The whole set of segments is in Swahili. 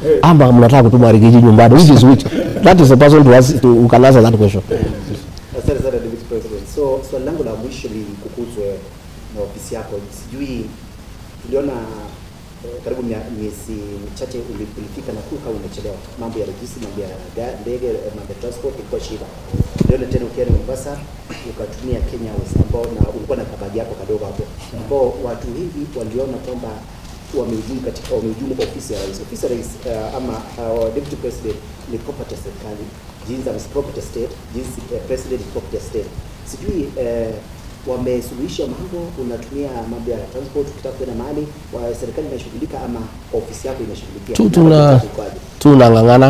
ama mnataka kutuma Rigiji nyumbani which is which that is the person to ask to who can answer that question Asante sana Deputy President. So swali langu la mwisho ni kuhusu wewe na ofisi yako. Sijui tuliona eh, karibu mia- miezi michache uli- ulifika na kuka umechelewa, mambo ya rejisi, mambo ya ga- ndege, eh, mambo ya transport ilikuwa shida. Tuliona tena ukienda Mombasa ukatumia Kenya Airways ambao na ulikuwa na kabagi yako kadogo hapo, ambao watu hivi waliona kwamba wamehujumu katika wamehujumu ofisi ya rais. Ofisi ya rais uh, ama uh, deputy president ni property ya serikali, jinsi as property ya state, jinsi uh, president ni property ya state. Sijui uh, wamesuluhisha mambo, unatumia mambo ya transport ukitaka kwenda mahali, wa serikali inashughulika ama ofisi yako inashughulikia? tu Na tuna budget ikoaje? tunang'ang'ana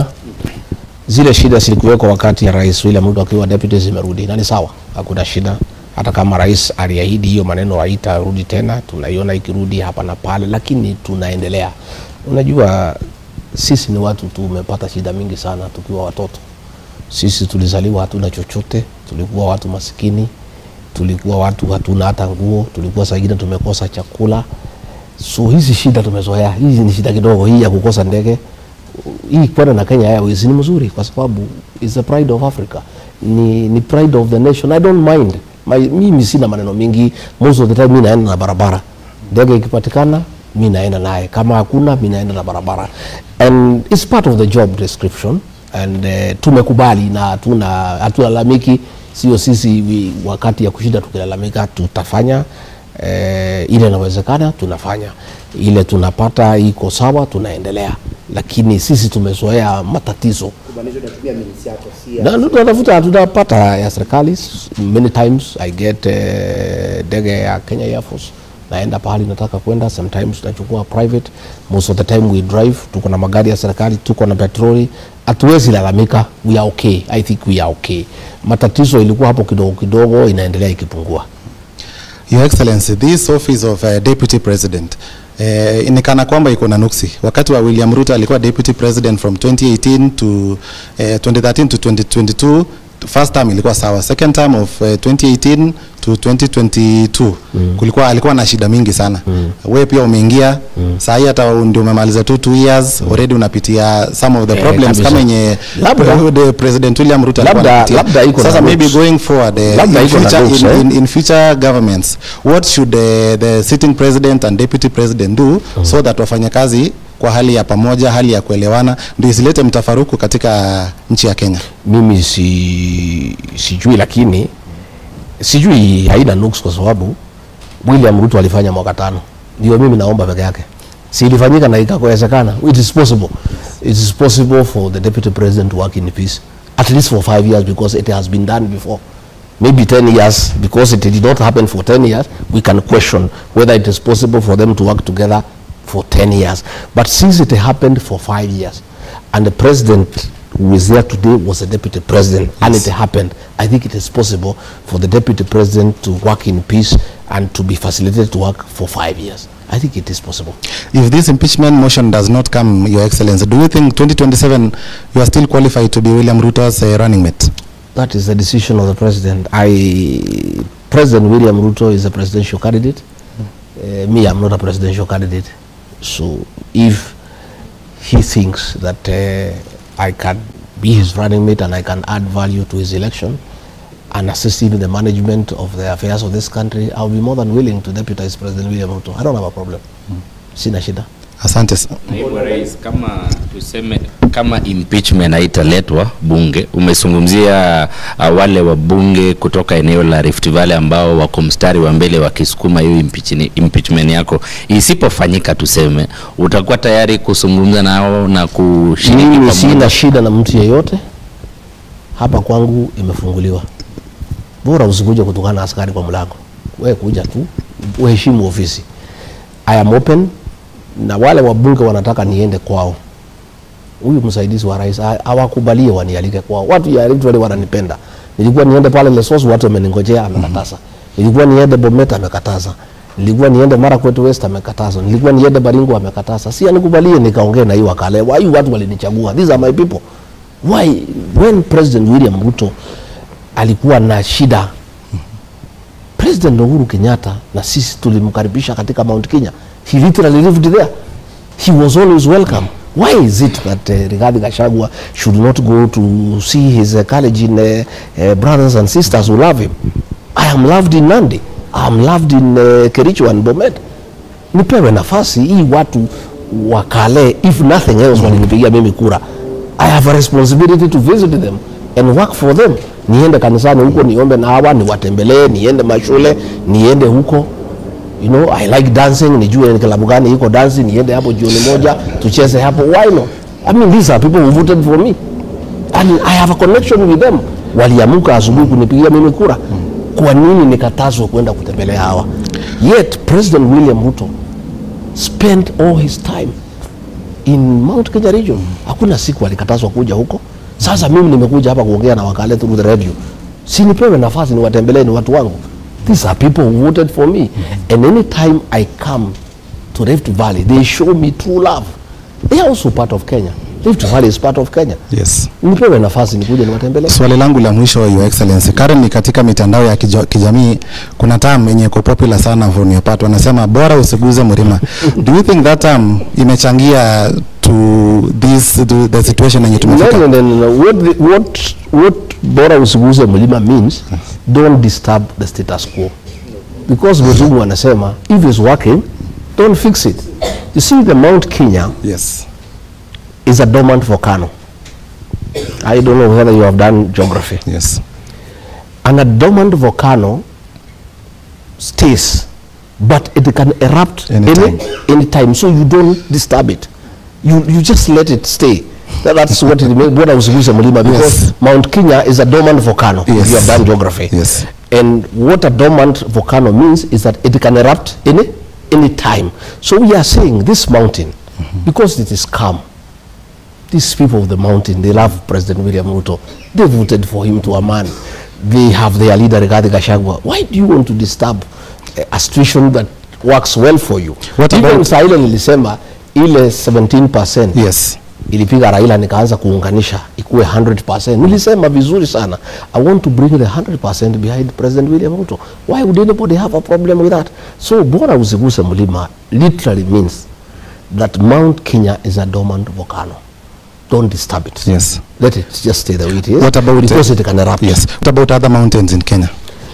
zile shida zilikuweko wakati ya rais William Ruto akiwa deputy zimerudi na ni sawa, hakuna shida. Hata kama rais aliahidi hiyo maneno haitarudi tena, tunaiona ikirudi hapa na pale, lakini tunaendelea. Unajua sisi ni watu tumepata shida mingi sana tukiwa watoto. Sisi tulizaliwa hatuna chochote, tulikuwa watu masikini, tulikuwa watu hatuna hata nguo, tulikuwa saa ingine tumekosa chakula. So hizi shida tumezoea, hizi ni shida kidogo. Hii ya kukosa ndege, hii kwenda na Kenya Airways ni mzuri kwa sababu is the pride of Africa, ni, ni pride of the nation. I don't mind My, mimi sina maneno mingi, most of the time mi naenda na barabara. Ndege ikipatikana mi naenda naye, kama hakuna mi naenda na barabara, and it's part of the job description and uh, tumekubali na hatuna hatulalamiki. Sio sisi wi- wakati ya kushinda tukilalamika, tutafanya eh, ile inawezekana tunafanya, ile tunapata iko sawa, tunaendelea, lakini sisi tumezoea matatizo Kumaanisha unatumia minutes yako si ya na na tunatafuta tutapata ya serikali many times i get eh, ndege ya Kenya Air Force naenda pahali nataka kwenda sometimes nachukua private most of the time we drive tuko na magari ya serikali tuko na petroli hatuwezi lalamika we are okay i think we are okay matatizo ilikuwa hapo kidogo kidogo inaendelea ikipungua Your Excellency, this office of uh, Deputy President eh, inikana kwamba iko na nuksi. Wakati wa William Ruto alikuwa Deputy President from 2018 to eh, 2013 to 2022 first term ilikuwa sawa, second term of eh, 2018 to 2022 mm. kulikuwa alikuwa na shida mingi sana mm. wewe pia umeingia mm. saa hii hata ndio umemaliza tu 2 years mm. already unapitia some of the Eh, problems kabisa. kama yenye Labda- the President William Ruto alikuwa Labda- anapitia. labda iko na Sasa maybe roots. going forward eh, Labda in iko na future, roots, in, eh. in, in future governments what should uh, the sitting president and deputy president do mm. so that wafanye kazi kwa hali ya pamoja hali ya kuelewana ndio isilete mtafaruku katika nchi ya Kenya mimi si sijui lakini sijui haina nuks kwa sababu William Ruto alifanya mwaka tano, ndio mimi naomba peke yake, si ilifanyika na ikawezekana. It is possible, it is possible for the deputy president to work in peace at least for five years because it has been done before. Maybe 10 years because it did not happen for 10 years. We can question whether it is possible for them to work together for 10 years. But since it happened for five years and the president who is there today was a deputy president and it happened, I think it is possible for the deputy president to work in peace and to be facilitated to work for five years. I think it is possible. if this impeachment motion does not come your excellency do you think 2027 you are still qualified to be William Ruto's uh, running mate That is the decision of the president. I, President William Ruto is a presidential candidate. Uh, me, I'm not a presidential candidate. So if he thinks that uh, I can be his running mate and I can add value to his election and assist him in the management of the affairs of this country, I'll be more than willing to deputize President William Ruto. I don't have a problem. Sina shida. asante sana Naibu wa Rais, kama tuseme kama impeachment haitaletwa bunge, umezungumzia uh, wale wabunge kutoka eneo la Rift Valley ambao wako mstari wa mbele wakisukuma hiyo impeachment, impeachment yako, isipofanyika tuseme, utakuwa tayari kuzungumza nao na kushiriki Mimi pamoja? sina shida na mtu yeyote hapa kwangu, imefunguliwa. Bora usikuje kutukana na askari kwa mlango, we kuja tu uheshimu ofisi. I am open, na wale wabunge wanataka niende kwao, huyu msaidizi wa rais ha- hawakubalie wanialike kwao. Watu ya Rift Valley wananipenda. Nilikuwa niende pale Lesos, watu wameningojea, amekataza. Nilikuwa niende Bomet, amekataza. Nilikuwa niende Marakwet West, amekataza. Nilikuwa niende Baringo, amekataza. Si anikubalie nikaongee na hiyo wakale. Why watu walinichagua? These are my people. Why when President William Ruto alikuwa na shida President Uhuru Kenyatta na sisi tulimkaribisha katika Mount Kenya. He literally lived there. He was always welcome. why is it that uh, Rigathi Gachagua should not go to see his uh, Kalenjin uh, uh, brothers and sisters who love him I am loved in Nandi I am loved in uh, Kericho and Bomet nipewe nafasi hii watu wakale if nothing else walinipigia mimi kura I have a responsibility to visit them and work for them niende kanisani huko niombe na hawa niwatembelee niende mashule niende huko you know I like dancing nijue ni klabu gani iko dancing niende hapo jioni moja tucheze hapo why not I mean these are people who voted for me and I have a connection with them waliamuka asubuhi kunipigia mimi kura kwa nini nikatazwa kwenda kutembelea hawa yet President William Ruto spent all his time in Mount Kenya region. Hakuna siku alikatazwa kuja huko. Sasa mimi nimekuja hapa kuongea na wakale through the radio, si nipewe nafasi niwatembelee, ni watu wangu. These are people who voted for me and anytime I come to Rift Valley they show me true love. They are also part of Kenya. Rift Valley is part of Kenya. Yes. Nipewe nafasi nikuje niwatembelee. Swali langu la mwisho Your Excellency, currently katika mitandao ya kijo- kijamii kuna term yenye iko popular sana from your part, wanasema bora usiguze mlima. Do you think that term imechangia to this to the situation yenye No, tumefika? no, no, no, no. What, the, what, what bora usiguze mlima means don't disturb the status quo because wazungu wanasema if it's working don't fix it you see the mount kenya Yes. is a dormant volcano i don't know whether you have done geography Yes. and a dormant volcano stays but it can erupt Anytime. any anytime so you don't disturb it you you just let it stay That- that's what it means bora usiguze mlima because Yes. mount kenya is a dormant volcano if Yes. you have done geography Yes. and what a dormant volcano means is that it can erupt any any time so we are saying this mountain because it is calm these people of the mountain, they love President William Ruto. They voted for him to a man. They have their leader Rigathi Gachagua. Why do you want to disturb a, a situation that works well for you? What Even about- saa ile nilisema ile 17% Yes. ilipiga Raila nikaanza kuunganisha ikuwe 100%. Nilisema vizuri sana. I want to bring the 100% behind President William Ruto. Why would anybody have a problem with that? So bora usiguse mlima literally means that Mount Kenya is a dormant volcano. Don't disturb it. Yes. Let it just stay the way it is. What about because uh, it can erupt. Yes. What about other mountains in Kenya?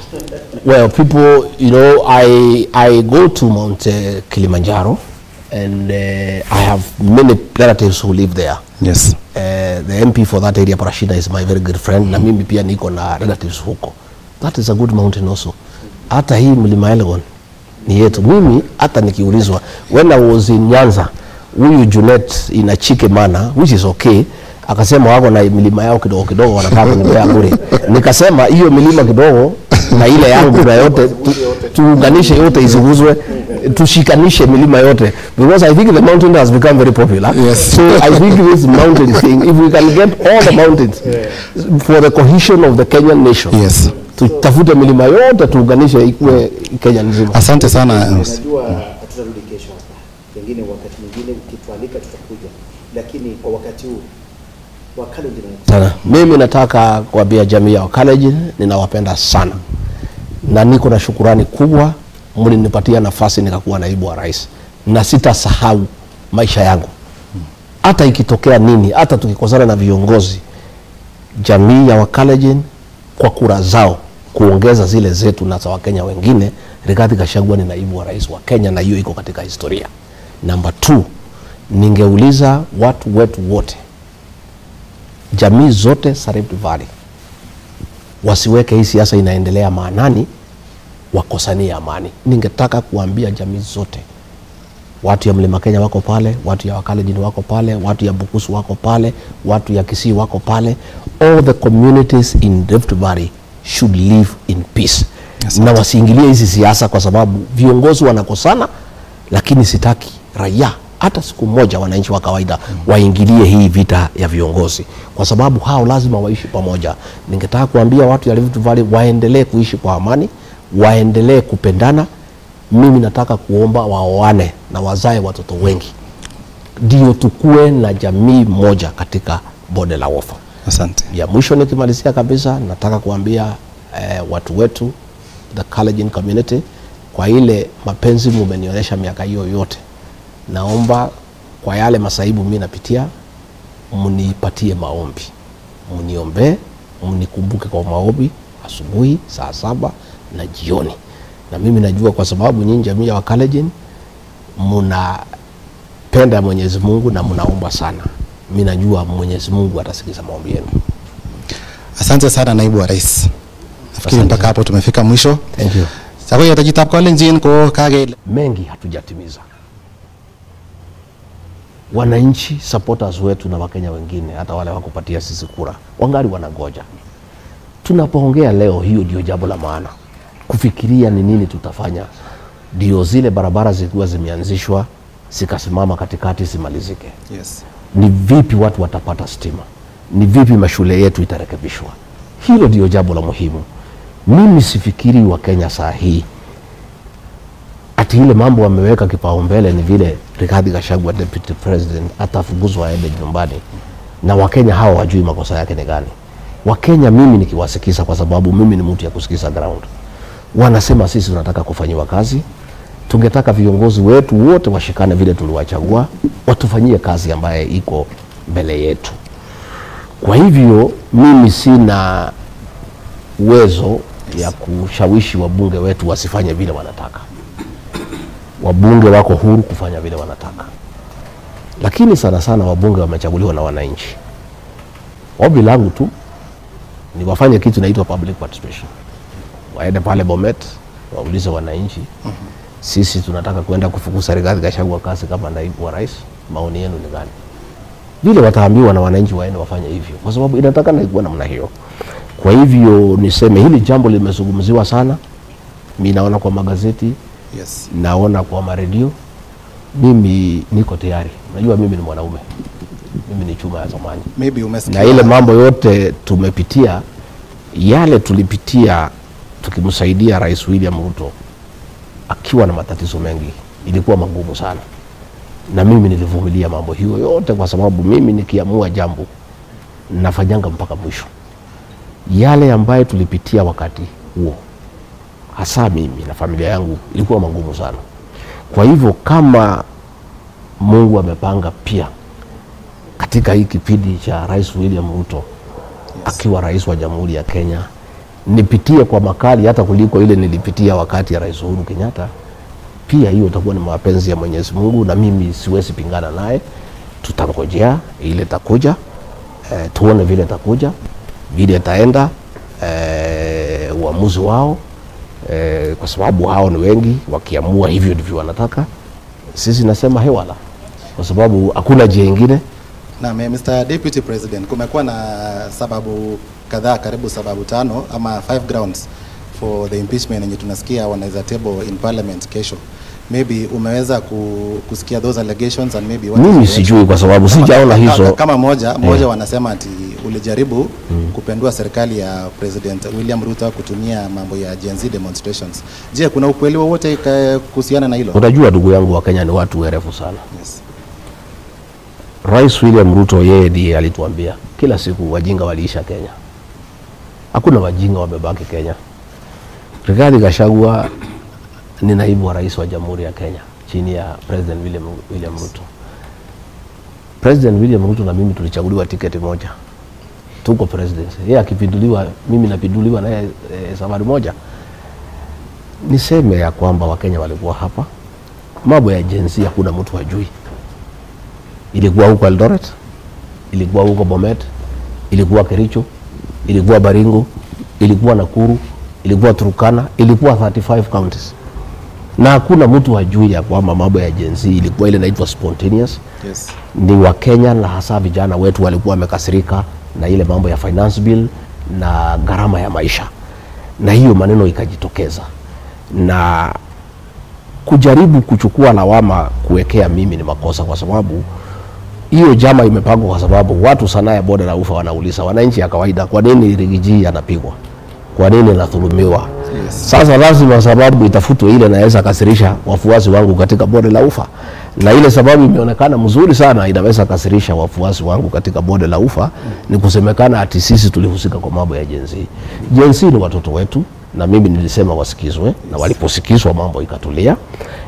Well, people, you know, I I go to Mount uh, Kilimanjaro, and uh, I have many relatives who live there. Yes. Uh, the MP for that area, Parashina, is my very good friend, na mimi pia niko na relatives huko. That is a good mountain also. Hata hii mlima Elgon ni yetu. Mimi hata nikiulizwa, when I was in Nyanza, huyu Junet in Achike Mana, which is okay, akasema wako na milima yao kidogo kidogo wanataka kunipea bure. Nikasema hiyo milima kidogo na ile yangu na yote tu, tuunganishe yote isiguzwe tushikanishe milima yote because I think the mountain has become very popular Yes. so I think this mountain thing if we can get all the mountains for the cohesion of the Kenyan nation Yes. tutafute milima yote tuunganishe ikuwe Kenya nzima Asante sana. Najua hatutarudi kesho hapa, pengine wakati mwingine ukitualika tutakuja, lakini kwa wakati huu Wakalenjin sana. Mimi nataka kuambia jamii ya Wakalenjin ninawapenda sana na niko na shukurani kubwa, mlinipatia nafasi nikakuwa naibu wa rais, na sitasahau maisha yangu, hata ikitokea nini, hata tukikosana na viongozi, jamii ya Wakalenjin kwa kura zao kuongeza zile zetu na za Wakenya wengine, Rigathi Gachagua ni naibu wa rais wa Kenya, na hiyo iko katika historia. Namba 2 ningeuliza watu wetu wote jamii zote za Rift Valley wasiweke hii siasa inaendelea maanani, wakosanie amani. Ningetaka kuambia jamii zote, watu ya Mlima Kenya wako pale, watu ya Wakalenjin wako pale, watu ya Bukusu wako pale, watu ya Kisii wako pale. All the communities in Rift Valley should live in peace na wasiingilie hizi siasa, kwa sababu viongozi wanakosana, lakini sitaki raia hata siku moja wananchi wa kawaida waingilie hii vita ya viongozi, kwa sababu hao lazima waishi pamoja. Ningetaka kuambia watu ya Rift Valley waendelee kuishi kwa amani, waendelee kupendana. Mimi nataka kuomba waoane na wazae watoto wengi, ndio tukue na jamii moja katika bonde la Ufa. Asante. Ya mwisho nikimalizia kabisa, nataka kuambia eh, watu wetu the Kalenjin community, kwa ile mapenzi mumenionyesha miaka hiyo yote, naomba kwa yale masaibu mimi napitia, mnipatie maombi, mniombee, mnikumbuke kwa maombi asubuhi saa saba na jioni. Na mimi najua kwa sababu nyinyi jamii ya Wakalenjin mnapenda Mwenyezi Mungu na mnaomba sana, mimi najua Mwenyezi Mungu atasikiza maombi yenu. Asante sana naibu wa rais. Nafikiri Asante mpaka sana. hapo tumefika mwisho. Thank you. Sako yatajitab Kalenjin ko kage mengi hatujatimiza. Wananchi supporters wetu na Wakenya wengine, hata wale wakupatia sisi kura, wangali wanangoja. Tunapoongea leo, hiyo ndio jambo la maana, kufikiria ni nini tutafanya, ndio zile barabara zilikuwa zimeanzishwa zikasimama katikati zimalizike. Yes. Ni vipi watu watapata stima? Ni vipi mashule yetu itarekebishwa? Hilo ndio jambo la muhimu. Mimi sifikiri Wakenya saa hii ati ile mambo wameweka kipaumbele ni vile Rigathi Gachagua deputy president atafukuzwa aende nyumbani, na Wakenya hawa wajui makosa yake ni gani. Wakenya mimi nikiwasikiza, kwa sababu mimi ni mtu ya kusikiza ground, wanasema sisi tunataka kufanyiwa kazi, tungetaka viongozi wetu wote washikane vile tuliwachagua, watufanyie kazi ambaye iko mbele yetu. Kwa hivyo mimi sina uwezo ya kushawishi wabunge wetu wasifanye vile wanataka wabunge wako huru kufanya vile wanataka, lakini sana sana wabunge wamechaguliwa na wananchi. Ombi langu tu ni wafanye kitu inaitwa public participation, waende pale Bomet waulize wananchi, sisi tunataka kwenda kufukuza Rigathi Gachagua kazi kama naibu wa rais, maoni yenu ni gani? Vile wataambiwa na wananchi waende wafanye hivyo, kwa sababu inatakana ikuwa namna hiyo. Kwa hivyo niseme hili jambo limezungumziwa sana, mi naona kwa magazeti Yes. naona kwa maredio. Mimi niko tayari, najua mimi ni mwanaume, mimi ni chuma ya zamani, Maybe umesikia na ile mambo yote tumepitia, yale tulipitia tukimsaidia Rais William Ruto akiwa na matatizo mengi, ilikuwa magumu sana, na mimi nilivumilia mambo hiyo yote, kwa sababu mimi nikiamua jambo nafanyanga mpaka mwisho. Yale ambayo tulipitia wakati huo hasa mimi na familia yangu ilikuwa magumu sana. Kwa hivyo kama Mungu amepanga pia katika hii kipindi cha Rais William Ruto akiwa rais wa Jamhuri ya Kenya, nipitie kwa makali hata kuliko ile nilipitia wakati ya Rais Uhuru Kenyatta, pia hiyo itakuwa ni mapenzi ya Mwenyezi Mungu na mimi siwezi pingana naye. Tutangojea ile takuja, eh, tuone vile takuja, vile itaenda, eh, uamuzi wao eh, kwa sababu hao ni wengi, wakiamua hivyo ndivyo wanataka. Sisi nasema hewala, kwa sababu hakuna njia ingine. na Mr. Deputy President, kumekuwa na sababu kadhaa, karibu sababu tano ama five grounds for the impeachment yenye tunasikia wanaweza table in parliament kesho. Maybe umeweza ku, kusikia those allegations and maybe what is Mimi your sijui kwa sababu Kama- sijaona kama- hizo. Kama moja moja wanasema ati ulijaribu kupendua serikali ya President William Ruto kutumia mambo ya Gen Z demonstrations. Je, kuna ukweli wowote ka- kuhusiana na hilo? Unajua ndugu yangu, wa Kenya ni watu werefu sana. Yes. Rais William Ruto yeye ndiye alituambia kila siku wajinga waliisha Kenya, hakuna wajinga wamebaki Kenya. Rigathi Gachagua ni naibu wa rais wa Jamhuri ya Kenya chini ya President William, William Ruto. President William Ruto na mimi tulichaguliwa tiketi moja, tuko presidency. Yeye akipinduliwa, mimi napinduliwa naye e, safari moja. Niseme ya kwamba Wakenya walikuwa hapa, mambo ya jinsia hakuna mtu hajui ilikuwa huko Eldoret, ilikuwa huko Bomet, ilikuwa Kericho, ilikuwa Baringo, ilikuwa Nakuru, ilikuwa Turkana, ilikuwa 35 counties, na hakuna mtu hajui ya kwamba mambo ya Gen Z ilikuwa ile inaitwa spontaneous. Yes. Ni Wakenya na hasa vijana wetu walikuwa wamekasirika na ile mambo ya finance bill na gharama ya maisha, na hiyo maneno ikajitokeza na kujaribu kuchukua lawama kuwekea mimi ni makosa, kwa sababu hiyo jama imepangwa kwa sababu watu sanaa ya bonde la ufa wanauliza wananchi ya kawaida, kwa nini Rigiji anapigwa? Kwa nini anadhulumiwa? Yes. Sasa lazima sababu itafutwe ile inaweza kasirisha wafuasi wangu katika bonde la ufa, na ile sababu imeonekana mzuri sana inaweza kasirisha wafuasi wangu katika bonde la ufa ni kusemekana ati sisi tulihusika kwa mambo ya jenzi. Jenzi ni watoto wetu, na mimi nilisema wasikizwe, na waliposikizwa mambo ikatulia.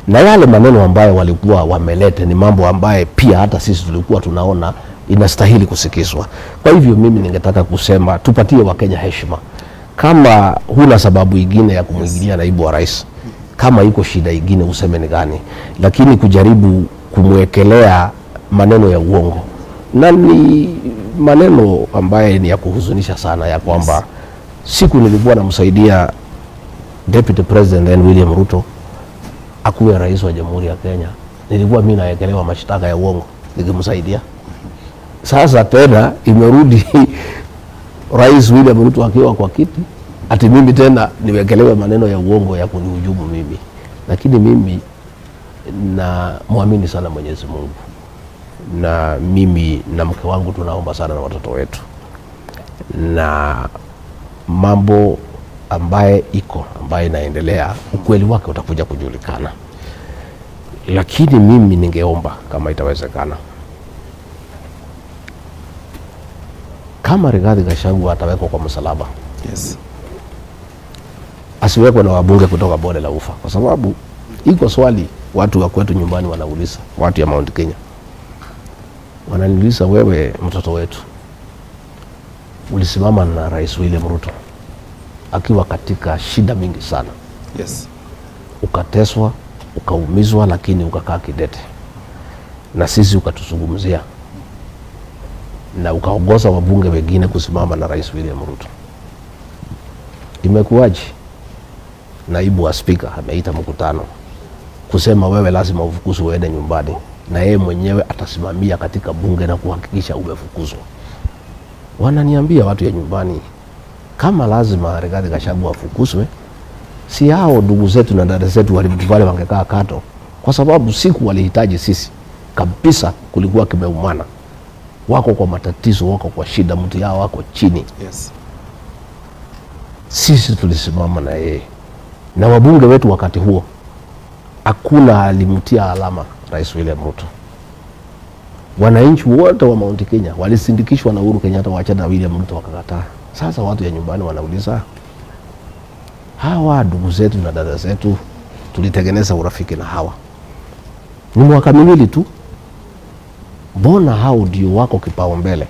na yale maneno ambayo walikuwa wameleta ni mambo ambaye pia hata sisi tulikuwa tunaona inastahili kusikizwa. Kwa hivyo mimi ningetaka kusema tupatie Wakenya heshima. Kama huna sababu ingine ya kumwingilia naibu wa rais, kama iko shida ingine useme ni gani, lakini kujaribu kumwekelea maneno ya uongo na ni maneno ambaye ni ya kuhuzunisha sana, ya kwamba siku nilikuwa namsaidia Deputy President then William Ruto akuwe rais wa Jamhuri ya Kenya, nilikuwa mimi naekelewa mashtaka ya uongo nikimsaidia. Sasa tena imerudi Rais William Ruto akiwa kwa kiti, ati mimi tena niwekelewe maneno ya uongo ya kunihujumu mimi. Lakini mimi na mwamini sana Mwenyezi Mungu, na mimi na mke wangu tunaomba sana na watoto wetu, na mambo ambaye iko ambaye inaendelea, ukweli wake utakuja kujulikana. Lakini mimi ningeomba kama itawezekana, kama Rigathi Gachagua atawekwa kwa msalaba, Yes. asiwekwe na wabunge kutoka bonde la ufa, kwa sababu iko swali watu wa kwetu nyumbani wanauliza, watu ya Mount Kenya wananiuliza, wewe mtoto wetu ulisimama na Rais William Ruto akiwa katika shida mingi sana, Yes. ukateswa, ukaumizwa, lakini ukakaa kidete na sisi ukatuzungumzia na ukaongoza wabunge wengine kusimama na Rais William Ruto. Imekuwaje? Naibu wa spika ameita mkutano kusema wewe lazima ufukuzwe uende nyumbani, na yeye mwenyewe atasimamia katika bunge na kuhakikisha umefukuzwa. Wananiambia watu ya nyumbani, kama lazima Rigathi Gachagua afukuzwe, si hao ndugu zetu na dada zetu wale wangekaa kato, kwa sababu siku walihitaji sisi kabisa, kulikuwa kimeumana, wako kwa matatizo, wako kwa shida, mtu yao wako chini Yes. sisi tulisimama na yeye na wabunge wetu wakati huo, hakuna alimtia alama Rais William Ruto. Wananchi wote wa Mount Kenya walisindikishwa na Uhuru Kenyatta waachana na William Ruto wakakataa. Sasa watu ya nyumbani wanauliza, hawa ndugu zetu na dada zetu tulitengeneza urafiki na hawa, ni mwaka miwili tu, mbona hao ndio wako kipaumbele?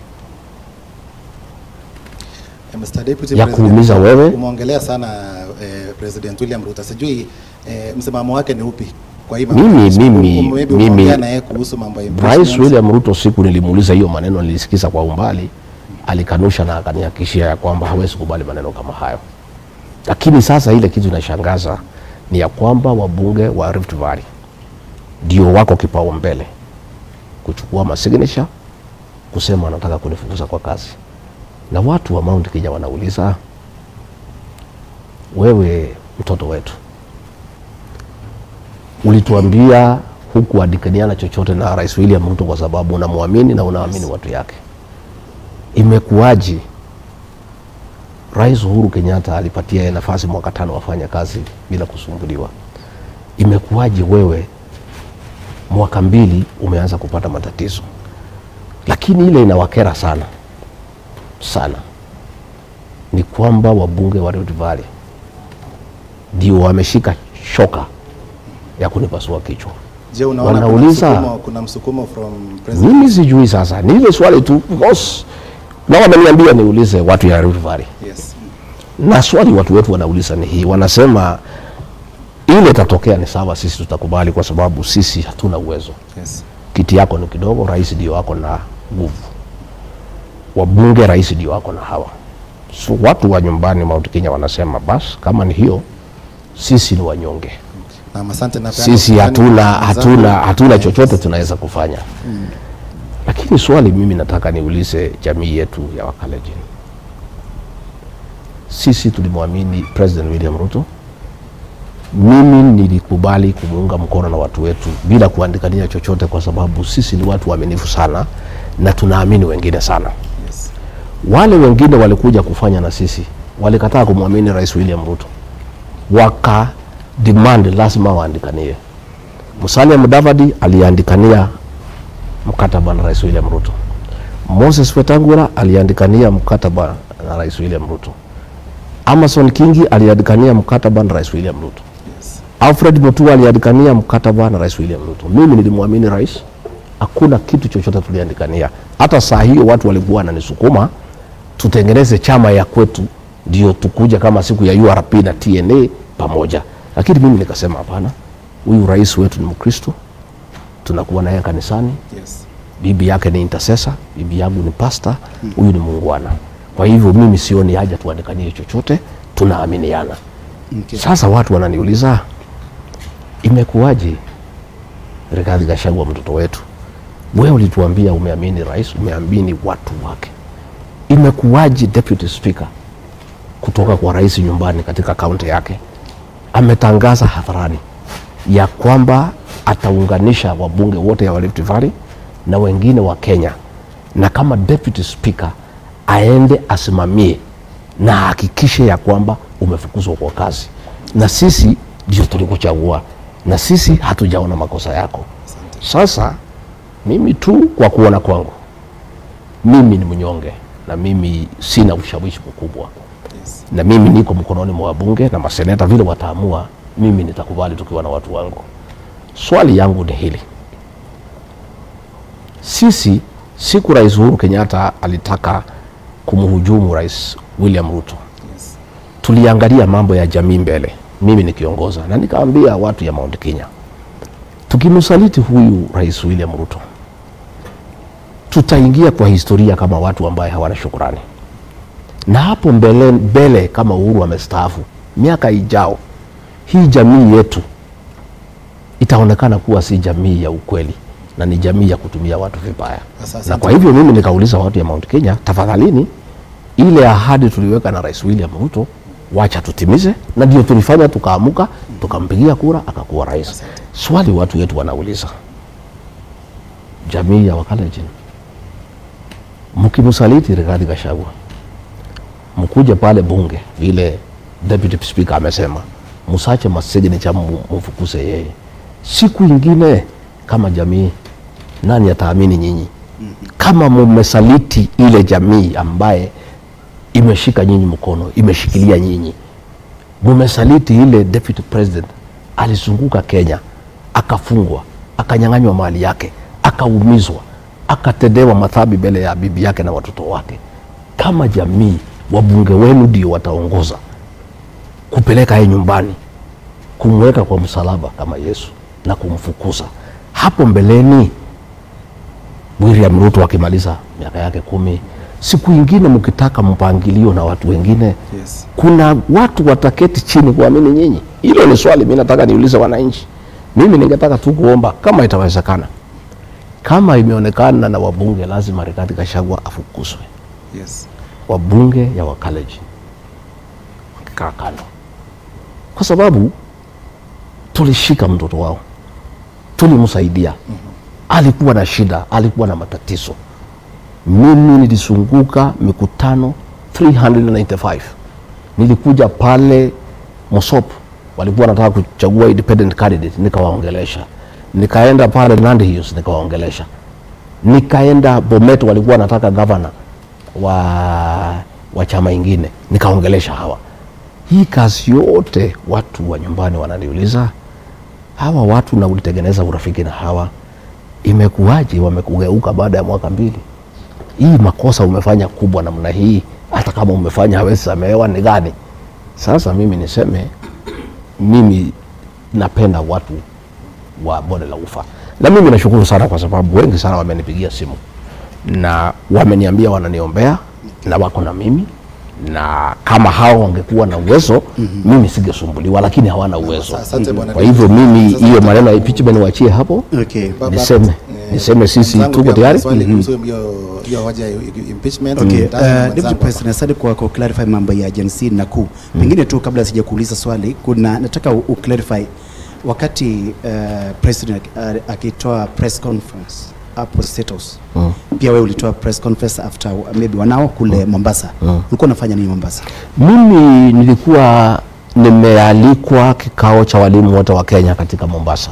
Eh, Mr. Deputy Ya President, kuumiza wewe. Umeongelea sana eh, President William Ruto. Sijui eh, msimamo wake ni upi kwa hii Mimi- mambo? mimi- Maybe mimi- umeongea na yeye kuhusu mambo ya Rais impeachment. William Ruto siku nilimuuliza hiyo maneno, nilisikiza kwa umbali, alikanusha na akanihakikishia ya kwamba hawezi kubali maneno kama hayo. Lakini sasa ile kitu inashangaza ni ya kwamba wabunge wa Rift Valley ndio wako kipaumbele kuchukua masignature kusema wanataka kunifukuza kwa kazi, na watu wa Mount Kenya wanauliza, wewe mtoto wetu ulituambia hukuandikaniana chochote na Rais William Ruto kwa sababu unamwamini na unaamini watu yake. Imekuwaje Rais Uhuru Kenyatta alipatia yeye nafasi mwaka tano wafanya kazi bila kusumbuliwa? Imekuwaje wewe mwaka mbili umeanza kupata matatizo? Lakini ile inawakera sana sana ni kwamba wabunge wa Rift Valley ndio wameshika shoka ya kunipasua kichwa. Je, unaona kuna wanauliza- msukumo, kuna msukumo from President Mimi sijui sasa, ni ile swali tu because na wameniambia niulize watu ya Rift Valley, Yes. na swali watu wetu wanauliza ni hii, wanasema ile itatokea ni sawa, sisi tutakubali kwa sababu sisi hatuna uwezo. Yes. Kiti yako ni kidogo, rais ndio wako na nguvu, wabunge rais ndio wako na hawa. So watu wa nyumbani Mount Kenya wanasema basi, kama ni hiyo, sisi ni wanyonge, Na asante na sisi hatuna hatuna hatuna chochote tunaweza kufanya lakini swali mimi nataka niulize jamii yetu ya Wakalenjin. Sisi tulimwamini President William Ruto. Mimi nilikubali kumuunga mkono na watu wetu bila kuandikania chochote, kwa sababu sisi ni watu waaminifu sana na tunaamini wengine sana. Yes. Wale wengine walikuja kufanya na sisi, walikataa kumwamini Rais William Ruto, waka demand lazima waandikanie. Musalia Mudavadi aliandikania mkataba na Rais William Ruto. Moses Wetangula aliandikania mkataba na Rais William Ruto. Amason Kingi aliandikania mkataba na Rais William Ruto. Yes. Alfred Mutua aliandikania mkataba na Rais William Ruto. Mimi nilimwamini rais, hakuna kitu chochote tuliandikania. Hata saa hiyo watu walikuwa wananisukuma tutengeneze chama ya kwetu, ndio tukuja kama siku ya URP na TNA pamoja, lakini mimi nikasema hapana, huyu rais wetu ni Mkristo, tunakuwa naye kanisani, Yes. bibi yake ni intercessor, bibi yangu ni pastor, huyu ni muungwana. Kwa hivyo mimi sioni haja tuandikanie chochote, tunaaminiana. Okay. Sasa watu wananiuliza imekuwaje Rigathi Gachagua mtoto wetu, wewe ulituambia umeamini rais, umeamini watu wake, imekuwaje deputy speaker kutoka kwa rais nyumbani katika kaunti yake ametangaza hadharani ya kwamba ataunganisha wabunge wote wa Rift Valley na wengine wa Kenya, na kama deputy speaker aende asimamie na ahakikishe ya kwamba umefukuzwa kwa kazi, na sisi ndio tulikuchagua, na sisi hatujaona makosa yako. Sasa mimi tu kwa kuona kwangu, mimi ni mnyonge na mimi sina ushawishi mkubwa Yes. na mimi niko mkononi mwa wabunge na maseneta, vile wataamua, mimi nitakubali tukiwa na watu wangu. Swali yangu ni hili, sisi siku Rais Uhuru Kenyatta alitaka kumhujumu Rais William Ruto, Yes. tuliangalia mambo ya jamii mbele, mimi nikiongoza, na nikaambia watu ya Mount Kenya, tukimsaliti huyu Rais William Ruto tutaingia kwa historia kama watu ambaye hawana shukurani na hapo mbele, mbele kama Uhuru amestaafu, miaka ijao, hii jamii yetu itaonekana kuwa si jamii ya ukweli na ni jamii ya kutumia watu vibaya. Sasa, Na kwa hivyo mimi nikauliza watu ya Mount Kenya, tafadhalini, ile ahadi tuliweka na Rais William Ruto wacha tutimize, na ndio tulifanya, tukaamuka, tukampigia kura, akakuwa rais. Swali watu wetu wanauliza, jamii ya Wakalenjin, mkimsaliti Rigathi Gachagua mkuje pale bunge vile deputy speaker amesema, msache masignature mfukuse yeye. Siku ingine kama jamii, nani ataamini nyinyi kama mumesaliti ile jamii ambaye imeshika nyinyi mkono, imeshikilia nyinyi? Mumesaliti ile deputy president alizunguka Kenya, akafungwa, akanyang'anywa mali yake, akaumizwa, akatendewa madhambi mbele ya bibi yake na watoto wake. Kama jamii, wabunge wenu ndio wataongoza kupeleka yeye nyumbani, kumweka kwa msalaba kama Yesu na kumfukuza. Hapo mbeleni William Ruto akimaliza miaka yake kumi, siku ingine mkitaka mpangilio na watu wengine Yes. kuna watu wataketi chini kuamini nyinyi? Hilo ni swali mi nataka niulize wananchi. Mimi ningetaka tu kuomba kama itawezekana, kama imeonekana na wabunge, lazima Rigathi Gachagua afukuzwe. Yes. Wabunge ya Wakalenjin wakikaa kando, kwa sababu tulishika mtoto wao, tulimsaidia. Alikuwa na shida, alikuwa na matatizo. Mimi nilizunguka mikutano 395 nilikuja pale Mosop, walikuwa wanataka kuchagua independent candidate, nikawaongelesha. Nikaenda pale Nandi Hills, nikawaongelesha. Nikaenda Bomet, walikuwa wanataka gavana wa, wa chama ingine, nikaongelesha hawa. Hii kazi yote watu wa nyumbani wananiuliza, hawa watu na ulitengeneza urafiki na hawa, imekuwaje wamekugeuka baada ya mwaka mbili? hii makosa umefanya kubwa namna hii, hata kama umefanya hawezi samehewa, ni gani? Sasa mimi niseme, mimi napenda watu wa bonde la ufa, na mimi nashukuru sana kwa sababu wengi sana wamenipigia simu na wameniambia wananiombea na wako na mimi na kama hao wangekuwa na uwezo mimi singesumbuliwa, lakini hawana uwezo. Asante bwana Kwa hivyo mimi hiyo maneno ya impeachment niwachie hapo, Okay. Baba, niseme eh, niseme sisi mwenzangu tuko pia tayari. swali kuhusu hiyo hiyo hoja ya impeachment. Okay, Mm. uh, Mwenzangu Deputy hapa. President, asante kwa ku clarify mambo ya Gen Z na kuu. Pengine tu kabla sija kuuliza swali, kuna nataka u u- clarify wakati uh, president uh, akitoa press conference hapo State House. Mm. Pia wewe ulitoa press conference after uh, maybe wanao kule Mombasa. Ulikuwa unafanya nini Mombasa? Mimi nilikuwa nimealikwa kikao cha walimu wote wa Kenya katika Mombasa,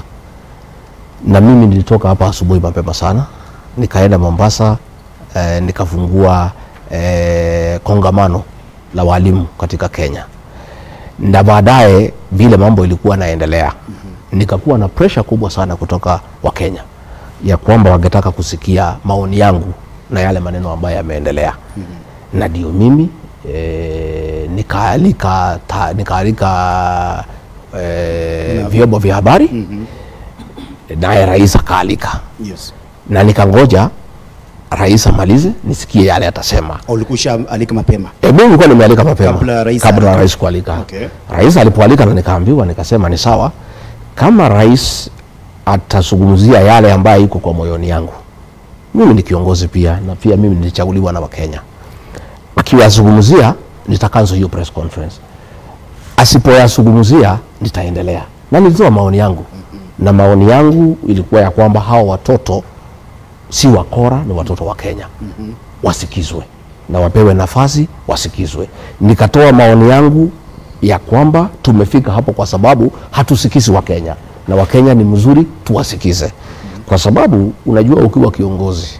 na mimi nilitoka hapa asubuhi mapema sana, nikaenda Mombasa eh, nikafungua eh, kongamano la walimu katika Kenya. na baadaye vile mambo ilikuwa naendelea nikakuwa na presha kubwa sana kutoka Wakenya ya kwamba wangetaka kusikia maoni yangu na yale maneno ambayo yameendelea na ndio mimi e, nikaalika ta- nikaalika e, vyombo vya habari naye rais akaalika Yes. na nikangoja rais amalize nisikie yale atasema. Au ulikuwa alika mapema? E, mimi nilikuwa nimealika mapema Kabla rais kabla alika- rais kualika. Okay. Rais alipoalika na nikaambiwa, nikasema ni sawa, kama rais atazungumzia yale ambayo iko kwa moyoni yangu, mimi ni kiongozi pia, na pia mimi nilichaguliwa na Wakenya. Akiwazungumzia nitakanzo hiyo press conference, asipoyazungumzia nitaendelea, na nilitoa maoni yangu, na maoni yangu ilikuwa ya kwamba hawa watoto si wakora, ni watoto wa Kenya wasikizwe na wapewe nafasi wasikizwe. Nikatoa maoni yangu ya kwamba tumefika hapo kwa sababu hatusikizi Wakenya na Wakenya ni mzuri tuwasikize, kwa sababu unajua, ukiwa kiongozi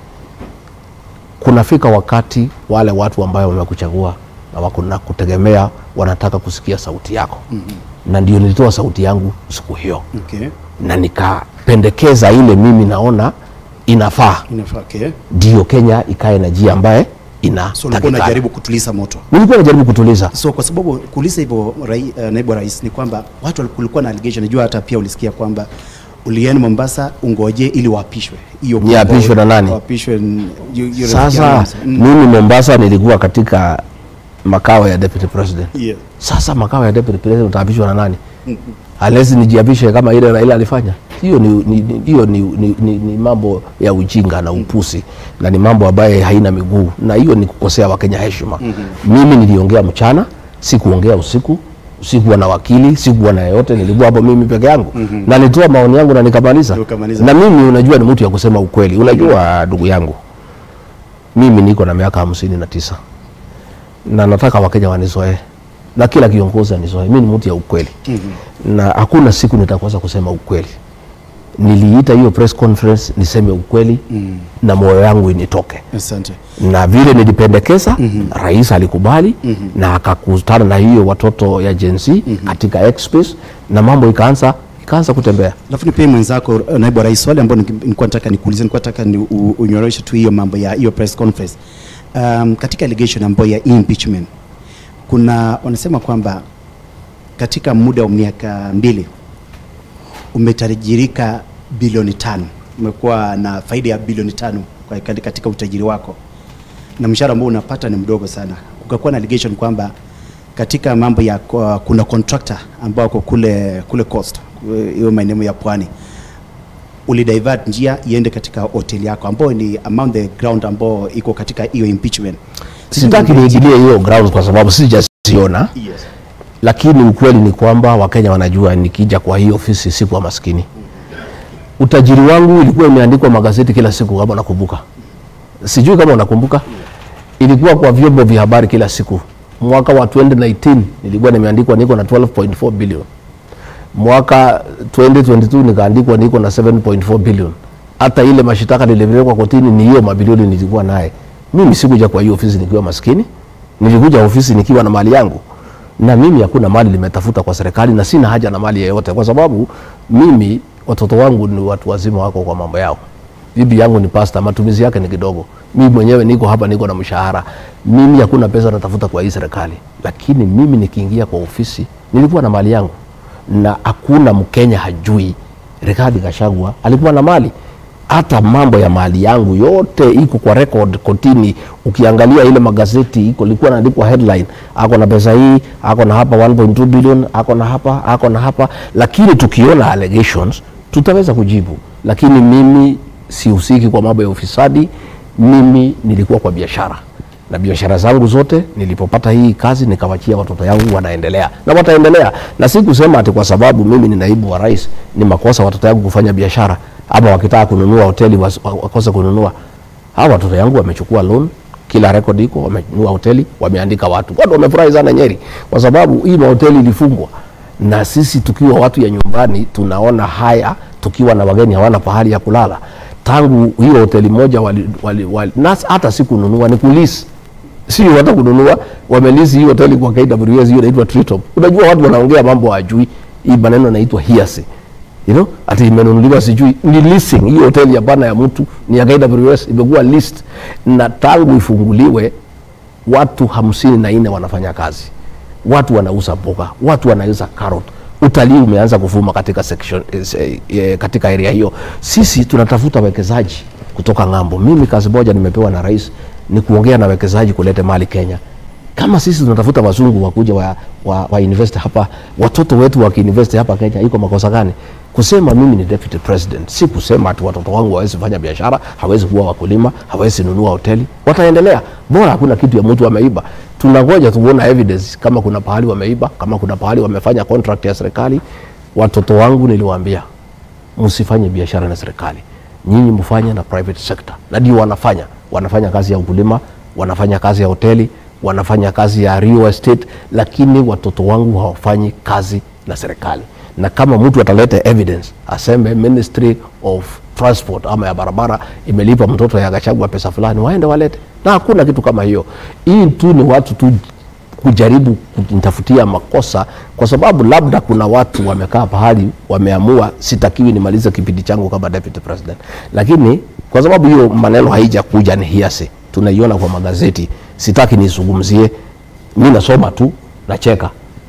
kunafika wakati wale watu ambayo wamekuchagua na wako na kutegemea wanataka kusikia sauti yako na ndio nilitoa sauti yangu siku hiyo Okay. na nikapendekeza ile mimi naona inafaa Inafaa, okay. ndio Kenya ikae na njia ambaye So ulikuwa inatakikana. unajaribu kutuliza moto. Nilikuwa najaribu kutuliza So kwa sababu kuuliza hivyo rai, uh, naibu wa rais ni kwamba watu wali- kulikuwa na allegation, najua hata pia ulisikia kwamba ulienda Mombasa ungoje ili waapishwe. Hiyo Niapishwe na nani? Waapishwe n- yu- yu- sasa. Mm. Mimi Mombasa nilikuwa katika makao ya deputy president. Yeah. Sasa makao ya deputy president utaapishwa na nani? Alezi nijiapishe kama ile Raila alifanya. Hiyo ni, ni, ni, hiyo ni, ni, ni, ni mambo ya ujinga na upusi na ni mambo ambaye haina miguu na hiyo ni kukosea Wakenya heshima. Mimi niliongea mchana, sikuongea usiku, sikuwa na wakili, sikuwa na yeyote, nilikuwa hapo mimi peke yangu na nilitoa maoni yangu na nikamaliza. Ukamaliza. Na mimi unajua ni mtu ya kusema ukweli. Unajua ndugu yangu, mimi niko na miaka hamsini na tisa na nataka Wakenya wanizoee na kila kiongozi anizoee. Mimi ni mtu ya ukweli na hakuna siku nitakosa kusema ukweli. Niliita hiyo press conference niseme ukweli na moyo yangu initoke, Asante. na vile nilipendekeza rais alikubali na akakutana na hiyo watoto ya Gen Z katika X-Space na mambo ikaanza ikaanza kutembea. Alafu nipee mwenzako uh, naibu wa rais swali ambayo niki- nilikuwa nataka nikuulize, nilikuwa nataka ni u- unyoroshe tu hiyo mambo ya hiyo press conference. Um, katika allegation ambayo ya impeachment kuna wanasema kwamba katika muda wa miaka mbili umetajirika bilioni tano, umekuwa na faida ya bilioni tano kwa- katika utajiri wako na mshahara ambao unapata ni mdogo sana. Kukakuwa na allegation kwamba katika mambo ya kwa- kuna contractor ambao wako kule kule coast eh, hiyo maeneo ya pwani ulidivert njia iende katika hoteli yako ambayo ni among the ground ambao iko katika hiyo impeachment. Sitaki niingilie hiyo grounds kwa sababu sijasiona, Yes. lakini ukweli ni kwamba Wakenya wanajua nikija kwa hii ofisi sikuwa maskini. Utajiri wangu ilikuwa imeandikwa magazeti kila siku, kama unakumbuka. Sijui kama unakumbuka, ilikuwa kwa vyombo vya habari kila siku. Mwaka wa 2019 nilikuwa nimeandikwa niko na 12.4 billion. Mwaka 2022 nikaandikwa niko na 7.4 billion. Hata ile mashitaka nilipelekwa kotini ni hiyo mabilioni nilikuwa naye. Mimi sikuja kwa hiyo ofisi nikiwa maskini, nilikuja ofisi nikiwa na mali yangu, na mimi hakuna mali nimetafuta kwa serikali na sina haja na mali yeyote, kwa sababu mimi watoto wangu ni watu wazima, wako kwa mambo yao. Bibi yangu ni pasta, matumizi yake ni kidogo. Mimi mwenyewe niko hapa, niko na mshahara. Mimi hakuna pesa natafuta kwa hii serikali, lakini mimi nikiingia kwa ofisi nilikuwa na mali yangu, na hakuna Mkenya hajui Rigathi Gachagua alikuwa na mali hata mambo ya mali yangu yote iko kwa record kotini. Ukiangalia ile magazeti iko ilikuwa naandikwa headline, ako na pesa hii, ako na hapa 1.2 billion, ako na hapa, ako na hapa. Lakini tukiona allegations tutaweza kujibu, lakini mimi sihusiki kwa mambo ya ufisadi. Mimi nilikuwa kwa biashara na biashara zangu zote nilipopata hii kazi nikawachia watoto yangu wanaendelea na wataendelea, na si kusema ati kwa sababu mimi ni naibu wa rais ni makosa watoto yangu kufanya biashara, ama wakitaka kununua hoteli was- wa- wakose kununua. Hawa watoto yangu wamechukua loan, kila record iko, wamenunua hoteli, wameandika watu. Watu wamefurahi sana Nyeri kwa sababu hii mahoteli ilifungwa, na sisi tukiwa watu ya nyumbani tunaona haya, tukiwa na wageni hawana pahali ya kulala. Tangu hiyo hoteli moja wali, wali, wali, na hata sikununua ni kulisi sio hata kununua, wamelisi hii hoteli kwa KWS, hiyo inaitwa Treetop. Unajua watu wanaongea mambo hawajui, hii maneno inaitwa hearsay you know, ati imenunuliwa sijui ni leasing. Hiyo hoteli hapana ya mtu, ni ya KWS, imekuwa list na tangu ifunguliwe watu hamsini na nne wanafanya kazi, watu wanauza mboga, watu wanauza carrot. Utalii umeanza kuvuma katika section, eh, eh, katika area hiyo. Sisi tunatafuta wekezaji kutoka ng'ambo. Mimi kazi moja nimepewa na rais ni kuongea na wekezaji kulete mali Kenya. Kama sisi tunatafuta wazungu wakuja wa, wa, wa invest hapa, watoto wetu wakiinvest hapa Kenya, iko makosa gani? Kusema mimi ni deputy president, si kusema ati watoto wangu hawezi fanya biashara, hawezi kuwa wakulima, hawezi nunua hoteli. Wataendelea, bora hakuna kitu ya mtu ameiba. Tunangoja tuone evidence kama kuna pahali wameiba, kama kuna pahali wamefanya contract ya serikali. Watoto wangu niliwaambia msifanye biashara na serikali, nyinyi mfanye na private sector, na ndio wanafanya. Wanafanya kazi ya ukulima, wanafanya kazi ya hoteli, wanafanya kazi ya real estate, lakini watoto wangu hawafanyi kazi na serikali. Na kama mtu ataleta evidence aseme Ministry of Transport ama ya barabara imelipa mtoto ya Gachagua pesa fulani, waende walete, na hakuna kitu kama hiyo. Hii tu ni watu tu kujaribu kunitafutia makosa kwa sababu labda kuna watu wamekaa pahali wameamua sitakiwi nimalize kipindi changu kama deputy president, lakini kwa sababu hiyo maneno haijakuja ni hiasi, tunaiona kwa magazeti, sitaki nisungumzie. Mi nasoma tu, nacheka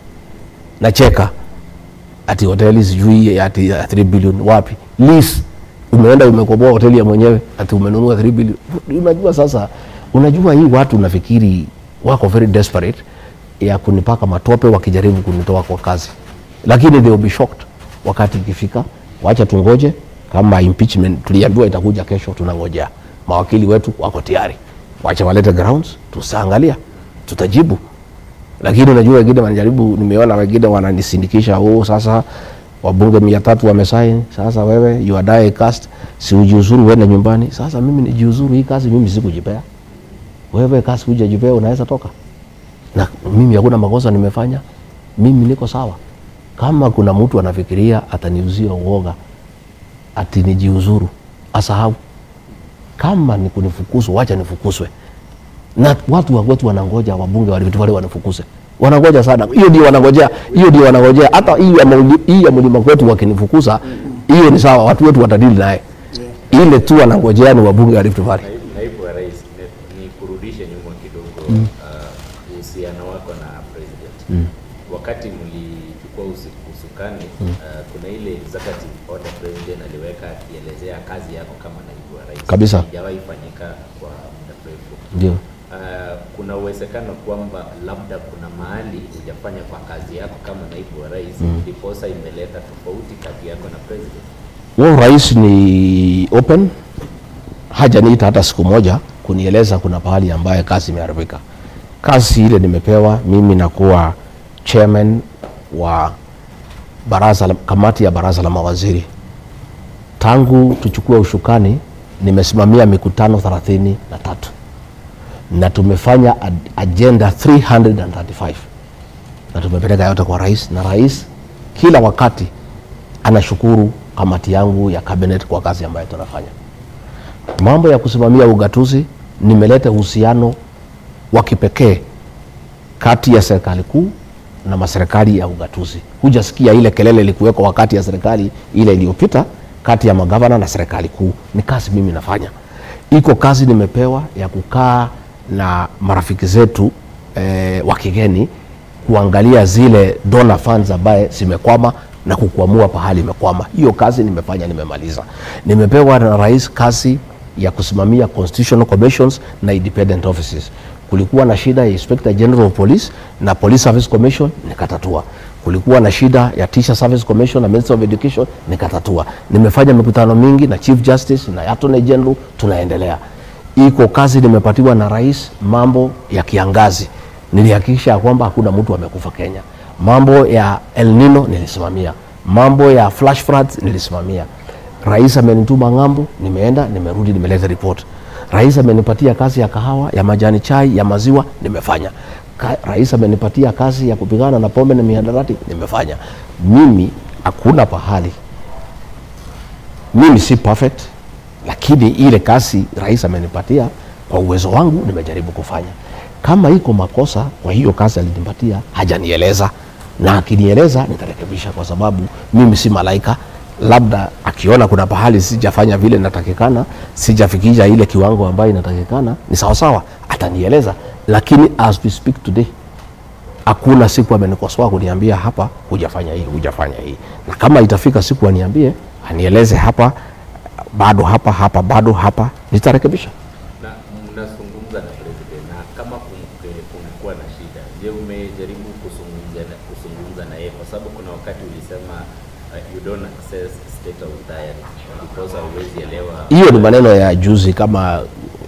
nacheka, ati hoteli sijui ati ya 3 billion wapi lease umeenda umekoboa hoteli ya mwenyewe ati umenunua 3 billion. Unajua sasa, unajua hii watu nafikiri wako very desperate ya kunipaka matope wakijaribu kunitoa kwa kazi, lakini they will be shocked wakati ikifika. Wacha tungoje, kama impeachment tuliambiwa itakuja kesho, tunangojea. Mawakili wetu wako tayari, wacha walete grounds, tutaangalia, tutajibu. Lakini unajua wengine wanajaribu, nimeona wengine wananisindikisha, oh, sasa wabunge mia tatu wamesaini, sasa wewe you are die cast, si ujiuzuru uende nyumbani. Sasa mimi nijiuzuru hii kazi, mimi sikujipea wewe kazi hujajipea, unaweza toka na mimi hakuna makosa nimefanya, mimi niko sawa. Kama kuna mtu anafikiria ataniuzia uoga ati nijiuzuru, asahau. Kama ni kunifukuzwa, wacha nifukuzwe. Na watu wa kwetu wanangoja wabunge wa Rift Valley wanifukuse, wanangoja sana. Hiyo ndio wanangojea, hiyo ndio wanangojea. Hata hii ya mlima, hii ya mlima kwetu wakinifukuza, hiyo ni sawa, watu wetu watadili naye. Ile tu wanangojea ni wabunge wa Rift Valley. Naibu, naibu wa rais, ni, ni kurudishe nyuma kidogo uh, uhusiano wako na president wakati mlichukua usi- usukani uh, kuna ile executive order president aliweka akielezea kazi yako kama naibu wa rais Kabisa. haijawahi fanyika kwa muda mrefu Ndio. uh, kuna uwezekano kwamba labda kuna mahali hujafanya kwa kazi yako kama naibu wa rais ndiposa imeleta tofauti kati yako na president Wao rais ni open, hajaniita hata siku moja kunieleza kuna pahali ambaye kazi imeharibika. Kazi ile nimepewa mimi, nakuwa chairman wa baraza la, kamati ya baraza la mawaziri. Tangu tuchukue ushukani, nimesimamia mikutano thelathini na tatu na tumefanya ad- agenda 335 na tumepeleka yote kwa rais, na rais kila wakati anashukuru kamati yangu ya cabinet kwa kazi ambayo tunafanya. Mambo ya kusimamia ugatuzi, nimeleta uhusiano wa kipekee kati ya serikali kuu na maserikali ya ugatuzi. Hujasikia ile kelele ilikuwekwa wakati ya serikali ile iliyopita kati ya magavana na serikali kuu. Ni kazi mimi nafanya, iko kazi nimepewa ya kukaa na marafiki zetu eh, wa kigeni kuangalia zile donor funds ambaye zimekwama na kukwamua pahali imekwama. Hiyo kazi nimefanya, nimemaliza. Nimepewa na rais kazi ya kusimamia constitutional commissions na independent offices. Kulikuwa na shida ya Inspector General of Police na Police Service Commission nikatatua. Kulikuwa na shida ya Teacher Service Commission na Ministry of Education nikatatua. Nimefanya mikutano mingi na Chief Justice na Attorney General, tunaendelea. Iko kazi nimepatiwa na rais, mambo ya kiangazi nilihakikisha ya kwamba hakuna mtu amekufa Kenya. Mambo ya El Nino nilisimamia, mambo ya flash floods nilisimamia. Rais amenituma ng'ambo, nimeenda nimerudi, nimeleta report. Rais amenipatia kazi ya kahawa, ya majani chai, ya maziwa, nimefanya. Ka, rais amenipatia kazi ya kupigana na pombe na mihadarati, nimefanya. Mimi hakuna pahali, mimi si perfect, lakini ile kazi rais amenipatia kwa uwezo wangu nimejaribu kufanya kama iko makosa kwa hiyo kazi alinipatia hajanieleza na akinieleza nitarekebisha kwa sababu mimi si malaika labda akiona kuna pahali sijafanya vile natakikana sijafikisha ile kiwango ambayo inatakikana ni sawasawa atanieleza lakini as we speak today hakuna siku amenikosoa kuniambia hapa hujafanya hii hujafanya hii na kama itafika siku aniambie anieleze hapa bado hapa hapa bado hapa nitarekebisha na mnazungumza na president na kama kumke- kumekuwa na shida, je, umejaribu kuzungumza na, kuzungumza na yeye? Kwa sababu kuna wakati ulisema uh, you don't access state of diary because hauwezi elewa hiyo ni maneno ya juzi kama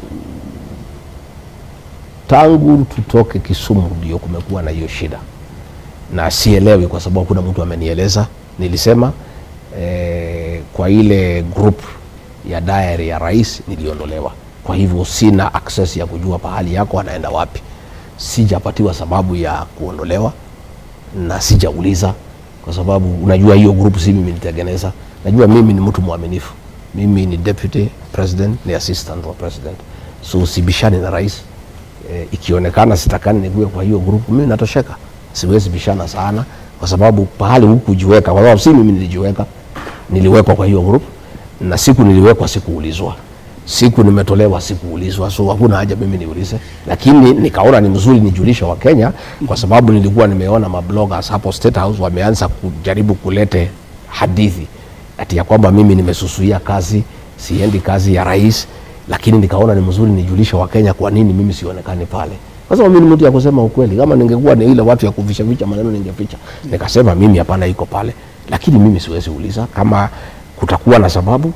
tangu tutoke Kisumu ndio kumekuwa na hiyo shida, na sielewi kwa sababu kuna mtu amenieleza. Nilisema eh, kwa ile group ya diary ya rais niliondolewa, kwa hivyo sina access ya kujua pahali yako anaenda wapi. Sijapatiwa sababu ya kuondolewa na sijauliza kwa sababu unajua hiyo group si mimi nilitengeneza. Najua mimi ni mtu mwaminifu, mimi ni deputy president, ni assistant wa president, so sibishani na rais. E, ikionekana sitakani nikuwe kwa hiyo group, mimi natosheka, siwezi bishana sana kwa sababu pahali hukujiweka, kwa sababu si mimi nilijiweka, niliwekwa kwa hiyo group, na siku niliwekwa sikuulizwa siku nimetolewa sikuulizwa, so hakuna haja mimi niulize, lakini nikaona ni mzuri nijulishe Wakenya kwa sababu nilikuwa nimeona mabloggers hapo State House wameanza kujaribu kulete hadithi ati ya kwamba mimi nimesusuia kazi, siendi kazi ya rais, lakini nikaona ni mzuri nijulishe Wakenya kwa nini mimi sionekani pale. Kwa sababu mimi ni mtu ya kusema ukweli. Kama ningekuwa ni ile watu ya kuficha ficha maneno ningeficha. Nikasema mimi hapana, iko pale, lakini mimi siwezi uliza kama kutakuwa na sababu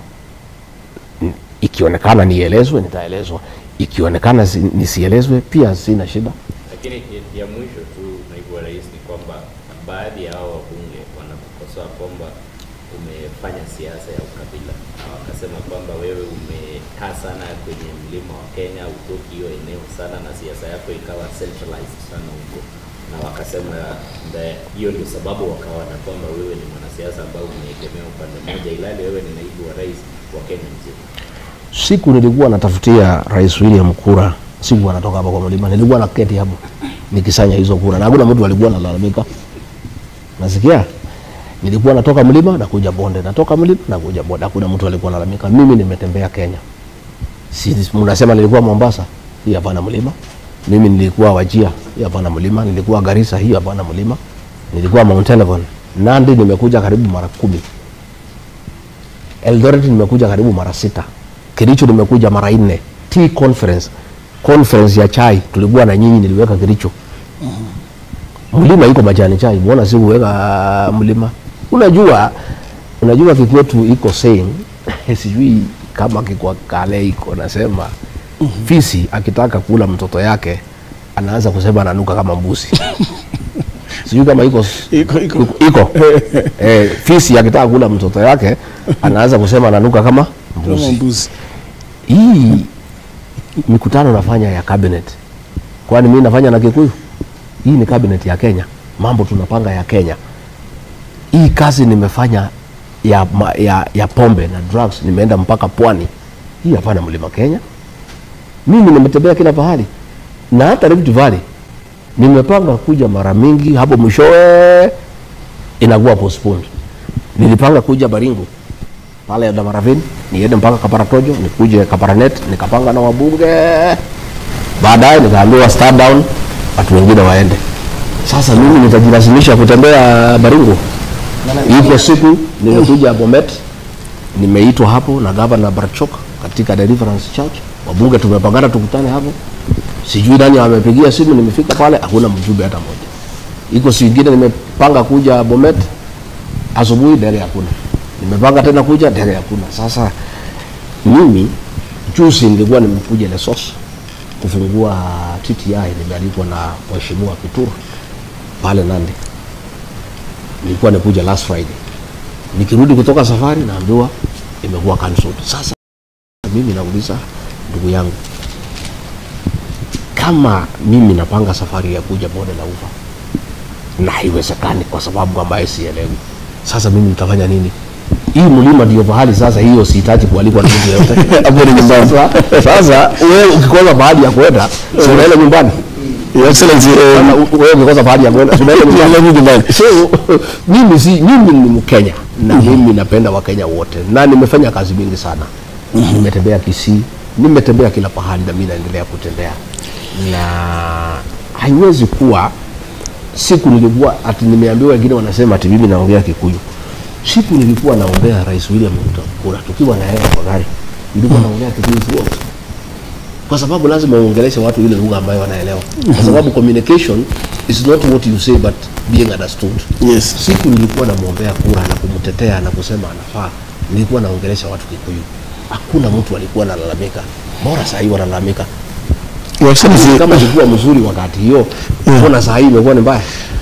ikionekana nielezwe nitaelezwa, ikionekana si- nisielezwe pia sina shida. Lakini ya- ya mwisho tu, naibu wa rais, ni kwamba baadhi ya hao wabunge wanakukosoa kwamba umefanya siasa ya ukabila, na wakasema kwamba wewe umekaa sana kwenye mlima wa Kenya, utoki hiyo eneo sana, na siasa yako ikawa centralized sana huko, na wakasema nda- hiyo ndio sababu wakawa na kwamba wewe ni mwanasiasa ambao umeegemea upande mmoja, ilhali wewe ni naibu wa rais wa Kenya nzima. Siku nilikuwa natafutia Rais William kura, siku anatoka hapa kwa mlima, nilikuwa naketi hapo nikisanya hizo kura, na hakuna mtu alikuwa analalamika. Nasikia nilikuwa natoka mlima na kuja bonde, natoka mlima na kuja bonde, hakuna mtu alikuwa analalamika. Mimi nimetembea Kenya, si mnasema nilikuwa Mombasa, hii hapana mlima. Mimi nilikuwa Wajia, hii hapana mlima. Nilikuwa Garissa, hii hapana mlima. Nilikuwa Mount Elgon, Nandi nimekuja karibu mara kumi. Eldoret nimekuja karibu mara sita. Kericho nimekuja mara nne. Tea conference, conference ya chai tulikuwa na nyinyi, niliweka Kericho. Mlima iko majani chai, mbona si kuweka mlima? Unajua, unajua kikwetu iko saying sijui kama kikwa kale iko nasema fisi akitaka kula mtoto yake anaanza kusema ananuka kama mbuzi. sijui kama iko Iko- iko. iko eh, fisi akitaka kula mtoto yake anaanza kusema ananuka kama Kama mbuzi. mbuzi. Hii mikutano nafanya ya cabinet, kwani mimi nafanya na Kikuyu? Hii ni cabinet ya Kenya, mambo tunapanga ya Kenya. Hii kazi nimefanya ya, ma- ya, ya pombe na drugs, nimeenda mpaka pwani. Hii hapana mlima Kenya. Mimi nimetembea kila pahali na hata Rift Valley nimepanga kuja mara mingi, hapo mwishowe inakuwa postponed. Nilipanga kuja Baringo pale Damaravini, niende mpaka Kaparatojo, nikuje Kaparanet, nikapanga na wabunge. Baadaye nikaambiwa start down, watu wengine waende. Sasa mimi nitajilazimisha kutembea Baringo. Iko siku nimekuja Bomet, nimeitwa hapo na gavana Barchok katika Deliverance Church. Wabunge tumepangana tukutane hapo, sijui nani amepigia simu, nimefika pale hakuna mjumbe hata moja. Iko siku ingine nimepanga kuja Bomet, asubuhi ndege hakuna, nimepanga tena kuja ndege hakuna. Sasa mimi juzi nilikuwa nimekuja Lesos kufungua TTI, nimealikwa na mheshimiwa Kituru pale Nandi. Nilikuwa nikuja last Friday, nikirudi kutoka safari naambiwa imekuwa cancelled. Sasa mimi nauliza ndugu yangu, kama mimi napanga safari ya kuja bonde la ufa na haiwezekani kwa sababu ambaye sielewi, sasa mimi nitafanya nini? Hii mlima ndio pahali sasa, hiyo sihitaji kualikwa na mtu yeyote hapo ni nyumbani. Sasa sasa wewe ukikosa mahali ya kwenda, si unaenda nyumbani? Your Excellency, Kama um, u- wewe umekosa pahali ya kwenda tunaenda nyumbani. tunaenda nyumbani. so mimi si mimi ni Mkenya na mimi napenda Wakenya wote na nimefanya kazi mingi sana nimetembea Kisii nimetembea kila pahali na mimi naendelea kutembea na haiwezi kuwa siku nilikuwa ati nimeambiwa wengine wanasema ati mimi naongea Kikuyu siku nilikuwa naombea Rais William Ruto kura tukiwa na hela kwa gari nilikuwa naongea Kikuyu throughout kwa sababu lazima uongeleshe watu ile lugha ambayo wanaelewa kwa sababu communication is not what you say but being understood Yes. siku nilikuwa namwombea kura na kumtetea na kusema anafaa nilikuwa naongelesha watu Kikuyu hakuna mtu alikuwa analalamika bora saa hii wanalalamika Your Excellency, kama ilikuwa mzuri wakati hiyo mbona saa hii imekuwa ni mbaya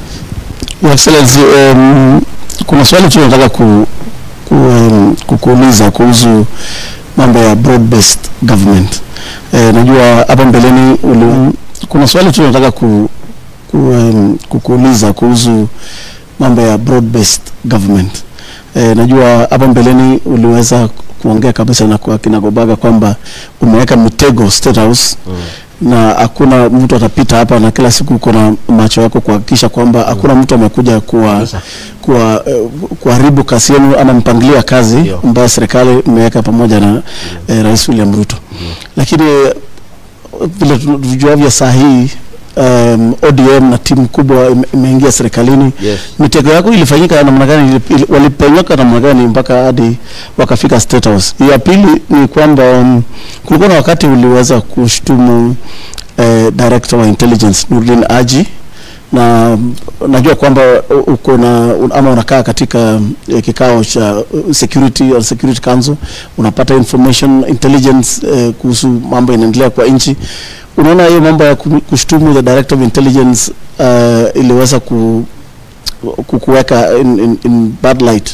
Your Excellency, um, kuna swali tu nataka ku, ku, um, kukuuliza kuhusu mambo ya broad based government. Eh, najua hapa mbeleni uli, kuna swali tu nataka ku, ku, um, kukuuliza kuhusu mambo ya broad based government. Eh, najua hapa mbeleni uliweza kuongea kabisa na kwa kinagobaga kwamba umeweka mitego State House na hakuna mtu atapita hapa na kila siku uko na macho yako kuhakikisha kwamba hakuna mtu amekuja kuwa Kabisa. kuwa eh, kuharibu kazi yenu ama mpangilio wa kazi Ndio. ambayo serikali imeweka pamoja na eh, Rais William Ruto. Lakini eh, vile tu- tujuavyo saa hii um, ODM na timu kubwa ime- imeingia serikalini. Yes. Mitego yako ilifanyika namna gani? Ili- ili- Walipenyoka namna gani mpaka hadi wakafika State House? Ya pili ni kwamba um, kulikuwa na wakati uliweza kushtumu eh, director wa intelligence Nurdin Haji na najua kwamba u- uko na un- ama unakaa katika eh, kikao cha uh, security or security council unapata information intelligence eh, kuhusu mambo inaendelea kwa nchi unaona hiyo mambo ya ku- kushtumu the director of intelligence uh, iliweza ku, ku- kuweka in, in, in bad light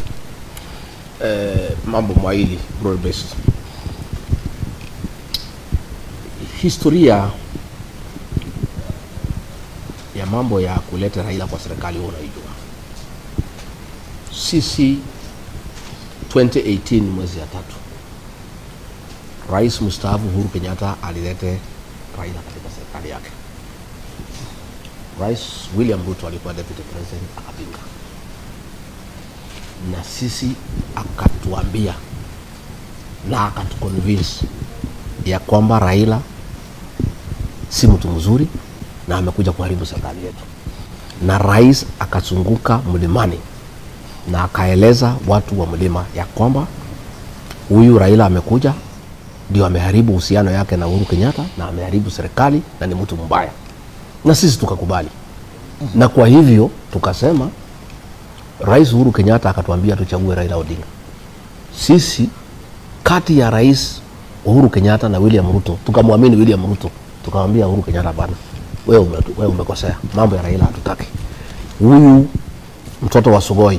eh, mambo mawili broad based. Historia ya mambo ya kuleta Raila kwa serikali huwa unaijua. Sisi 2018 mwezi ya tatu, Rais mstaafu Uhuru Kenyatta alilete Raila katika serikali yake. Rais William Ruto alikuwa deputy president akapinga na sisi akatuambia na akatuconvince ya kwamba Raila si mtu mzuri na amekuja kuharibu serikali yetu, na rais akazunguka mlimani na akaeleza watu wa mlima ya kwamba huyu Raila amekuja ndio ameharibu uhusiano yake na Uhuru Kenyatta na ameharibu serikali na ni mtu mbaya, na sisi tukakubali, na kwa hivyo tukasema Rais Uhuru Kenyatta akatuambia tuchague Raila Odinga. Sisi kati ya Rais Uhuru Kenyatta na William Ruto tukamwamini William Ruto, tukamwambia Uhuru Kenyatta, bana, wewe ume, wewe umekosea, mambo ya Raila hatutaki. Huyu mtoto wa Sugoi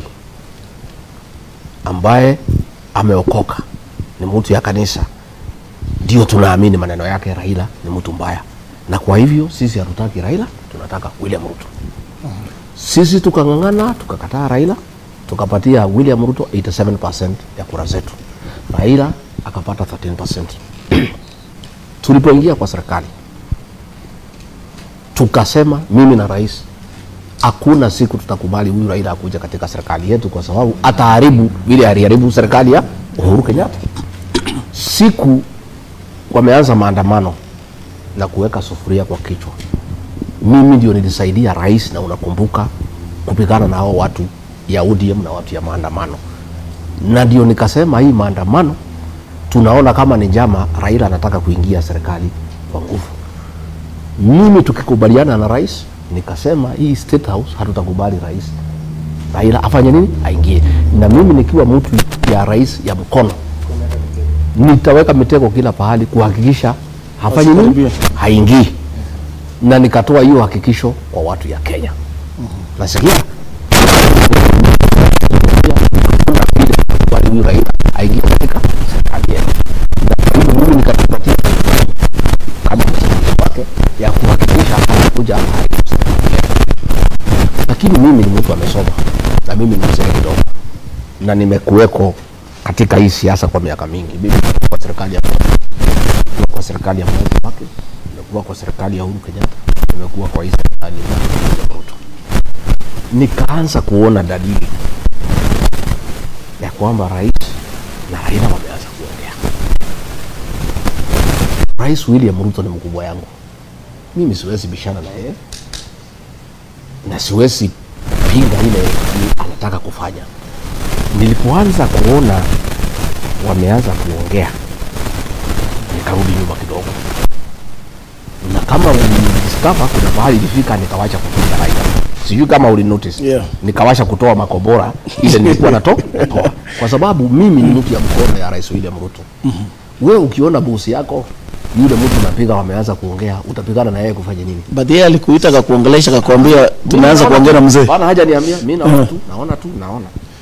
ambaye ameokoka ni mtu ya kanisa, ndio tunaamini maneno yake. Raila ni mtu mbaya, na kwa hivyo sisi hatutaki Raila, tunataka William Ruto. Sisi tukang'ang'ana tukakataa Raila, tukapatia William Ruto 87% ya kura zetu, Raila akapata 13%. Tulipoingia kwa serikali tukasema, mimi na rais, hakuna siku tutakubali huyu Raila akuja katika serikali yetu, kwa sababu ataharibu vile aliharibu serikali ya Uhuru Kenyatta. Siku wameanza maandamano na kuweka sufuria kwa kichwa mimi ndio nilisaidia rais, na unakumbuka kupigana na hao watu ya ODM na watu ya maandamano, na ndio nikasema hii maandamano tunaona kama ni njama, Raila anataka kuingia serikali kwa nguvu. Mimi tukikubaliana na rais, nikasema hii State House hatutakubali rais Raila afanye nini, aingie. Na mimi nikiwa mtu ya rais ya mkono, nitaweka mitego kila pahali kuhakikisha hafanyi nini, Asikaribie. haingii na nikatoa hiyo hakikisho kwa watu ya Kenya. Nasikia hakuna vile kubali huyu Raila aingie katika serikali yetu, na kwa hivyo mimi nikajipatia kama msaidizi wake ya kuhakikisha anakuja haribu serikali yetu. Lakini mimi ni mtu amesoma na mimi ni mzee kidogo na nimekuweko katika hii siasa kwa miaka mingi. Mimi nimekuwa kwa serikali ya kwa serikali ya Mwai Kibaki, nimekuwa nimekuwa kwa serikali ya Uhuru Kenyatta, nimekuwa kwa hii serikali ya William Ruto, nikaanza kuona dalili ya kwamba rais na Raila wameanza kuongea. Rais William Ruto ni mkubwa yangu, mimi siwezi bishana na yeye na siwezi pinga ile anataka kufanya. Nilipoanza kuona wameanza kuongea, nikarudi nyuma kidogo, na kama ulidiskava, kuna mahali ilifika nikawacha kupiga Raila, sijui kama uli notice Yeah. nikawasha kutoa makobora ile nilikuwa nato natoa, kwa sababu mimi ni mtu ya mkono ya Rais William Ruto. Wewe ukiona bosi yako yule mtu unapiga wameanza kuongea, utapigana na yeye kufanya nini? but yeye alikuita akakuongelesha akakwambia tumeanza Mimi kuongea na naona- mzee Bana haja niambia, mimi naona tu, naona tu, naona.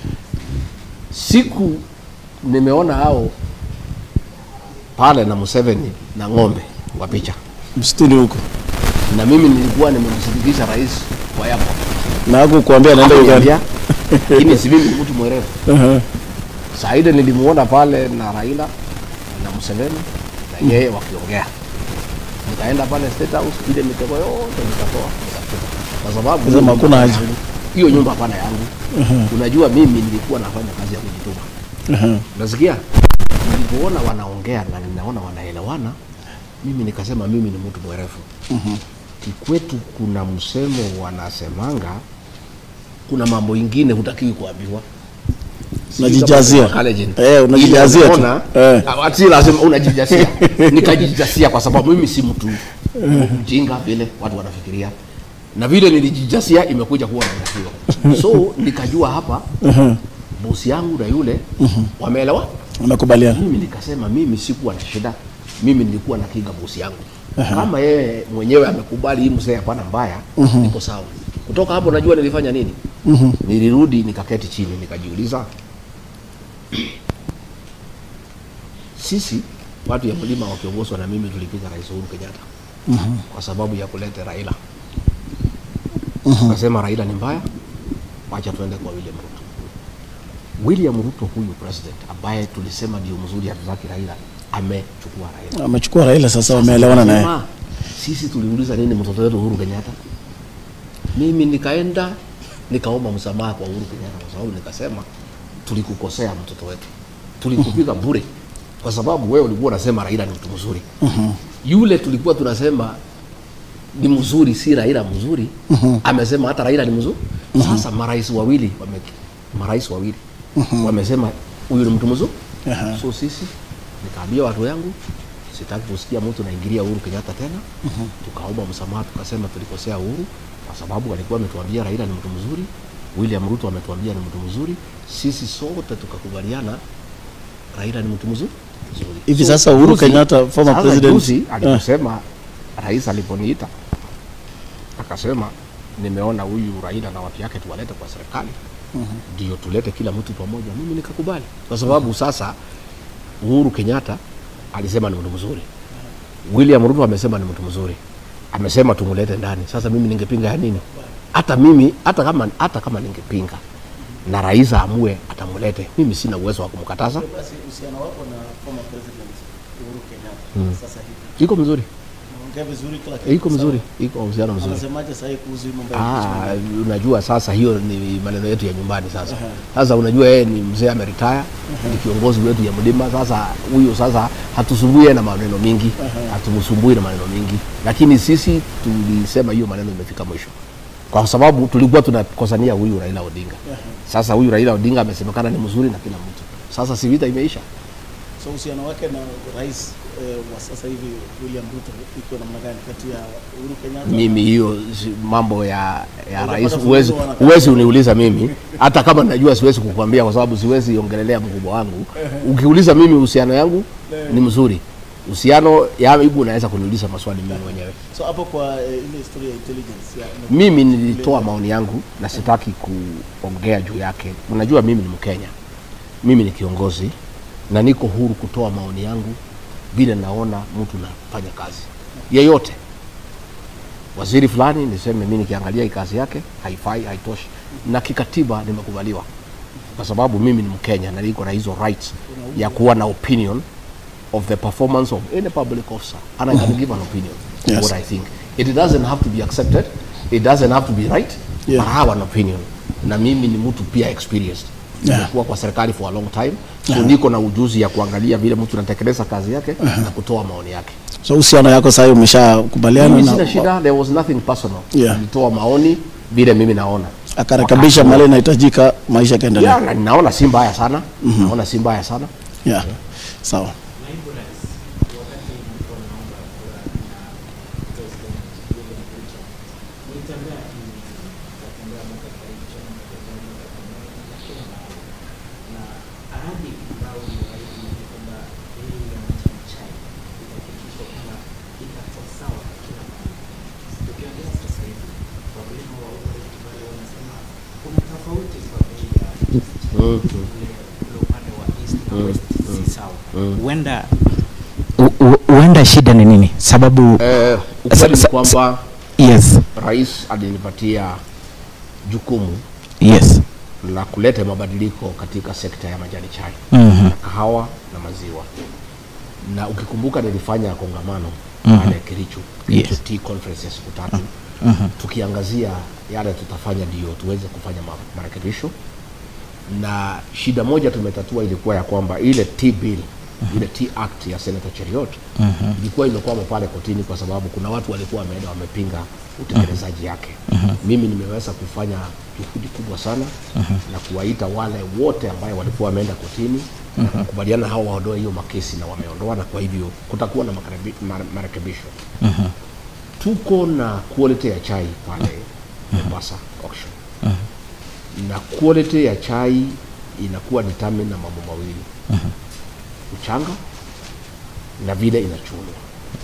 Siku nimeona hao pale na Museveni na ng'ombe kwa picha, msituni huko na mimi nilikuwa nimemsindikiza rais kwa yapo na hakukuambia anaenda Uganda Niambia, lakini si mimi ni mtu mwerevu. Aha. Saa ile nilimuona pale na Raila na Museveni na yeye wakiongea, nikaenda pale State House, ile mitego yote nikatoa nikatupa. kwa sababu Sema hakuna haja. hiyo nyumba hapana yangu. Unajua mimi nilikuwa nafanya kazi ya kujituma, Aha. unasikia? Nilipoona wanaongea na ninaona wanaelewana, mimi nikasema mimi ni mtu mwerevu. Kikwetu kuna msemo wanasemanga, kuna mambo ingine hutakiwi kuambiwa Unajijazia. Collagen. Eh, unajijazia tu. Ile unaona, Eh. ah, si lazima unajijazia. Nikajijazia kwa sababu mimi si mtu mjinga vile watu wanafikiria, na vile nilijijazia imekuja kuwa natakiwa. So nikajua hapa bosi yangu na yule wameelewa. Unakubaliana Mimi nikasema mimi sikuwa na shida, mimi nilikuwa na kinga bosi yangu. Kama yeye mwenyewe amekubali hii mzee hapana mbaya, niko sawa. Kutoka hapo najua nilifanya nini. Nilirudi nikaketi chini nikajiuliza, sisi watu ya mlima wakiongozwa na mimi tulipiga Rais Uhuru Kenyatta kwa sababu ya kuleta Raila. Tukasema Raila ni mbaya, wacha tuende kwa William Ruto. William Ruto huyu president ambaye tulisema ndio mzuri, hatutaki Raila, amechukua Raila. amechukua Raila sasa wameelewana naye Sema, Sisi tuliuliza nini mtoto wetu Uhuru Kenyatta? Mimi nikaenda nikaomba msamaha kwa Uhuru Kenyatta kwa sababu nikasema tulikukosea mtoto wetu, tulikupiga bure kwa sababu wewe ulikuwa unasema Raila ni mtu mzuri. Yule tulikuwa tunasema ni mzuri, si Raila mzuri, amesema hata Raila ni mzuri. Sasa marais wawili wame, marais wawili wamesema huyu ni mtu mzuri. Aha. So sisi nikaambia watu yangu sitaki kusikia mtu naingilia Uhuru Kenyatta tena. Tukaomba msamaha, tukasema tulikosea Uhuru kwa sababu alikuwa ametuambia Raila ni mtu mzuri, William Ruto ametuambia ni mtu mzuri, sisi sote tukakubaliana Raila ni mtu mzuri mzuri. Hivi sasa Uhuru juzi- Kenyatta, former sasa president, juzi eh. aliposema rais aliponiita akasema nimeona huyu Raila na watu yake tuwalete kwa serikali ndio tulete kila mtu pamoja, mimi nikakubali, kwa sababu sasa Uhuru Kenyatta alisema ni mtu mzuri, William Ruto amesema ni mtu mzuri, amesema tumulete ndani. Sasa mimi ningepinga ya nini? Hata mimi hata kama hata kama ningepinga na rais aamue atamulete, mimi sina uwezo wa kumkataza. basi uhusiano wako na former president Uhuru Kenyatta sasa hivi Iko mzuri, unaongea vizuri kila kitu iko mzuri, iko uhusiano mzuri. anasemaje sasa hivi kuhusu hii mambo ya Ah, unajua sasa hiyo ni maneno yetu ya nyumbani sasa. Sasa unajua yeye ni mzee ameretire, ni kiongozi wetu ya mlima. Sasa huyo sasa hatusumbui na maneno mingi, hatumsumbui na maneno mingi, lakini sisi tulisema hiyo maneno imefika mwisho, kwa sababu tulikuwa tunakosania huyu Raila Odinga. Sasa huyu Raila Odinga amesemekana ni mzuri na kila mtu, sasa si vita imeisha. so uhusiano wake na rais eh, wa sasa hivi William Ruto iko namna gani kati ya Uhuru Kenyatta mimi hiyo si- mambo ya ya Unapata rais funzo huwezi wanakaa- huwezi uniuliza mimi hata kama najua siwezi kukwambia kwa sababu siwezi ongelelea mkubwa wangu ukiuliza mimi uhusiano yangu ni mzuri uhusiano yangu unaweza kuniuliza maswali mimi mwenyewe so hapo kwa eh, ile historia ya intelligence ya mimi nilitoa maoni yangu na sitaki kuongea juu yake unajua mimi ni mkenya mimi ni kiongozi na niko huru kutoa maoni yangu vile naona mtu nafanya kazi yeyote waziri fulani niseme mi nikiangalia hii kazi yake haifai haitoshi na kikatiba nimekubaliwa kwa sababu mimi ni mkenya na niko na hizo rights ya kuwa na opinion of the performance of any public officer and I can give an opinion Yes. what I think. It doesn't have to be accepted, it doesn't have to be right, Yeah. but I have an opinion. Na mimi ni mtu pia experienced. Yeah. Nimekuwa kwa serikali for a long time. So Yeah. niko na ujuzi ya kuangalia vile mtu anatekeleza kazi yake na kutoa maoni yake. so uhusiano yako sasa umeshakubaliana Mimi na sina shida, there was nothing personal. Yeah. Nilitoa maoni vile mimi naona. akarekebisha Wakati- mali inahitajika maisha kaendelea Yeah, na naona si mbaya sana. Naona si mbaya sana. yeah. sawa Naibu Rais, wakati mlikuwa mnaomba kura na President William Ruto, mlitembea hivi, mkatembea mpaka Kericho, mkatembea mpaka Kakamega na kila mahali, na ahadi ambayo uliahidi ni kwamba bei ya majani chai itahakikishwa kwamba itakuwa sawa kila mahali. Tukiongea sasa hivi, wakulima wa huko Rift Valley wanasema kuna tofauti kwa bei ya ule ule upande wa east na west si sawa. Huenda U- u- huenda shida ni nini sababu Eh, Sa- ukweli ni sa- kwamba yes rais alinipatia jukumu yes la kuleta mabadiliko katika sekta ya majani chai Mhm. na kahawa na maziwa na ukikumbuka nilifanya kongamano Mhm. pale Kericho Yes. Kericho Tea Conference ya siku tatu Mhm. tukiangazia yale tutafanya ndio tuweze kufanya ma- marekebisho na shida moja tumetatua ilikuwa ya kwamba ile Tea bill ile Tea Act ya Senator Cheriot ilikuwa imekwama pale kotini kwa sababu kuna watu walikuwa wameenda wamepinga utekelezaji yake. Mimi nimeweza kufanya juhudi kubwa sana na kuwaita wale wote ambayo walikuwa wameenda kotini na kukubaliana hao waondoe hiyo makesi na wameondoa, na kwa hivyo kutakuwa na makarebi- mare- marekebisho. Tuko na quality ya chai pale Mombasa auction na quality ya chai inakuwa determined na mambo mawili uchanga na vile inachunwa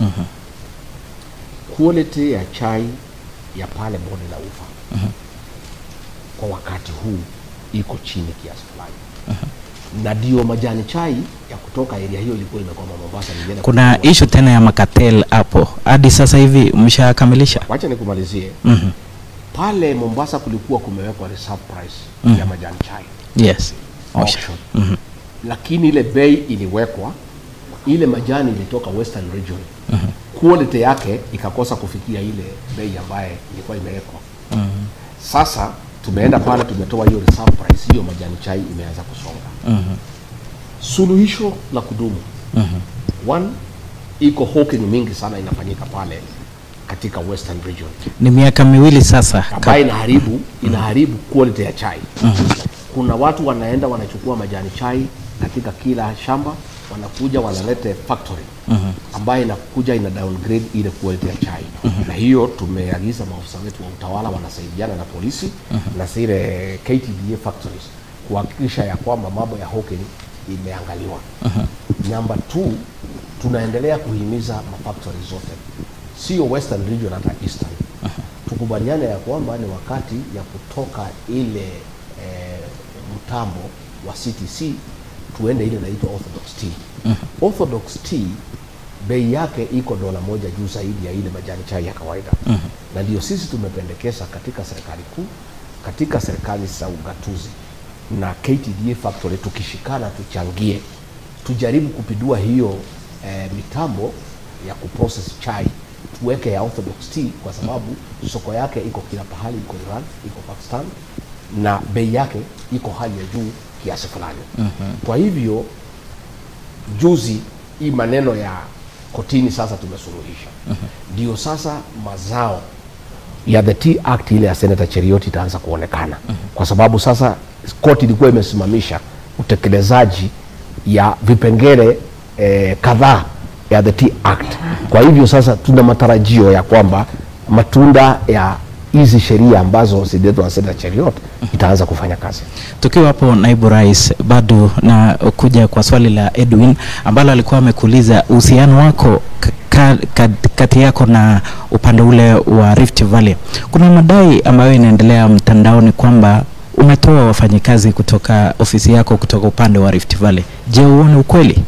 quality ya chai ya pale bonde la ufa kwa wakati huu iko chini kiasi fulani na ndio majani chai ya kutoka area hiyo ilikuwa imekwama Mombasa nilienda kuna kununua. ishu tena ya makatel hapo hadi sasa hivi mshakamilisha wacha nikumalizie Mhm. pale Mombasa kulikuwa kumewekwa reserve price ya majani chai yes Osha. auction. Mhm. lakini ile bei iliwekwa ile majani ilitoka western region quality yake ikakosa kufikia ile bei ambaye ilikuwa imewekwa sasa tumeenda pale tumetoa hiyo reserve price hiyo majani chai imeanza kusonga suluhisho la kudumu one iko hawking mingi sana inafanyika pale katika western region ni miaka miwili sasa ambayo inaharibu inaharibu quality ya chai. Kuna watu wanaenda wanachukua majani chai katika kila shamba, wanakuja wanalete factory ambayo inakuja ina downgrade ile quality ya chai, na hiyo tumeagiza maafisa wetu wa utawala wanasaidiana na polisi na zile KTDA factories kuhakikisha ya kwamba mambo ya hawking imeangaliwa. Number two, tunaendelea kuhimiza mafactory zote, sio western region, hata eastern tukubaliane ya kwamba ni wakati ya kutoka ile eh, mtambo wa CTC tuende ile inaitwa orthodox tea. Orthodox tea bei yake iko dola moja juu zaidi ya ile majani chai ya kawaida na ndio sisi tumependekeza katika serikali kuu, katika serikali za ugatuzi na KTDA factory, tukishikana tuchangie, tujaribu kupindua hiyo eh, mitambo ya kuprocess chai tuweke ya orthodox tea kwa sababu soko yake iko kila pahali, iko Iran, iko Pakistan na bei yake iko hali ya juu kiasi fulani. Kwa hivyo juzi hii maneno ya kotini sasa tumesuluhisha, ndio sasa mazao ya the Tea Act ile ya Senator Cherioti itaanza kuonekana kwa sababu sasa koti ilikuwa imesimamisha utekelezaji ya vipengele eh, kadhaa ya the Tea Act. Kwa hivyo sasa tuna matarajio ya kwamba matunda ya hizi sheria ambazo zililetwa na Senator Cheriot itaanza kufanya kazi. tukiwa hapo naibu rais bado na kuja kwa swali la edwin ambalo alikuwa amekuuliza uhusiano wako ka, ka, kati yako na upande ule wa rift valley kuna madai ambayo inaendelea mtandaoni kwamba umetoa wafanyikazi kutoka ofisi yako kutoka upande wa rift valley je uone ukweli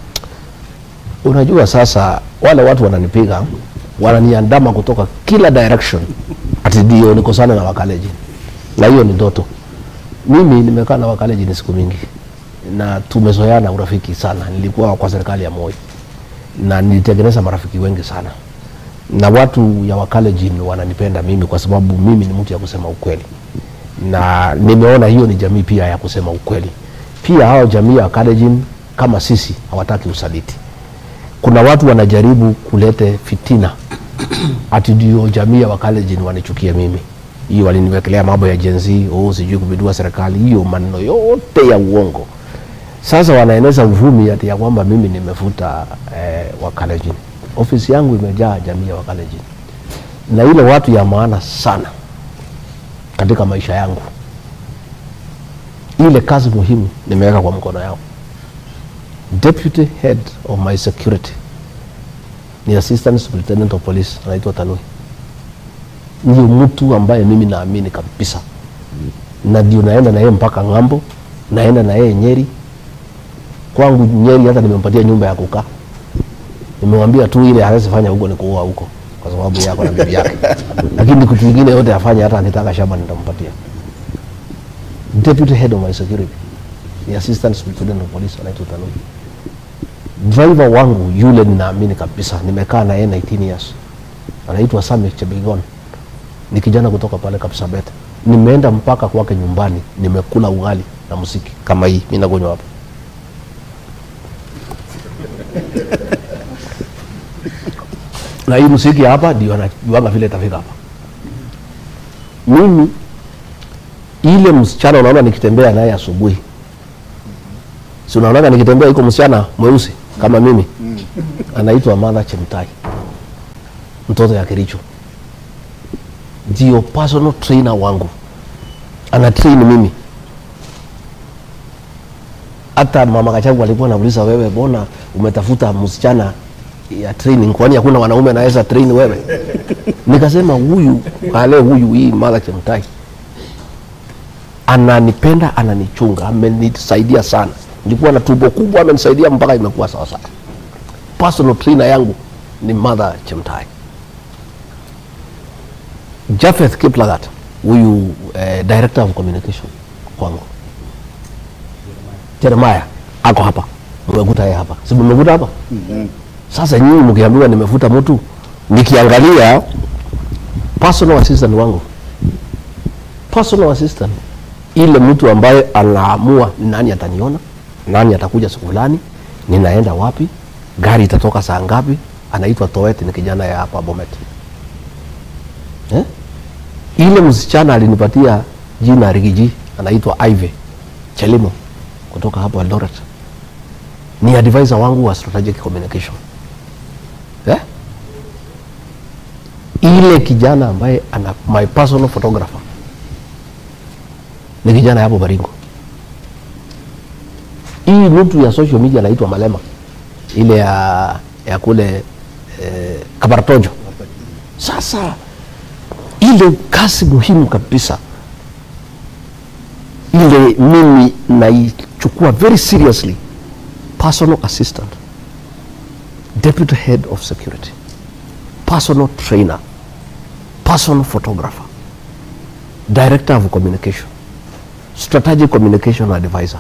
Unajua sasa wale watu wananipiga wananiandama kutoka kila direction, ati ndio nikosane na wakaleji, na hiyo ni ndoto. Mimi nimekaa na wakaleji ni siku mingi na tumezoeana urafiki sana. Nilikuwa kwa serikali ya Moi na nilitengeneza marafiki wengi sana, na watu ya Wakalenjin wananipenda mimi kwa sababu mimi ni mtu ya kusema ukweli, na nimeona hiyo ni jamii pia ya kusema ukweli. Pia hao jamii ya Wakalenjin kama sisi hawataki usaliti. Kuna watu wanajaribu kulete fitina ati ndio jamii ya Wakalenjin wanichukie mimi. Hiyo waliniwekelea mambo ya Gen Z, oh, sijui kupindua serikali, hiyo maneno yote ya uongo. Sasa wanaeneza uvumi ati ya kwamba mimi nimefuta eh, Wakalenjin. Ofisi yangu imejaa jamii ya Wakalenjin na ile watu ya maana sana katika maisha yangu, ile kazi muhimu nimeweka kwa mkono yao. Deputy head of my security ni assistant superintendent of police anaitwa Tanui. Ndio mtu ambaye mimi naamini kabisa, na ndio naenda na yeye mpaka ng'ambo, naenda na yeye Nyeri. Kwangu Nyeri hata nimempatia nyumba ya kukaa, nimemwambia tu ile hawezi fanya huko ni kuoa huko kwa sababu yako na bibi yake, lakini kitu kingine yote afanye, hata akitaka shamba nitampatia. Deputy head of my security ni assistant superintendent of police anaitwa Tanui driver wangu yule ninaamini kabisa, nimekaa na yeye 19 years, anaitwa Sami Chebigon, ni kijana kutoka pale Kapsabet. Nimeenda mpaka kwake nyumbani, nimekula ugali na muziki kama hii mimi nakunywa hapa. na hii muziki hapa ndio anajuanga vile itafika hapa. Mimi ile msichana unaona nikitembea naye asubuhi si unaonaga nikitembea iko msichana mweusi kama mimi anaitwa Martha Chemtai, mtoto ya Kericho, ndio personal trainer wangu, ana train mimi. Hata mama Kachagu alikuwa anauliza, wewe mbona umetafuta msichana ya training, kwani hakuna wanaume anaweza train wewe? Nikasema huyu ale huyu, hii Martha Chemtai ananipenda, ananichunga, amenisaidia sana nilikuwa na tumbo kubwa, amenisaidia mpaka imekuwa sawa sawa. Personal trainer yangu ni Martha Chemtai. Japheth Kiplagat huyu eh, director of communication kwangu. Jeremiah ako hapa, mmekuta yeye hapa, si mmekuta hapa? Sasa nyinyi mkiambiwa nimefuta mtu, nikiangalia personal assistant wangu, personal assistant, ile mtu ambaye anaamua ni nani ataniona nani atakuja siku fulani, ninaenda wapi, gari itatoka saa ngapi. Anaitwa Toet, ni kijana ya hapa Bomet eh? Ile msichana alinipatia jina Rigiji, anaitwa Ive Chelimo kutoka hapo Eldoret, ni advisor wangu wa strategic communication eh? Ile kijana ambaye ana my personal photographer ni kijana hapo Baringo hii mtu ya social media anaitwa Malema, ile ya, ya kule eh, Kabaratojo. Sasa ile kazi muhimu kabisa ile mimi naichukua very seriously, personal assistant, deputy head of security, personal trainer, personal photographer, director of communication, strategic communication advisor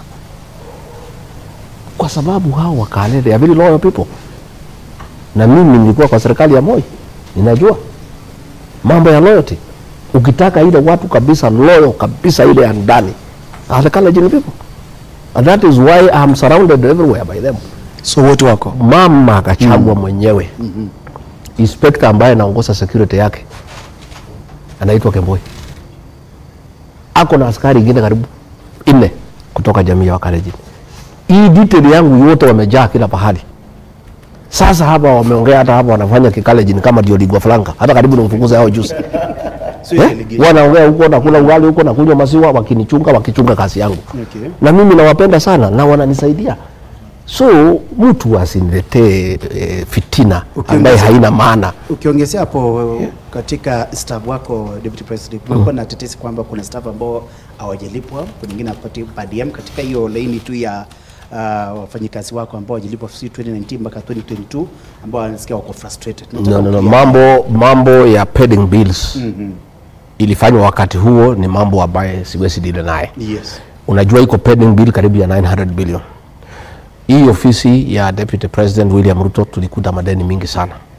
kwa sababu hao wakale they are very loyal people, na mimi nilikuwa kwa serikali ya Moi, ninajua mambo ya loyalty. Ukitaka ile watu kabisa loyal kabisa ile ya ndani are the Kalenjin people and that is why I am surrounded everywhere by them. So wote wako Mama akachagua mwenyewe inspector ambaye anaongoza security yake anaitwa Kemboi, ako na askari ingine karibu nne kutoka jamii ya Wakalenjin hii detail yangu yote wamejaa kila pahali. Sasa hapa wameongea, hata hapa wanafanya Kikalenjin kama ndio ligwa flanka, hata karibu nimfukuze hao juzi eh? Wanaongea huko nakula ugali huko nakunywa maziwa, wakinichunga wakichunga kazi yangu Okay. na mimi nawapenda sana na wananisaidia, so mtu asiniletee e, fitina Ukiongeza- ambaye haina maana. Ukiongezea hapo katika staff wako Deputy President, kumekuwa na tetesi kwamba kuna staff ambao hawajalipwa, kuna wengine hawapati per diem katika hiyo laini tu ya uh, wafanyikazi wako ambao hawajalipwa si 2019 mpaka 2022 ambao wanasikia wako frustrated. Nataka No, no, no. kulia- Mambo, mambo ya pending bills ilifanywa wakati huo ni mambo ambaye siwezi dile naye. Yes. Unajua iko pending bill karibu ya 900 billion. Hii ofisi ya Deputy President William Ruto tulikuta madeni mingi sana,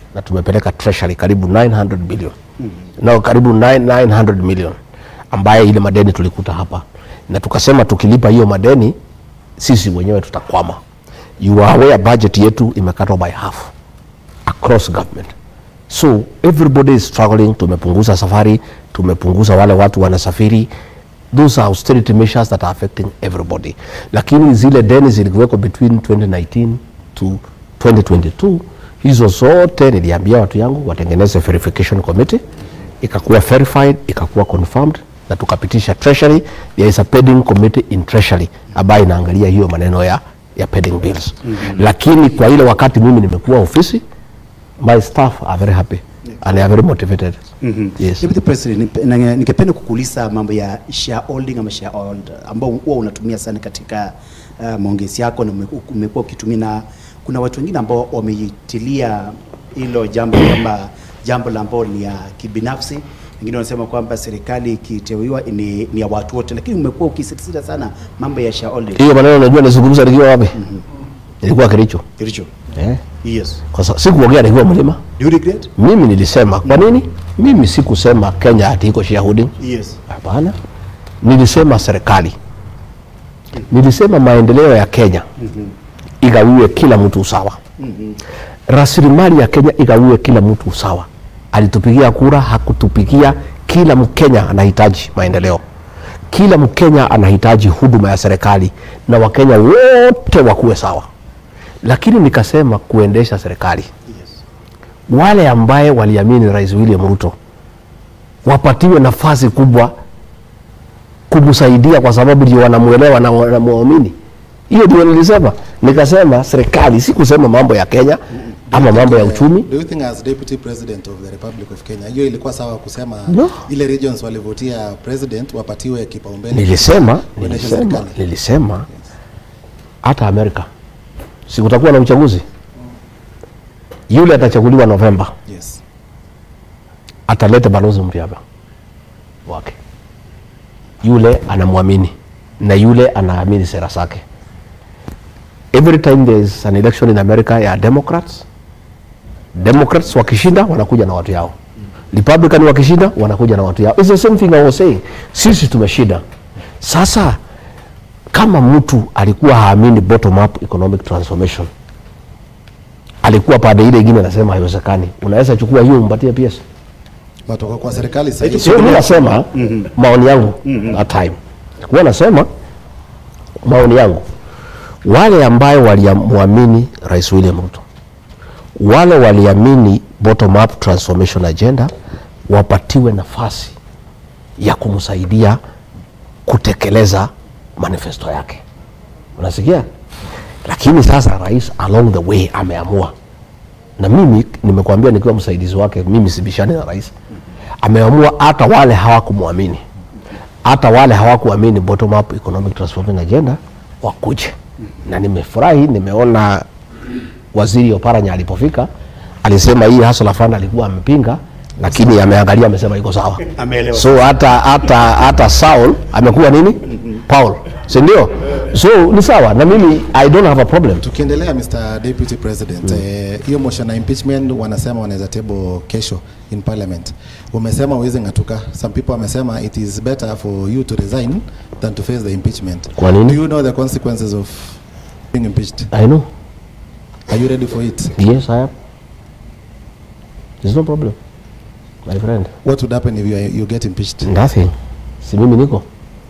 na tumepeleka treasury karibu 900 billion no, karibu 9 900 million ambaye ile madeni tulikuta hapa, na tukasema tukilipa hiyo madeni sisi wenyewe tutakwama. You are aware budget yetu imekatwa by half across government so everybody is struggling. Tumepunguza safari, tumepunguza wale watu wanasafiri. Those are austerity measures that are affecting everybody, lakini zile deni zilikuweko between 2019 to 2022 hizo zote niliambia watu yangu watengeneze verification committee, ikakuwa verified, ikakuwa confirmed na tukapitisha treasury. There is a pending committee in treasury ambayo inaangalia hiyo maneno ya, ya pending bills lakini kwa ile wakati mimi nimekuwa ofisi my staff are very happy and they are very motivated. Yes. Deputy President, nipe- na- ningependa kukuuliza mambo ya shareholding ama sharehold ambao huwa unatumia sana katika uh, maongezi yako na umeku- umekuwa ukitumia, na kuna watu wengine ambao wameitilia hilo jambo kama jambo la ambao ni ya kibinafsi. Wengine wanasema kwamba serikali ikiteuliwa ni, ni ya watu wote, lakini umekuwa ukisisitiza sana mambo ya shareholding. Hiyo maneno unajua nizungumza nikiwa wapi? Nilikuwa Kericho. Kilicho. Eh? Yes. Kwa sababu sikuongea nikiwa mlima. Do you regret? Mimi nilisema kwa nini? Mimi sikusema Kenya ati iko shareholding. Yes. Hapana, nilisema serikali, nilisema maendeleo ya Kenya igawiwe kila mtu usawa, rasilimali ya Kenya igawiwe kila mtu usawa. Alitupigia kura, hakutupigia. Kila Mkenya anahitaji maendeleo, kila Mkenya anahitaji huduma ya serikali, na Wakenya wote wakuwe sawa. Lakini nikasema kuendesha serikali, wale ambaye waliamini Rais William Ruto wapatiwe nafasi kubwa kumsaidia kwa sababu ndio wanamuelewa na wanamuamini. Hiyo ndio nilisema, nikasema serikali, si kusema mambo ya Kenya ama mambo ya uchumi. Do you think as deputy president of the Republic of Kenya hiyo ilikuwa sawa kusema No. ile regions walivotia president wapatiwe kipaumbele? Nilisema, Kuendesha nilisema, serikali. nilisema hata Amerika si kutakuwa na uchaguzi, yule atachaguliwa Novemba Yes. ataleta balozi mpya hapa wake, yule anamwamini na yule anaamini sera zake. Every time there is an election in America ya Democrats, Democrats wakishinda wanakuja na watu yao, Republican wakishinda wanakuja na watu yao. It's the same thing I was saying. Sisi tumeshinda sasa. Kama mtu alikuwa haamini bottom up economic transformation, alikuwa pande ile ingine anasema haiwezekani, unaweza chukua hiyo umpatie PS Watu wako kwa serikali sasa hivi. sio mimi nasema maoni yangu that time kuwa nasema maoni yangu wale ambayo waliamwamini rais William Ruto wale waliamini bottom up transformation agenda wapatiwe nafasi ya kumsaidia kutekeleza manifesto yake unasikia lakini sasa rais along the way ameamua na mimi nimekuambia nikiwa msaidizi wake, mimi sibishani na rais. Ameamua hata wale hawakumwamini, hata wale hawakuamini bottom up economic transformation agenda wakuje, na nimefurahi, nimeona waziri Oparanya alipofika alisema hii hustler fund alikuwa amepinga, lakini ameangalia amesema iko sawa. Ameelewa. So hata hata hata Saul amekuwa nini? Paul, si ndio? So ni sawa na mimi, I don't have a problem. Tukiendelea Mr. Deputy President, eh, hiyo motion ya impeachment wanasema wanaweza table kesho in parliament. Umesema uweze ng'atuka. Some people wamesema it is better for you to resign than to face the impeachment. Kwa nini? Do you know the consequences of being impeached? I know. Are you ready for it? Yes, I am. There's no problem, my friend. What would happen if you, you get impeached? Nothing. Si mimi niko.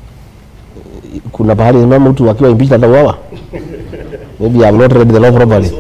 Kuna pahali mama mtu akiwa impeached atauawa. Maybe I'm not read the law properly.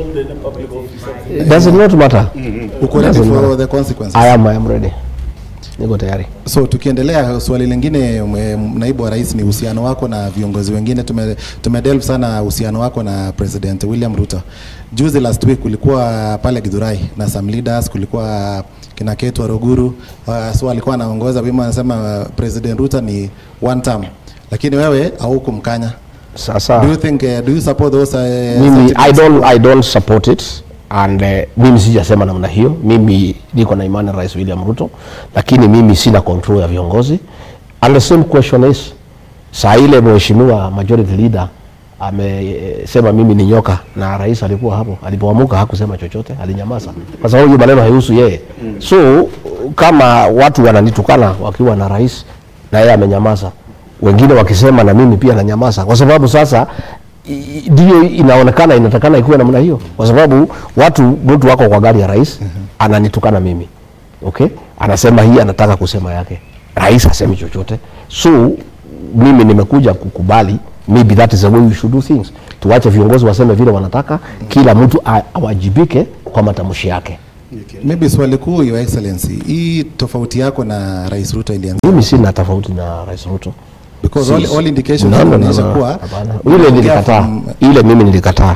Does it not matter? Uko ready Doesn't for matter. the consequences? I am, I am ready. Niko tayari. So tukiendelea, swali lingine mwe- naibu wa rais, ni uhusiano wako na viongozi wengine. Tume, tumedelve sana uhusiano wako na President William Ruto. Juzi last week kulikuwa pale Githurai na some leaders, kulikuwa kina Ketu Waruguru uh, so alikuwa anaongoza wima, anasema uh, President Ruto ni one term, lakini wewe haukumkanya. Do you Sasa think uh, do you support those uh, mimi I sentiments? don't, I don't support it and uh, mimi sijasema namna hiyo. Mimi niko na imani na Rais William Ruto, lakini mimi sina control ya viongozi. And the same question is saa ile mheshimiwa majority leader amesema mimi ni nyoka na rais alikuwa hapo alipoamuka hakusema chochote alinyamaza kwa sababu hiyo maneno haihusu yeye so kama watu wananitukana wakiwa na rais na yeye amenyamaza wengine wakisema na mimi pia nanyamaza kwa sababu sasa i- ndio inaonekana inatakana ikuwe namna hiyo kwa sababu watu mtu wako kwa gari ya rais ananitukana mimi okay anasema hii anataka kusema yake rais hasemi chochote so mimi nimekuja kukubali maybe that is the way we should do things tuache viongozi waseme vile wanataka kila mtu a- awajibike kwa matamshi yake Maybe swali kuu, Your Excellency, hii tofauti yako na Rais Ruto ilianza mimi sina tofauti na rais ruto because all, Si- all indications No, no, no, zinaonyesha no, kuwa hapana. unaongea ile nilikataa from- ile mimi nilikataa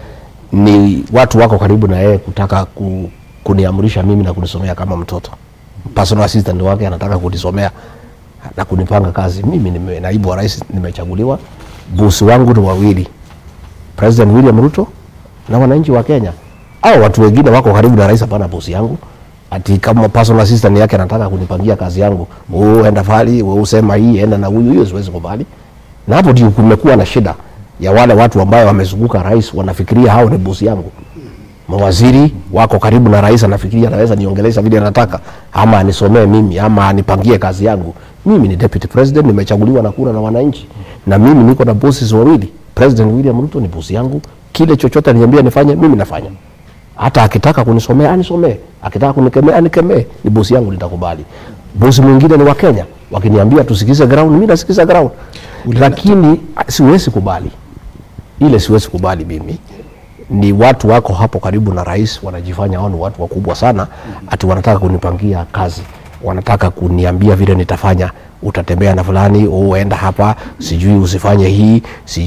ni watu wako karibu na yeye kutaka ku, kuniamrisha mimi na kunisomea kama mtoto personal assistant wake anataka kunisomea na kunipanga kazi mimi nime, naibu wa rais nimechaguliwa bosi wangu ni wawili president william ruto na wananchi wa kenya au watu wengine wako karibu na rais hapana bosi yangu ati kama personal assistant yake anataka kunipangia kazi yangu wewe enda fali wewe usema hii enda na huyu hiyo siwezi kubali na hapo ndio kumekuwa na shida ya wale watu ambao wamezunguka rais wanafikiria hao ni bosi yangu mawaziri wako karibu na rais anafikiria anaweza niongelesha vile anataka ama anisomee mimi ama anipangie kazi yangu mimi ni deputy president nimechaguliwa na kura na wananchi na mimi niko na bosses wawili president william ruto ni bosi yangu kile chochote aliniambia nifanye mimi nafanya hata akitaka kunisomea anisomee akitaka kunikemea anikemee ni bosi yangu nitakubali bosi mwingine ni wa kenya wakiniambia tusikize ground mimi nasikiza ground lakini ah, siwezi kubali ile siwezi kubali mimi ni watu wako hapo karibu na rais wanajifanya wao ni watu wakubwa sana ati wanataka kunipangia kazi wanataka kuniambia vile nitafanya utatembea na fulani oh, enda hapa sijui usifanye hii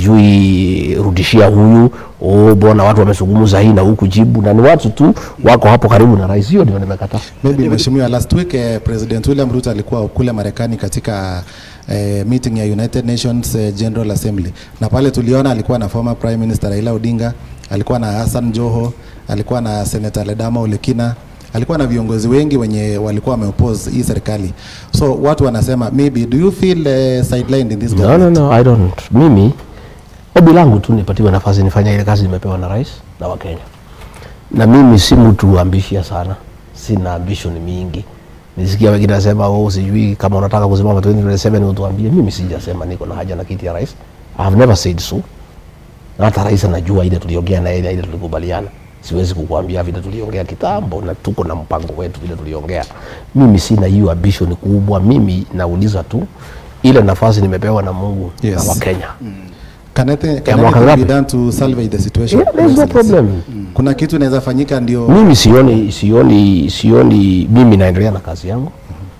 sijui rudishia huyu oh, bona watu wamezungumza hii na huku jibu na ni watu tu wako hapo karibu na rais hiyo ndio nimekataa Maybe mheshimiwa, last week eh, President William Ruto alikuwa kule Marekani katika eh, meeting ya United Nations eh, General Assembly, na pale tuliona alikuwa na former Prime Minister Raila Odinga, alikuwa na Hassan Joho, alikuwa na Senator Ledama Olekina, alikuwa na viongozi wengi wenye walikuwa wameoppose hii serikali. So watu wanasema maybe do you feel eh, sidelined in this no, no, government? no, I don't. Mimi ombi langu tu nipatiwe nafasi nifanye ile kazi nimepewa na rais na Wakenya, na mimi si mtu ambishia sana, sina ambition mingi. Nisikia wengine nasema oh, sijui kama unataka kusimama 2027 utuambie. Mimi sijasema niko na haja na kiti ya rais. I have never said so. Na hata rais anajua ile tuliongea na ile ile tulikubaliana. Siwezi kukuambia vile tuliongea kitambo na tuko na mpango wetu vile tuliongea. Mimi sina hiyo ambition kubwa. Mimi nauliza tu ile nafasi nimepewa na Mungu Yes. na Wakenya. Can anything, Ya can mwaka anything be ngapi? done to salvage the situation? Yeah, there's no Excellency? problem. Kuna kitu inaweza fanyika ndio Mimi sioni sioni sioni, mimi naendelea na kazi yangu.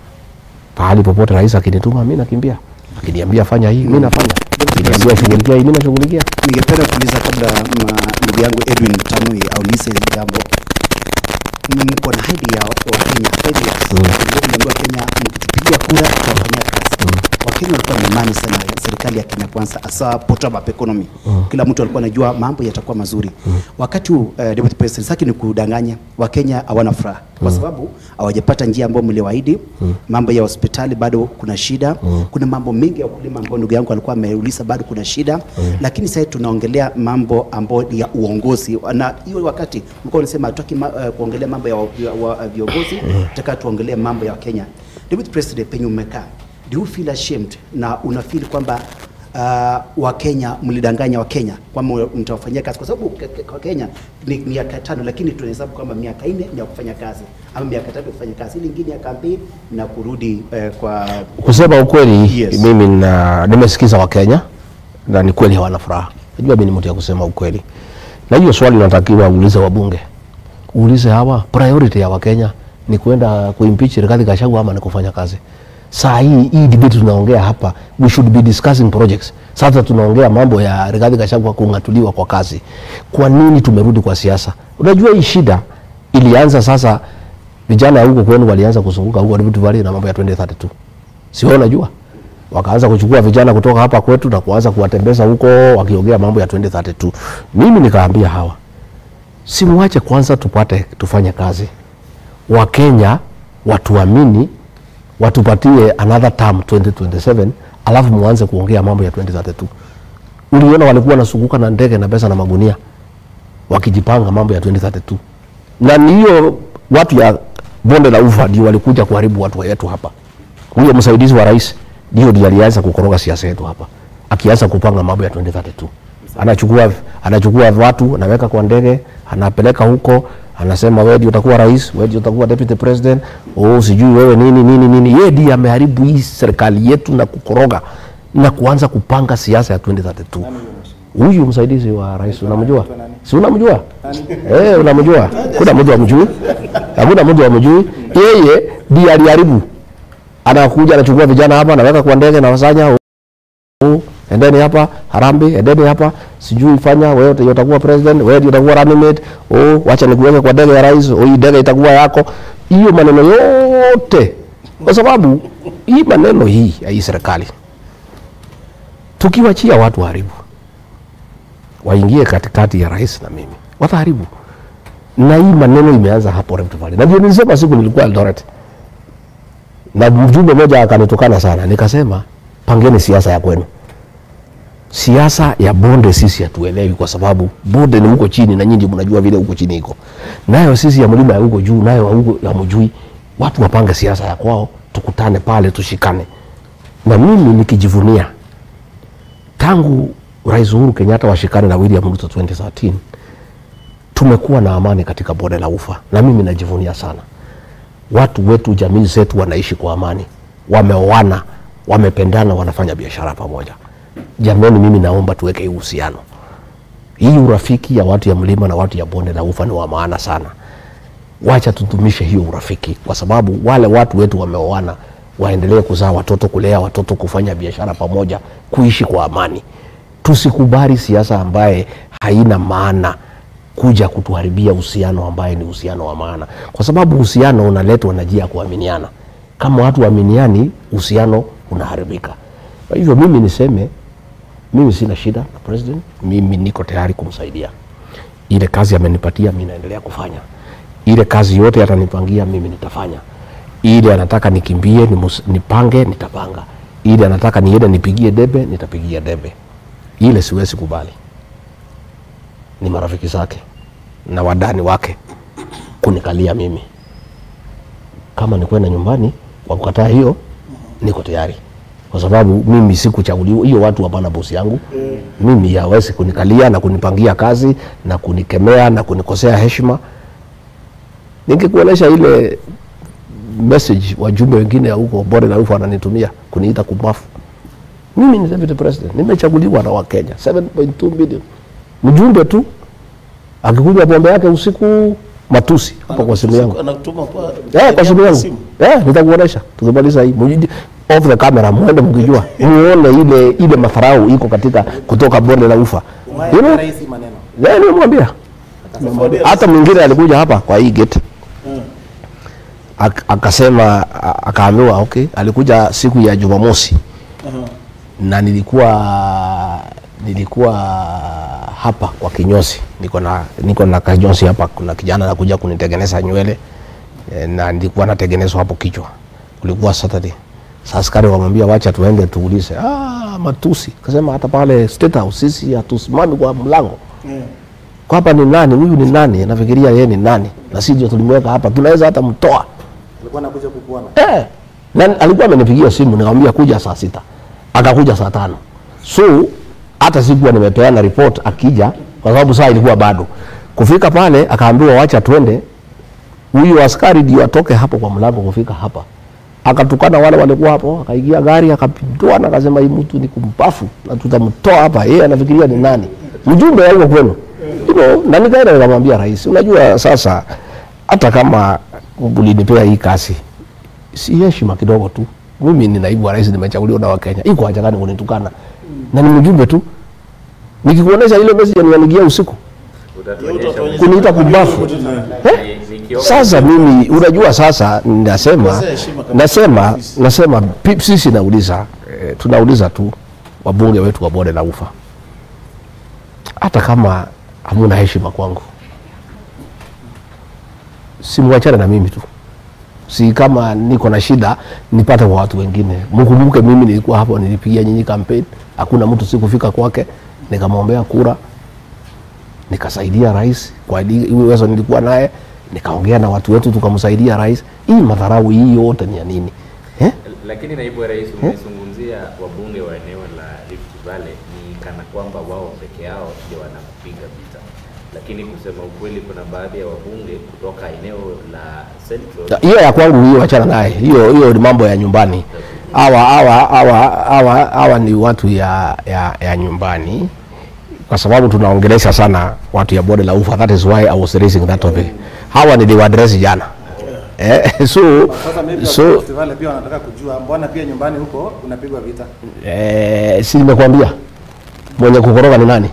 Pahali popote rais akinituma mimi nakimbia, akiniambia fanya hii mimi nafanya, akiniambia shughulikia hii mimi nashughulikia. Ningependa kuuliza kabla ma- ndugu yangu Edwin Tanui aulize hili jambo, mko na haidi ya Wakenya failures. Mliambiwa Kenya mkitupigia kura tutafanyia kazi. Wakenya walikuwa na imani sana ya serikali ya Kenya Kwanza, hasa bottom up economy. Kila mtu alikuwa anajua mambo yatakuwa mazuri. Wakati huu uh, Deputy President, sitaki ni kudanganya, Wakenya hawana furaha kwa sababu hawajapata njia ambayo mliwaahidi. Mambo ya hospitali bado kuna shida, kuna mambo mengi ya ukulima ambayo ndugu yangu alikuwa ameuliza, bado kuna shida lakini sasa tunaongelea mambo ambayo ya uongozi, na hiyo wakati mlikuwa unasema hatutaki ma, uh, kuongelea mambo ya, wa- ya, wa- viongozi, tutaka tuongelee mambo ya Kenya. Deputy President, penye umekaa, do you feel ashamed na una feel kwamba uh, Wakenya mlidanganya Wakenya kwamba mtawafanyia kazi, kwa sababu ke- ke- kwa Kenya ni miaka tano, lakini tunahesabu kwamba miaka nne ni ya kufanya kazi ama miaka tatu ya kufanya kazi, ili ingine ya kampeni na kurudi eh, kwa Kusema ukweli, Yes. mimi na nimesikiza Wakenya na ni kweli hawana furaha. Najua mimi ni mtu ya kusema ukweli, na hiyo swali unatakiwa uulize wabunge, uulize hawa, priority ya Wakenya ni kwenda kuimpeach Rigathi Gachagua ama ni kufanya kazi? Saa hii hii debate tunaongea hapa, we should be discussing projects. Sasa tunaongea mambo ya Rigathi Gachagua kung'atuliwa kwa kazi. Kwa nini tumerudi kwa siasa? Unajua hii shida ilianza sasa, vijana huko kwenu walianza kuzunguka huko Rift Valley na mambo ya 2032 si wewe unajua wakaanza kuchukua vijana kutoka hapa kwetu na kuanza kuwatembeza huko wakiongea mambo ya 2032 mimi nikaambia hawa simwache kwanza tupate tufanye kazi wakenya watuamini watupatie another term 2027 alafu muanze kuongea mambo ya 2032 uliona walikuwa wanazunguka na ndege na pesa na magunia wakijipanga mambo ya 2032 na ni hiyo watu ya bonde la ufa ndio walikuja kuharibu watu wetu hapa. Huyo msaidizi wa rais ndio ndiye alianza kukoroga siasa yetu hapa, akianza kupanga mambo ya 2032 anachukua anachukua watu anaweka kwa ndege anapeleka huko anasema wewe ndio utakuwa rais wewe ndio utakuwa deputy president oh sijui wewe nini nini nini yeye ndiye ameharibu hii serikali yetu na kukoroga na kuanza kupanga siasa ya 2032 huyu msaidizi wa rais unamjua si unamjua eh unamjua kuna mtu amjui hakuna mtu amjui yeye ndiye aliharibu anakuja anachukua vijana hapa anaweka kwa ndege na wasanya oh, endeni hapa Harambee, endeni hapa sijui fanya wewe ndio utakuwa president, wewe ndio utakuwa running mate. Oh, wacha nikuweke kwa ndege ya rais, oh, hii ndege itakuwa yako. Hiyo maneno yote, kwa sababu hii maneno hii ya hii serikali tukiwachia watu haribu, waingie katikati ya rais na mimi, wataharibu. Na hii maneno imeanza hapo Rift Valley, na ndio nilisema siku nilikuwa Eldoret na mjumbe mmoja akanitukana sana, nikasema pangeni siasa ya kwenu siasa ya bonde sisi hatuelewi, kwa sababu bonde ni huko chini na nyinyi mnajua vile huko chini iko, nayo sisi ya mlima ya huko juu nayo huko hamjui. Watu wapange siasa ya kwao, tukutane pale, tushikane. Na mimi nikijivunia tangu Rais Uhuru Kenyatta washikane na William Ruto 2013 tumekuwa na amani katika bonde la Ufa, na mimi najivunia sana. Watu wetu, jamii zetu wanaishi kwa amani, wameoana, wamependana, wanafanya biashara pamoja. Jamani, mimi naomba tuweke hii uhusiano, hii urafiki ya watu ya mlima na watu ya bonde la ufa ni wa maana sana. Wacha tutumishe hiyo urafiki, kwa sababu wale watu wetu wameoana, waendelee kuzaa watoto, kulea watoto, kufanya biashara pamoja, kuishi kwa amani. Tusikubali siasa ambaye haina maana kuja kutuharibia uhusiano ambaye ni uhusiano wa maana, kwa sababu uhusiano unaletwa na njia ya kuaminiana. Kama watu waaminiani, uhusiano unaharibika. Kwa hivyo mimi niseme mimi sina shida na president, mimi niko tayari kumsaidia. Ile kazi amenipatia mimi naendelea kufanya, ile kazi yote atanipangia mimi nitafanya. Ile anataka nikimbie nimus, nipange nitapanga. Ile anataka niende nipigie debe nitapigia debe. Ile siwezi kubali, ni marafiki zake na wadani wake kunikalia mimi. Kama ni kwenda nyumbani kwa kukataa hiyo, niko tayari kwa sababu mimi sikuchaguliwa. Hiyo watu hapana bosi yangu mimi, hawezi kunikalia na kunipangia kazi na kunikemea na kunikosea heshima. Ningekuonesha ile message wajumbe wengine huko bonde la ufa wananitumia kuniita kumafu. Mimi ni deputy president, nimechaguliwa na Wakenya 7.2 million. Mjumbe tu akikuja pombe yake usiku matusi hapo kwa simu yangu anatuma kwa Eh, kwa simu yangu. Eh, nitakuonesha tukimaliza hii. Mujiji off the camera muende mkijua. Muone ile ile madharau iko katika kutoka bonde la ufa. You know? rais maneno Eh, nimemwambia. Hata mwingine alikuja hapa kwa hii gate. Ak- akasema a- akaambiwa okay, alikuja siku ya Jumamosi na nilikuwa nilikuwa hapa kwa kinyozi, niko na niko na kinyozi hapa. Kuna kijana anakuja kunitengeneza nywele eh, na nilikuwa natengenezwa hapo kichwa, kulikuwa Saturday. Sasa askari wamwambia wacha tuende tuulize. Ah, matusi. Kasema hata pale State House sisi hatusimami kwa mlango kwa hapa ni nani huyu, ni nani? Nafikiria yeye ni nani, na sisi ndio tulimweka hapa, tunaweza hata mtoa alikuwa anakuja kukuona Eh, na alikuwa amenipigia simu nikamwambia kuja saa sita, akakuja saa tano. So hata sikuwa nimepeana report akija, kwa sababu saa ilikuwa bado kufika pale. Akaambiwa wacha twende, huyu askari ndio atoke hapo kwa mlango kufika hapa, akatukana wale walikuwa hapo, akaingia gari akapindua na akasema hii mtu ni kumpafu na tutamtoa hapa. Yeye anafikiria ni nani, mjumbe wa huko kwenu you know, na nikaenda nikamwambia rais, unajua sasa hata kama ulinipea hii kazi si heshima kidogo tu. Mimi ni naibu wa rais, nimechaguliwa na Wakenya, iko haja gani kunitukana? Na ni mjumbe tu, nikikuonesha ile message nianigia usiku kuniita kumbafu eh? Sasa mimi unajua, sasa nasema nasema nasema pi- sisi nauliza eh, tunauliza tu wabunge wetu wa bonde la ufa, hata kama hamuna heshima kwangu, simwachane na mimi tu si kama niko na shida nipate kwa watu wengine. Mkumbuke mimi nilikuwa hapo, nilipigia nyinyi kampeni, hakuna mtu sikufika kwake. nikamwombea kura, nikasaidia rais kwa ili- uwezo nilikuwa naye, nikaongea na watu wetu tukamsaidia rais. Hii madharau hii yote ni ya nini eh? Lakini naibu wa rais, umezungumzia wabunge wa eneo la Rift Valley ni kana kwamba wao peke yao ndio wanakupiga vita, lakini kusema ukweli, kuna baadhi ya wabunge kutoka eneo la Central hiyo ya kwangu hiyo achana naye hiyo hiyo ni mambo ya nyumbani hawa hawa hawa hawa hawa ni watu ya, ya, ya nyumbani kwa sababu tunaongelesha sana watu ya bonde la ufa that is why I was raising that topic hawa niliwadresi jana eh, so Sasa maybe so festival pia wanataka kujua mbona pia nyumbani huko unapigwa vita. eh, si nimekwambia mwenye kukoroga ni nani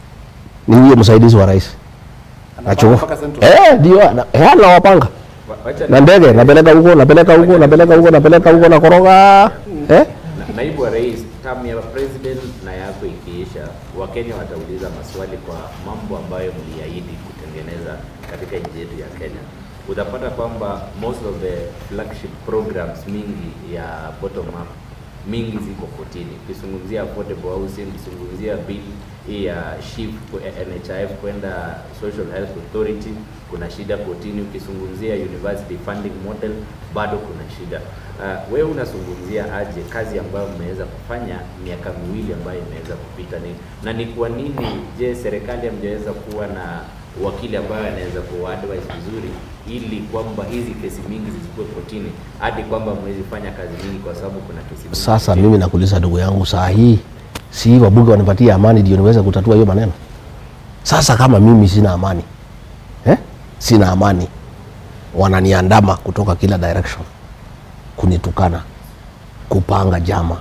ni huyo msaidizi wa rais Anapanga mpaka Central. eh ndio ana- eh, anawapanga Wa- wacha na ndege napeleka huko napeleka huko napeleka huko napeleka huko nakoroga eh? Na- naibu wa rais, term ya president na yako ikiisha, Wakenya watauliza maswali kwa mambo ambayo mliahidi kutengeneza katika nchi yetu ya Kenya. Utapata kwamba most of the flagship programs mingi ya bottom up mingi ziko kotini. Ukizungumzia affordable housing, ukizungumzia bill hii ya shift kwa- NHIF kwenda Social Health Authority, kuna shida kotini. Ukizungumzia university funding model, bado kuna shida. Uh, wewe unazungumzia aje kazi ambayo mmeweza kufanya miaka miwili ambayo imeweza kupita ni, na ni kwa nini je, serikali hamjaweza kuwa na wakili ambaye anaweza kuadvise vizuri ili kwamba hizi kesi mingi zisikuwe kotini hadi kwamba mwezi fanya kazi mingi kwa sababu kuna kesi mingi Sasa kotini. mimi nakuuliza ndugu yangu, saa hii si wabunge wanipatie amani ndio niweze kutatua hiyo maneno? Sasa kama mimi sina amani eh? sina amani, wananiandama kutoka kila direction, kunitukana, kupanga jama.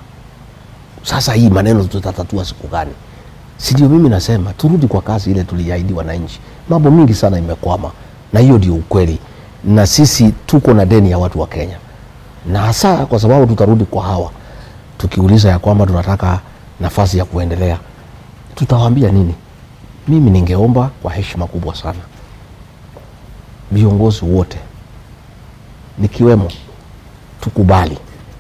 Sasa hii maneno tutatatua siku gani? Si ndio mimi nasema turudi kwa kazi ile tuliahidi wananchi. Mambo mingi sana imekwama, na hiyo ndio ukweli, na sisi tuko na deni ya watu wa Kenya, na hasa kwa sababu tutarudi kwa hawa tukiuliza ya kwamba tunataka nafasi ya kuendelea, tutawaambia nini? Mimi ningeomba kwa heshima kubwa sana viongozi wote nikiwemo, tukubali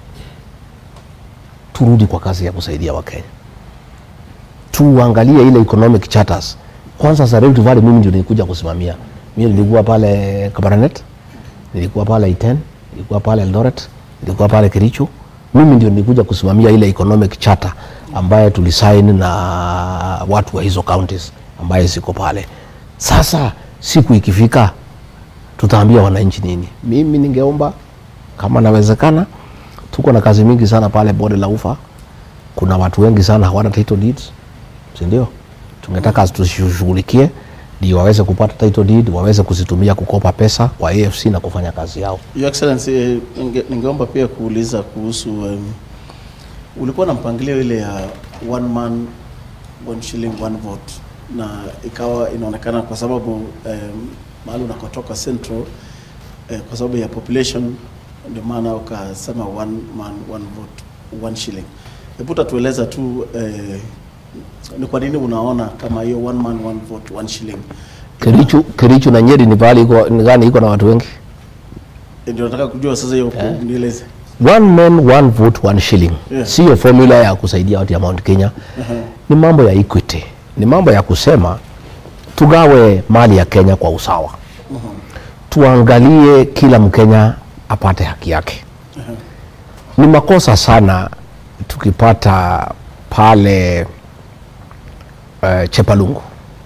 turudi kwa kazi ya kusaidia Wakenya, tuangalie ile economic charters kwanza. Za Rift Valley mimi ndio nilikuja kusimamia. Mimi nilikuwa pale Kabarnet, nilikuwa pale Iten, nilikuwa pale Eldoret, nilikuwa pale Kericho. Mimi ndio nilikuja kusimamia ile economic charter ambaye tulisaini na watu wa hizo counties ambaye ziko pale. Sasa siku ikifika, tutaambia wananchi nini? Mimi ningeomba kama nawezekana, tuko na kazi mingi sana pale bonde la ufa. Kuna watu wengi sana hawana title deeds, si ndio? Tungetaka tushughulikie ndio waweze kupata title deed, waweze kuzitumia kukopa pesa kwa AFC na kufanya kazi yao. Your Excellency, eh, ninge- ningeomba pia kuuliza kuhusu um, ulikuwa na mpangilio ile ya one man one shilling one vote, na ikawa inaonekana kwa sababu um, mahali unakotoka Central eh, kwa sababu ya population ndio maana ukasema one man one vote one shilling. Hebu tatueleza tu eh, ni kwa nini unaona kama hiyo one man one vote one shilling Kericho, Kericho na Nyeri ni pahali iko ni gani iko na watu wengi? ndio nataka kujua sasa hiyo nieleze. One man one vote one shilling Yeah. siyo formula ya kusaidia watu ya Mount Kenya. Ni mambo ya equity, ni mambo ya kusema tugawe mali ya Kenya kwa usawa, tuangalie kila Mkenya apate haki yake. Ni makosa sana tukipata pale uh, Chepalungu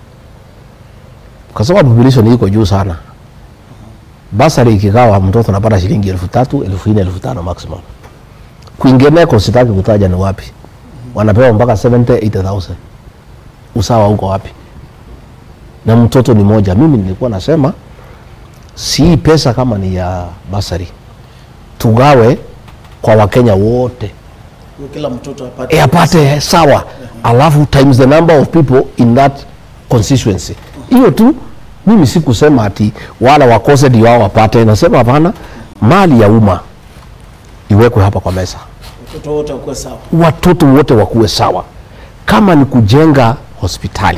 kwa sababu population iko juu sana basari ikigawa mtoto anapata shilingi elfu tatu elfu nne elfu tano maximum. Kwingineko sitaki kutaja ni wapi, wanapewa mpaka 70 80,000. Usawa uko wapi? Na mtoto ni moja. Mimi nilikuwa nasema si hii pesa kama ni ya basari, tugawe kwa Wakenya wote Kila mtoto apate e, apate sawa, alafu times the number of people in that constituency. Hiyo tu. Mimi sikusema ati wala wakose ndio wao wapate, nasema hapana, mali ya umma iwekwe hapa kwa meza, watoto wote wakuwe sawa. watoto wote wakuwe sawa. Kama ni kujenga hospitali,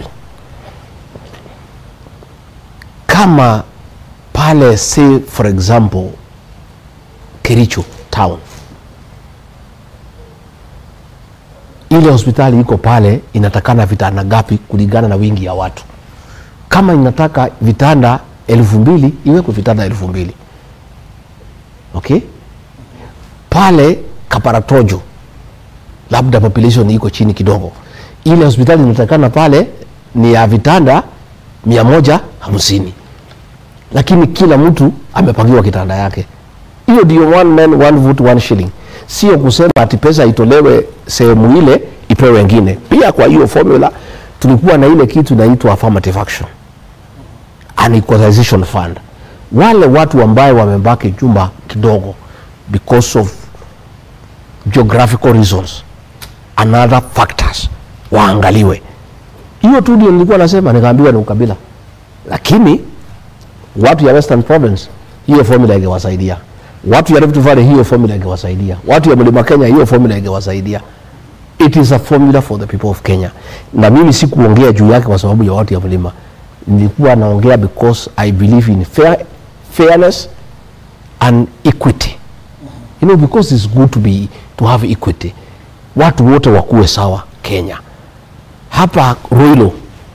kama pale say for example Kericho town ile hospitali iko pale inatakana vitanda ngapi kulingana na wingi ya watu. Kama inataka vitanda elfu mbili iwekwe vitanda elfu mbili okay? Pale Kaparatojo labda population iko chini kidogo, ile hospitali inatakana pale ni ya vitanda mia moja hamsini lakini kila mtu amepangiwa kitanda yake. Hiyo ndio one man one vote one shilling, sio kusema ati pesa itolewe sehemu ile ipewe wengine. Pia kwa hiyo formula tulikuwa na ile kitu inaitwa affirmative action an equalization fund. Wale watu ambayo wamebaki jumba kidogo because of geographical reasons and other factors waangaliwe. Hiyo tu ndio nilikuwa nasema, nikaambiwa ni ukabila, lakini watu ya Western Province hiyo formula ingewasaidia, watu ya Rift Valley hiyo formula ingewasaidia, watu ya Mlima Kenya hiyo formula ingewasaidia. It is a formula for the people of Kenya, na mimi sikuongea juu yake kwa sababu ya watu ya mlima, nilikuwa naongea because I believe in fair, fairness and equity. You know, because it's good to be to have equity, watu wote wakuwe sawa Kenya. Hapa Roilo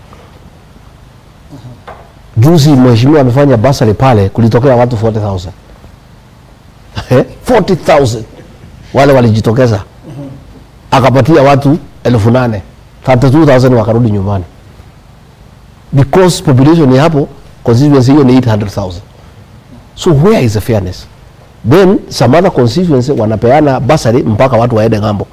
juzi mheshimiwa amefanya basari pale, kulitokea watu 40,000 Eh, 40,000 wale walijitokeza, akapatia watu elfu nane 32,000 wakarudi nyumbani because population ya hapo constituency hiyo ni 800,000 so where is the fairness then some other constituency wanapeana basari mpaka watu waende ng'ambo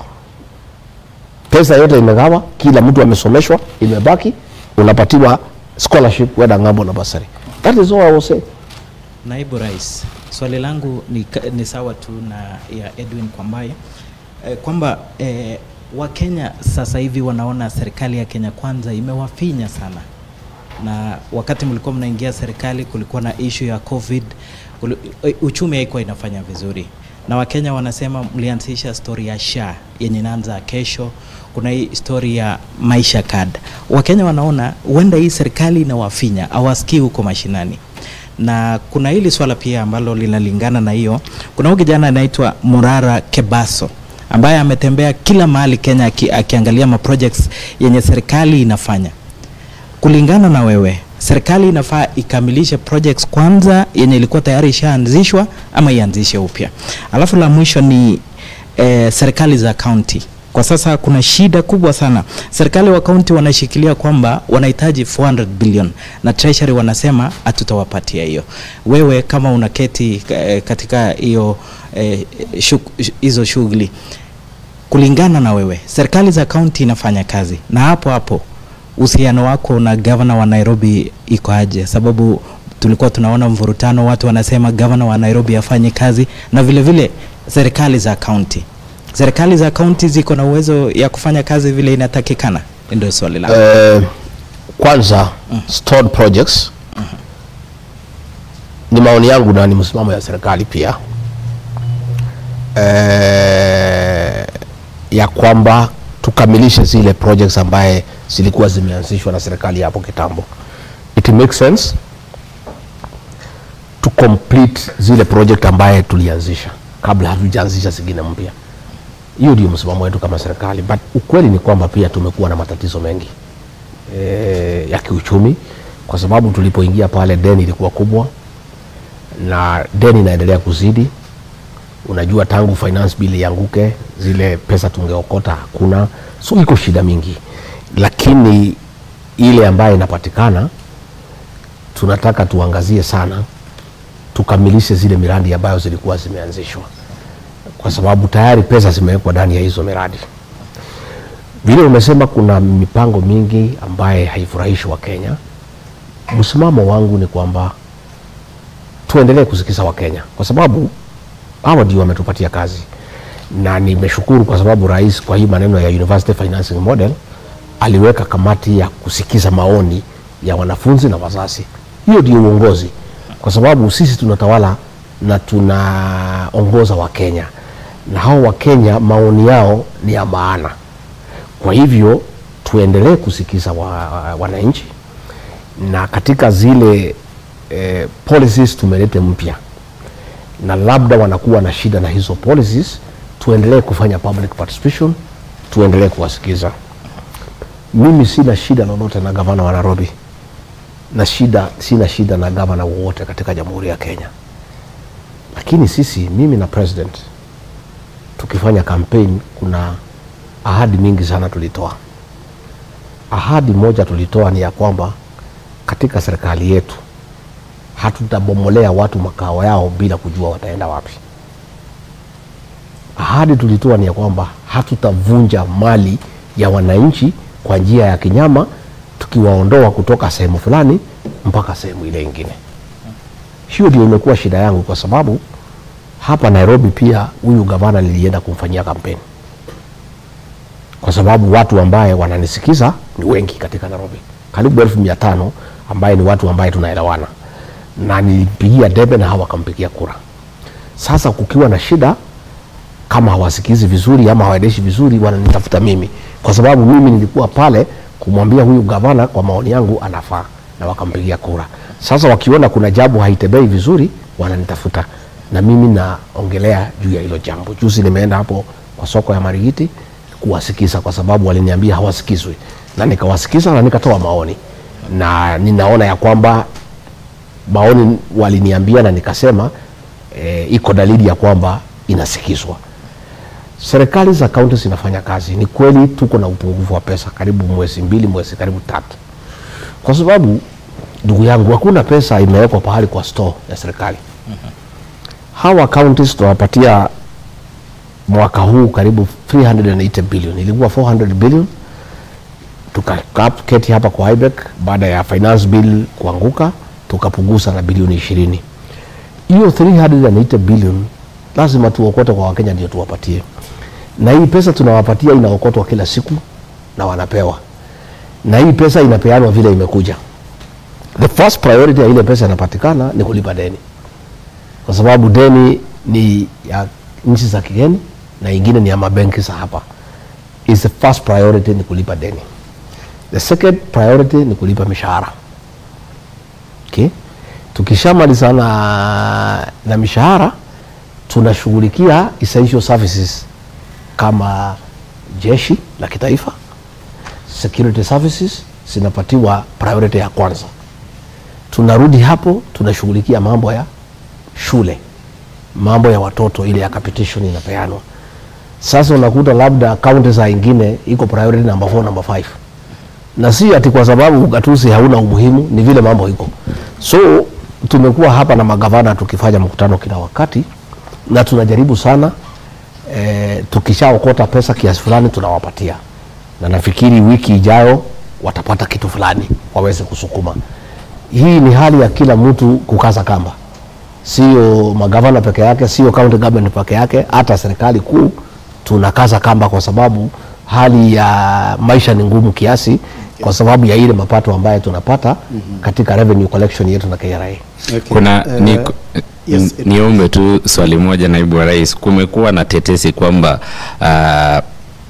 pesa yote imegawa kila mtu amesomeshwa imebaki unapatiwa scholarship wenda ng'ambo na basari that is all I was saying Naibu Rais, swali langu ni, ka- ni sawa tu na ya Edwin Kwambai eh, kwamba eh, Wakenya sasa hivi wanaona serikali ya Kenya Kwanza imewafinya sana, na wakati mlikuwa mnaingia serikali kulikuwa na issue ya COVID, kuli, eh, uchumi haikuwa inafanya vizuri, na Wakenya wanasema mlianzisha story ya SHA yenye inaanza kesho. Kuna hii story ya maisha card. Wakenya wanaona huenda hii serikali inawafinya, hawasikii huko mashinani na kuna hili swala pia ambalo linalingana na hiyo. Kuna huyu kijana anaitwa Murara Kebaso ambaye ametembea kila mahali Kenya aki, akiangalia ma projects yenye serikali inafanya. Kulingana na wewe, serikali inafaa ikamilishe projects kwanza yenye ilikuwa tayari ishaanzishwa ama ianzishe upya? Alafu la mwisho ni eh, serikali za kaunti kwa sasa kuna shida kubwa sana. Serikali wa kaunti wanashikilia kwamba wanahitaji 400 billion na treasury wanasema hatutawapatia hiyo. Wewe kama unaketi eh, katika hiyo eh, shuk- hizo shughuli, kulingana na wewe, serikali za kaunti inafanya kazi, na hapo hapo uhusiano wako na gavana wa Nairobi iko aje? Sababu tulikuwa tunaona mvurutano, watu wanasema gavana wa Nairobi afanye kazi, na vile vile serikali za kaunti serikali za kaunti ziko na uwezo ya kufanya kazi vile inatakikana? Ndio swali langu. Eh, kwanza stored projects ni maoni yangu na ni msimamo ya serikali pia eh, ya kwamba tukamilishe zile projects ambaye zilikuwa zimeanzishwa na serikali hapo kitambo. It makes sense to complete zile project ambaye tulianzisha kabla hatujaanzisha zingine mpya. Hiyo ndio msimamo wetu kama serikali, but ukweli ni kwamba pia tumekuwa na matatizo mengi e, ya kiuchumi kwa sababu tulipoingia pale deni ilikuwa kubwa na deni inaendelea kuzidi. Unajua, tangu finance bill ianguke, zile pesa tungeokota hakuna, so iko shida mingi, lakini ile ambayo inapatikana tunataka tuangazie sana, tukamilishe zile miradi ambayo zilikuwa zimeanzishwa kwa sababu tayari pesa zimewekwa ndani ya hizo miradi. Vile umesema kuna mipango mingi ambaye haifurahishi Wakenya. Msimamo wangu ni kwamba tuendelee kusikiza Wakenya kwa sababu hawa ndio wametupatia kazi, na nimeshukuru kwa sababu rais kwa hii maneno ya University Financing Model aliweka kamati ya kusikiza maoni ya wanafunzi na wazazi. Hiyo ndio uongozi, kwa sababu sisi tunatawala na tunaongoza Wakenya na hao Wakenya maoni yao ni ya maana. Kwa hivyo tuendelee kusikiza wa, wananchi na katika zile eh, policies tumelete mpya na labda wanakuwa na shida na hizo policies, tuendelee kufanya public participation tuendelee kuwasikiza. Mimi sina shida lolote na gavana wa Nairobi na shida, sina shida na gavana wowote katika Jamhuri ya Kenya, lakini sisi, mimi na president tukifanya campaign, kuna ahadi mingi sana tulitoa. Ahadi moja tulitoa ni ya kwamba katika serikali yetu hatutabomolea watu makao yao bila kujua wataenda wapi. Ahadi tulitoa ni ya kwamba hatutavunja mali ya wananchi kwa njia ya kinyama, tukiwaondoa kutoka sehemu fulani mpaka sehemu ile ingine. Hiyo ndio imekuwa shida yangu, kwa sababu hapa Nairobi pia huyu gavana nilienda kumfanyia kampeni, kwa sababu watu ambaye wananisikiza ni wengi katika Nairobi, karibu elfu mia tano ambaye ni watu ambaye tunaelewana, na nilipigia debe na hawa wakampigia kura. Sasa kukiwa na shida kama hawasikizi vizuri ama hawaendeshi vizuri, wananitafuta mimi, kwa sababu mimi nilikuwa pale kumwambia huyu gavana, kwa maoni yangu anafaa, na wakampigia kura. Sasa wakiona kuna jambo haitembei vizuri, wananitafuta na mimi naongelea juu ya hilo jambo. Juzi nimeenda hapo kwa soko ya Marigiti kuwasikiza, kwa sababu waliniambia hawasikizwi, na nikawasikiza na nikatoa maoni, na ninaona ya kwamba maoni waliniambia na nikasema e, iko dalili ya kwamba inasikizwa. Serikali za kaunti zinafanya kazi. Ni kweli tuko na upungufu wa pesa, karibu mwezi mbili, mwezi karibu tatu, kwa sababu ndugu yangu, hakuna pesa imewekwa pahali kwa store ya serikali. Hawa counties tunawapatia mwaka huu karibu 380 billion, ilikuwa 400 billion. Tukaketi hapa kwa IBEC baada ya finance bill kuanguka, tukapunguza na bilioni ishirini. Hiyo 380 billion lazima tuokote kwa Wakenya ndio tuwapatie, na hii pesa tunawapatia inaokotwa kila siku na wanapewa, na hii pesa inapeanwa vile imekuja. The first priority ya ile pesa inapatikana ni kulipa deni, kwa sababu deni ni ya nchi za kigeni na ingine ni ya mabenki za hapa. Is the first priority ni kulipa deni. The second priority ni kulipa mishahara. Okay? Tukishamalizana na mishahara tunashughulikia essential services kama jeshi la kitaifa, security services zinapatiwa priority ya kwanza. Tunarudi hapo tunashughulikia mambo ya shule, mambo ya watoto, ile ya capitation inapeanwa. Sasa unakuta labda kaunti za ingine iko priority number 4 number 5 na si ati kwa sababu ugatuzi hauna umuhimu, ni vile mambo iko. So tumekuwa hapa na magavana tukifanya mkutano kila wakati na tunajaribu sana e, tukishaokota pesa kiasi fulani tunawapatia, na nafikiri wiki ijayo watapata kitu fulani waweze kusukuma. Hii ni hali ya kila mtu kukaza kamba, sio magavana peke yake, sio county government peke yake, hata serikali kuu tunakaza kamba, kwa sababu hali ya maisha ni ngumu kiasi, kwa sababu ya ile mapato ambayo tunapata katika revenue collection yetu na KRA. Okay. Kuna Eh, ni, yes, n- niombe tu swali moja, naibu wa rais. Kumekuwa na tetesi kwamba ah,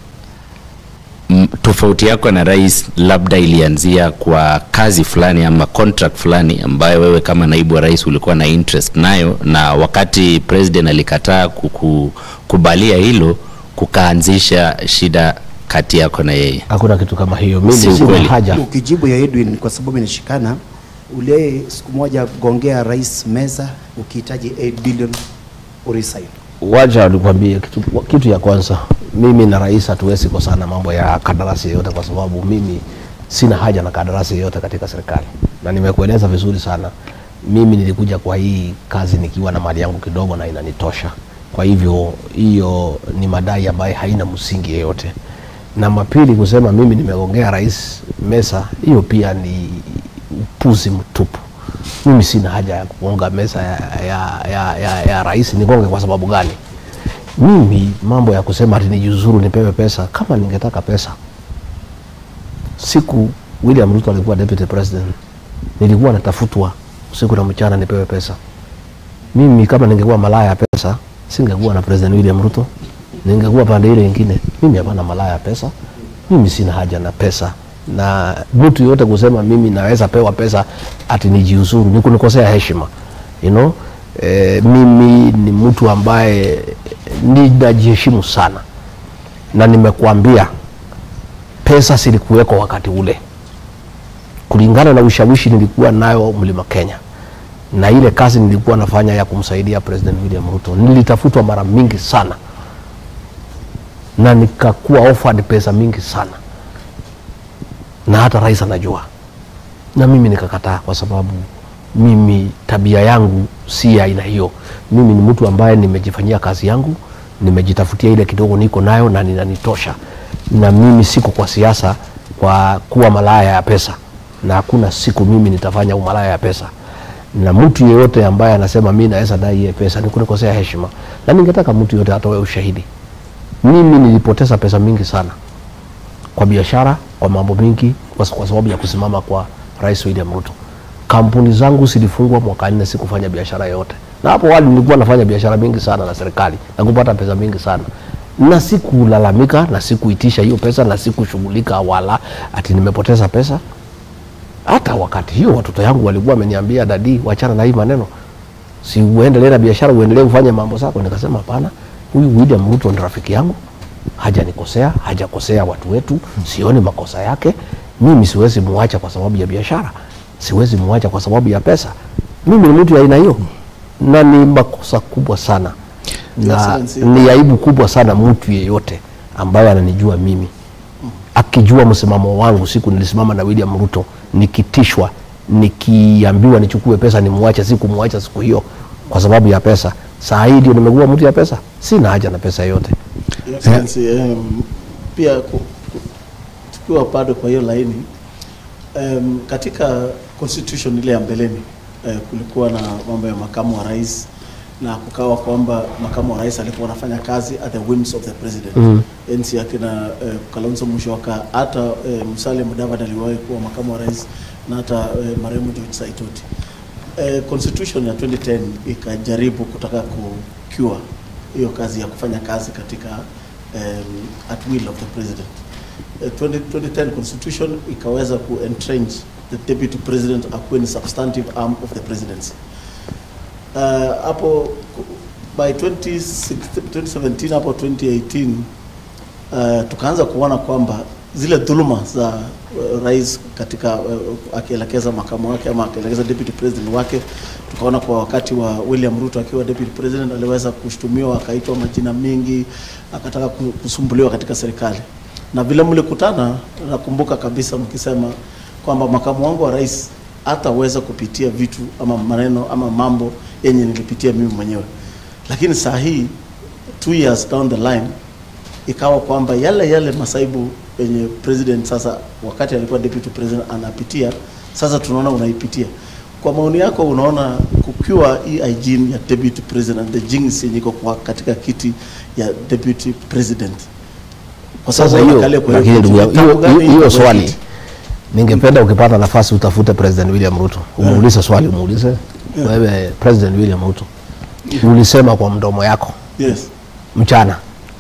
m- tofauti yako na rais labda ilianzia kwa kazi fulani ama contract fulani ambayo wewe kama naibu wa rais ulikuwa na interest nayo, na wakati president alikataa kukubalia hilo, kukaanzisha shida kati yako na yeye. Hakuna kitu kama hiyo, mimi Si sina ukweli. haja Ukijibu ya Edwin kwa sababu inashikana, ule siku moja gongea rais meza ukihitaji 8 billion uresign. wacha nikwambie kitu, kitu ya kwanza, mimi na rais hatuwezi kosana mambo ya kandarasi yoyote, kwa sababu mimi sina haja na kandarasi yoyote katika serikali, na nimekueleza vizuri sana. Mimi nilikuja kwa hii kazi nikiwa na mali yangu kidogo na inanitosha. Kwa hivyo hiyo ni madai ambayo haina msingi yeyote. Na mapili, kusema mimi nimegongea rais mesa, hiyo pia ni upuzi mtupu. Mimi sina haja ya kugonga mesa ya, ya, ya, ya, ya rais. Nigonge kwa sababu gani? Mimi mambo ya kusema ati nijiuzuru nipewe pesa, kama ningetaka pesa, siku William Ruto alikuwa deputy president, nilikuwa natafutwa usiku na mchana nipewe pesa. Mimi kama ningekuwa malaya ya pesa, singekuwa na president William Ruto, ningekuwa pande ile nyingine. Mimi hapana malaya ya pesa, mimi sina haja na pesa na mtu yote kusema mimi naweza pewa pesa ati nijiuzuru ni kunikosea heshima you know? E, mimi ni mtu ambaye ninajiheshimu sana na nimekuambia pesa zilikuweko wakati ule kulingana na ushawishi nilikuwa nayo mlima Kenya na ile kazi nilikuwa nafanya ya kumsaidia President William Ruto, nilitafutwa mara mingi sana na nikakuwa offered pesa mingi sana, na hata rais anajua, na mimi nikakataa, kwa sababu mimi tabia yangu si ya aina hiyo. Mimi ni mtu ambaye nimejifanyia kazi yangu, nimejitafutia ile kidogo niko nayo na ninanitosha, na mimi siko kwa siasa kwa kuwa malaya ya pesa, na hakuna siku mimi nitafanya umalaya ya pesa na mtu yeyote ambaye anasema mi naweza dai hiye pesa ni kunikosea heshima, na ningetaka mtu yeyote atoe ushahidi. Mimi nilipoteza pesa mingi sana kwa biashara, kwa mambo mingi, kwa, kwa sababu ya kusimama kwa Rais William Ruto. Kampuni zangu zilifungwa mwaka nne, sikufanya biashara yoyote, na hapo awali nilikuwa nafanya biashara mingi sana na serikali na kupata pesa mingi sana na sikulalamika na sikuitisha hiyo pesa na sikushughulika wala ati nimepoteza pesa hata wakati hiyo watoto yangu walikuwa wameniambia dadi, wachana na hii maneno, si uendelee na biashara, uendelee kufanya mambo zako. Nikasema hapana, huyu William Ruto ni rafiki yangu, hajanikosea, hajakosea watu wetu, sioni makosa yake. Mimi siwezi muacha kwa sababu ya biashara, siwezi muacha kwa sababu ya pesa. Mimi ni mtu ya aina hiyo, na ni makosa kubwa sana na Excellency. ni aibu kubwa sana mtu yeyote ambaye ananijua mimi akijua msimamo wangu siku nilisimama na William Ruto nikitishwa nikiambiwa nichukue pesa nimwache sikumwacha siku hiyo kwa sababu ya pesa saa hii ndio nimekuwa mtu ya pesa sina haja na pesa yote Your Excellency, um, pia ku- ku- tukiwa bado kwa hiyo laini um, katika constitution ile ya mbeleni uh, kulikuwa na mambo ya makamu wa rais na kukawa kwamba makamu wa rais alikuwa anafanya kazi at the whims of the president Mhm. enzi akina uh, Kalonzo Musyoka hata uh, Musalia Mudavadi aliwahi kuwa makamu wa rais na hata uh, marehemu George Saitoti eh, constitution ya 2010 ikajaribu kutaka kucure hiyo kazi ya kufanya kazi katika um, at will of the president. Eh, 20, 2010 constitution ikaweza ku entrench the deputy president akuwe ni substantive arm of the presidency. Uh, hapo ku- by 2016, 2017 hapo 2018 uh, tukaanza kuona kwamba zile dhuluma za uh, rais katika uh, akielekeza makamu wake ama akielekeza deputy president wake, tukaona kwa wakati wa William Ruto akiwa deputy president aliweza kushtumiwa, akaitwa majina mengi, akataka ku- kusumbuliwa katika serikali. Na vile mlikutana, nakumbuka kabisa mkisema kwamba makamu wangu wa rais hataweza kupitia vitu ama maneno ama mambo yenye nilipitia mimi mwenyewe, lakini saa hii two years down the line ikawa kwamba yale yale masaibu yenye president sasa wakati alikuwa deputy president anapitia sasa tunaona unaipitia kwa maoni yako unaona kukiwa hii hygiene ya deputy president the jinx yenye iko kwa katika kiti ya deputy president kwa sasa sababu hiyo anakalia kwa lakini kiti, ndugu yangu, tabu hiyo- gani hiyo iko hiyo kwa swali kiti? ningependa ukipata nafasi utafute president William Ruto umuulize swali umuulize wewe president William Ruto ulisema kwa mdomo yako yes mchana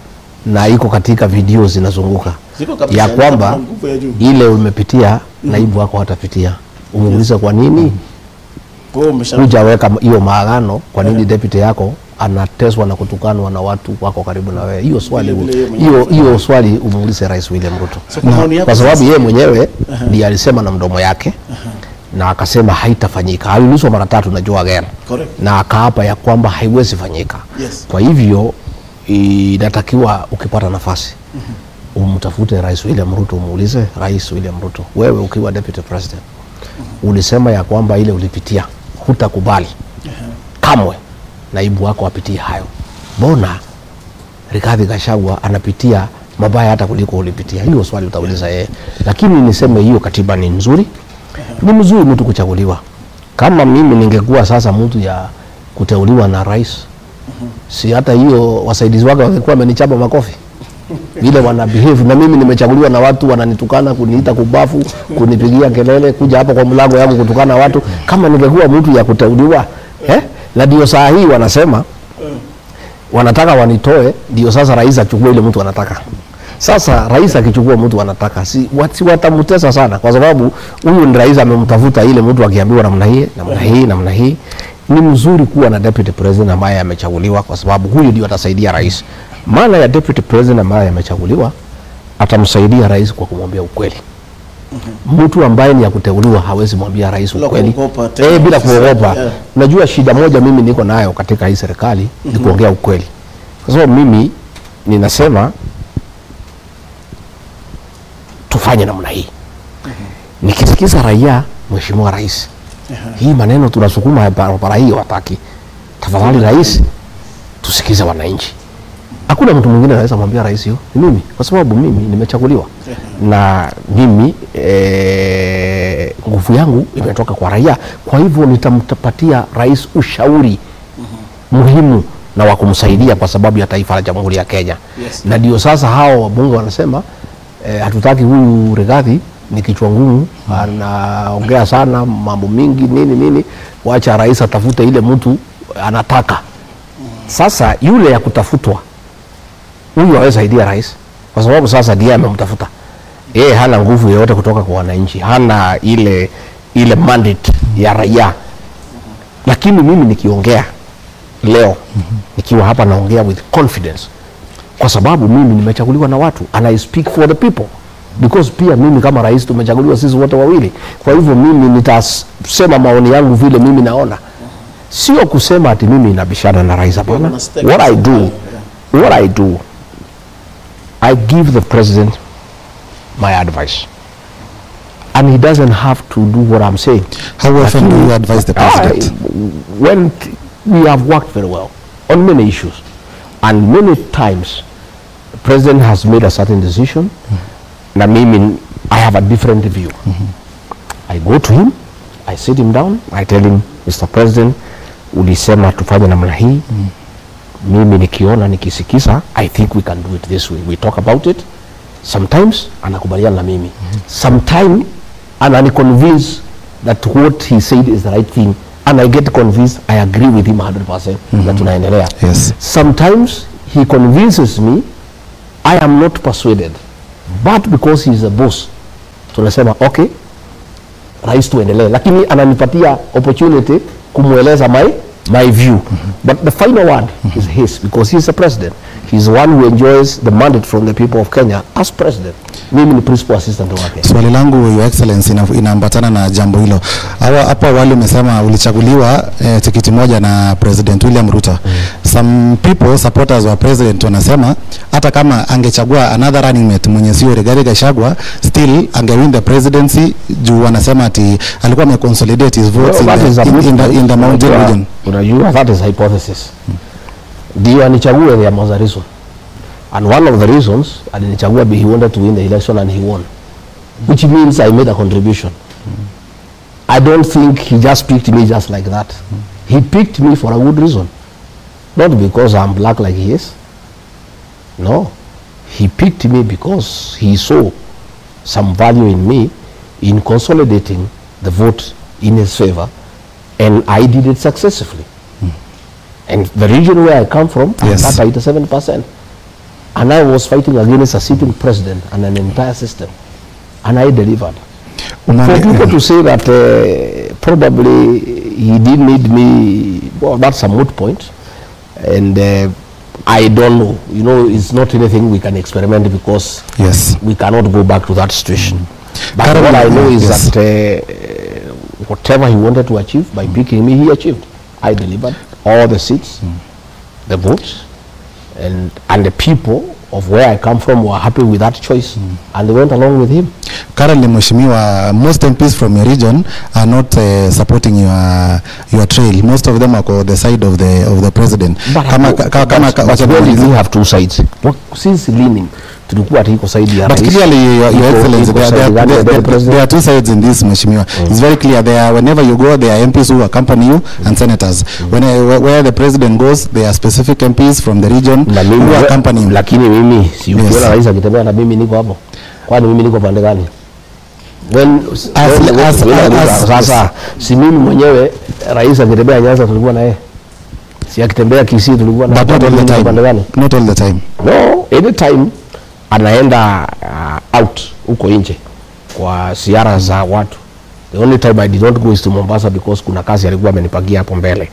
na iko katika video zinazunguka Ziko kabisa, ya ni kwamba kama nguvu ya juu. ile umepitia naibu wako hatapitia umuulize kwa nini Kwa hiyo umesha hujaweka hiyo maagano kwa nini deputy yako anateswa na kutukanwa na watu wako karibu na wewe hiyo swali Vile vile yeye mwenyewe hiyo anafanya. hiyo swali umuulize rais William Ruto So kwa maoni yako kwa sababu sasa- yeye mwenyewe ndiye alisema na mdomo yake na akasema haitafanyika aliulizwa mara tatu na Joe Again Correct. na akaapa ya kwamba haiwezi fanyika Yes. kwa hivyo inatakiwa ukipata nafasi umtafute rais William Ruto umuulize rais William Ruto wewe ukiwa deputy president ulisema ya kwamba ile ulipitia hutakubali kamwe naibu wako apitie hayo mbona Rigathi Gachagua anapitia mabaya hata kuliko ulipitia hilo swali utauliza yeye lakini niseme hiyo katiba ni nzuri ni mzuri mtu kuchaguliwa kama mimi ningekuwa sasa mtu ya kuteuliwa na rais si hata hiyo wasaidizi wake wangekuwa wamenichapa makofi vile wana behave na mimi nimechaguliwa na watu wananitukana kuniita kubafu kunipigia kelele kuja hapa kwa mlango yangu kutukana watu kama ningekuwa mtu ya kuteuliwa eh? na ndio saa hii wanasema wanataka wanitoe ndio sasa rais achukue ile mtu anataka sasa rais akichukua mtu anataka si, wat- si watamtesa sana kwa sababu huyu ni rais amemtafuta ile mtu akiambiwa namna hii namna hii namna hii ni mzuri kuwa na deputy president ambaye amechaguliwa kwa sababu huyu ndio atasaidia rais maana ya deputy president ambaye amechaguliwa atamsaidia rais kwa kumwambia ukweli mtu ambaye ni ya kuteuliwa hawezi mwambia rais Bila ukweli kuogopa tena eh, bila ofisa, kuogopa yeah. unajua shida moja mimi niko nayo katika hii serikali ni kuongea ukweli kwa sababu mimi ninasema tufanye namna hii nikisikiza raia mheshimiwa rais hii maneno tunasukuma ya barabara hii wataki tafadhali rais tusikize wananchi hakuna mtu mwingine anaweza mwambia rais hiyo ni mimi kwa sababu mimi nimechaguliwa na mimi eh, nguvu yangu imetoka kwa raia kwa hivyo nitampatia rais ushauri muhimu na wa kumsaidia kwa sababu ya taifa la jamhuri ya Kenya Yes. na ndio sasa hao wabunge wanasema eh, hatutaki huyu Rigathi ni kichwa ngumu anaongea sana mambo mingi nini nini wacha rais atafute ile mtu anataka sasa yule ya kutafutwa huyu hawezi saidia rais kwa sababu sasa ndiye amemtafuta yeye hana nguvu yoyote kutoka kwa wananchi hana ile ile mandate ya raia lakini mimi nikiongea leo nikiwa hapa naongea with confidence kwa sababu mimi nimechaguliwa na watu and I speak for the people because pia mimi kama rais tumechaguliwa sisi wote wawili kwa hivyo mimi nitasema maoni yangu vile mimi naona sio kusema ati mimi nabishana na rais hapana Una stake what I do yourself, what I do I give the president my advice and he doesn't have to do what I'm saying How often do you advise the president? I, when t- we have worked very well on many issues, and many times the president has made a certain decision, na mimi I have a different view. I go to him, I sit him down, I tell him, Mr. President, ulisema tufanye namna hii mimi nikiona nikisikiza i think we can do it this way we talk about it sometimes anakubaliana na mimi sometime ananiconvince that what he said is the right thing and i get convinced i agree with him 100% na tunaendelea Yes. sometimes he convinces me i am not persuaded but because he is a boss tunasema okay rais tuendelee lakini ananipatia opportunity kumweleza my my view but the final word is his because he is the president he is the one who enjoys the mandate from the people of Kenya as president mimi ni principal assistant wake Swali langu Your Excellency ina- inaambatana na jambo hilo. Hawa hapo awali umesema ulichaguliwa eh, tikiti moja na President William Ruto. Some people supporters wa president wanasema hata kama angechagua another running mate mwenye sio Rigathi Gachagua still angewin the presidency juu wanasema ati alikuwa ameconsolidate his votes Well, that in is the, a in, in, the, in the mountain Unajua- region. unajua that is hypothesis ndio anichague there was a reason and one of the reasons alinichagua be he wanted to win the election and he won which means I made a contribution I don't think he just picked me just like that he picked me for a good reason not because I'm black like he is no he picked me because he saw some value in me in consolidating the vote in his favor and I did it successfully. And the region where I come from, Yes. I got 87%. And I was fighting against a sitting president and an entire system. And I delivered. For Umane- people to say that uh, probably he didn't need me, well, that's a moot point. And uh, I don't know. You know, it's not anything we can experiment because Yes. we cannot go back to that situation. But Carol, what I know is yes. that uh, whatever he wanted to achieve by picking me, he achieved. I delivered all the seats, the votes, and and the people of where I come from were happy with that choice, and they went along with him. Currently, Mheshimiwa, most MPs from your region are not uh, supporting your your trail. Most of them are on the side of the of the president. Kama but- ka- kama but wacha where did nimalize. we have two sides? What, since leaning tulikuwa ati iko side ya But rais, clearly, Your, iko- your Excellency, iko there, side there, gani there, ya there, the president? there are two sides in this, Mheshimiwa. It's very clear. There are, whenever you go, there are MPs who accompany you and senators. When, uh, where- where the president goes, there are specific MPs from the region na mimi who accompany him. lakini mimi si Yes. ukiona rais akitembea na mimi niko hapo kwani mimi niko pande gani when, As- when, when, as- when, as- sasa si mimi mwenyewe rais akitembea Nyanza tulikuwa na yeye si akitembea Kisii tulikuwa na But not all mimi the niko pande time. gani Not all the time. no anytime anaenda uh, out huko nje kwa ziara za watu the only time I did not go is to Mombasa because kuna kazi alikuwa amenipagia hapo mbele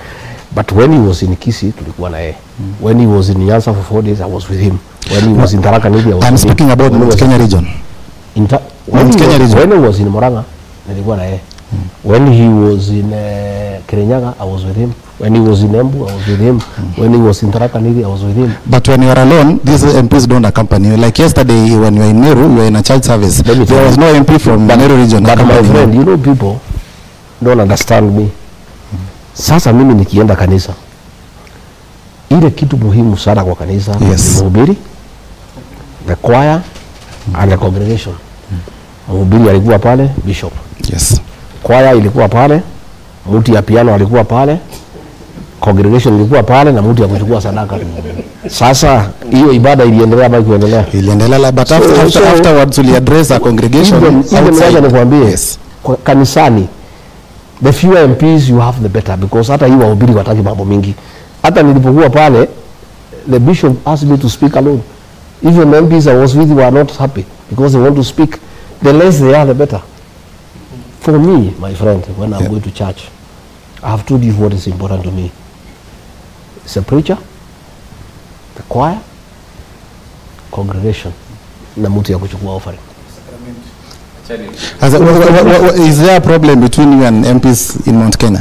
but when he was in Kisii tulikuwa na yeye when he was in Nyanza for four days I was with him when he was in Tharaka Nithi I was I'm with him. speaking about When he Mount was- Kenya region. in ta- when, Mount he Kenya was, region. when he was in Murang'a nilikuwa na yeye when he was in uh, Kirinyaga I was with him when he was in Embu I was with him when he was in Tharaka Nithi I was with him But when you are alone, these MPs don't accompany you. Like yesterday, when you were in Meru, you were in a church service. Let me There tell was you. no MP from Meru region. but my accompanying friend you. you know people don't understand me sasa mimi nikienda kanisa ile kitu muhimu sana kwa kanisa Yes. ni mhubiri the choir and the congregation mhubiri alikuwa pale bishop Yes. choir ilikuwa pale mtu ya piano alikuwa pale congregation ilikuwa pale na mtu ya kuchukua sadaka sasa hiyo ibada iliendelea ama ikuendelea Iliendelea, but So- after, after, so- afterwards, we address a congregation even, even outside. wacha nikwambie Yes. kwa- kanisani the fewer MPs you have the better because hata hii wahubiri wataki mambo mingi hata nilipokuwa pale the bishop asked me to speak alone even the MPs I was with were not happy because they want to speak the less they are the better for me my friend when I'm Yeah. going to church I have told you what is important to me it's a preacher the choir congregation na mtu ya kuchukua offering As a, wha- wha- wha- wha- is there a problem between you and MPs in Mount Kenya?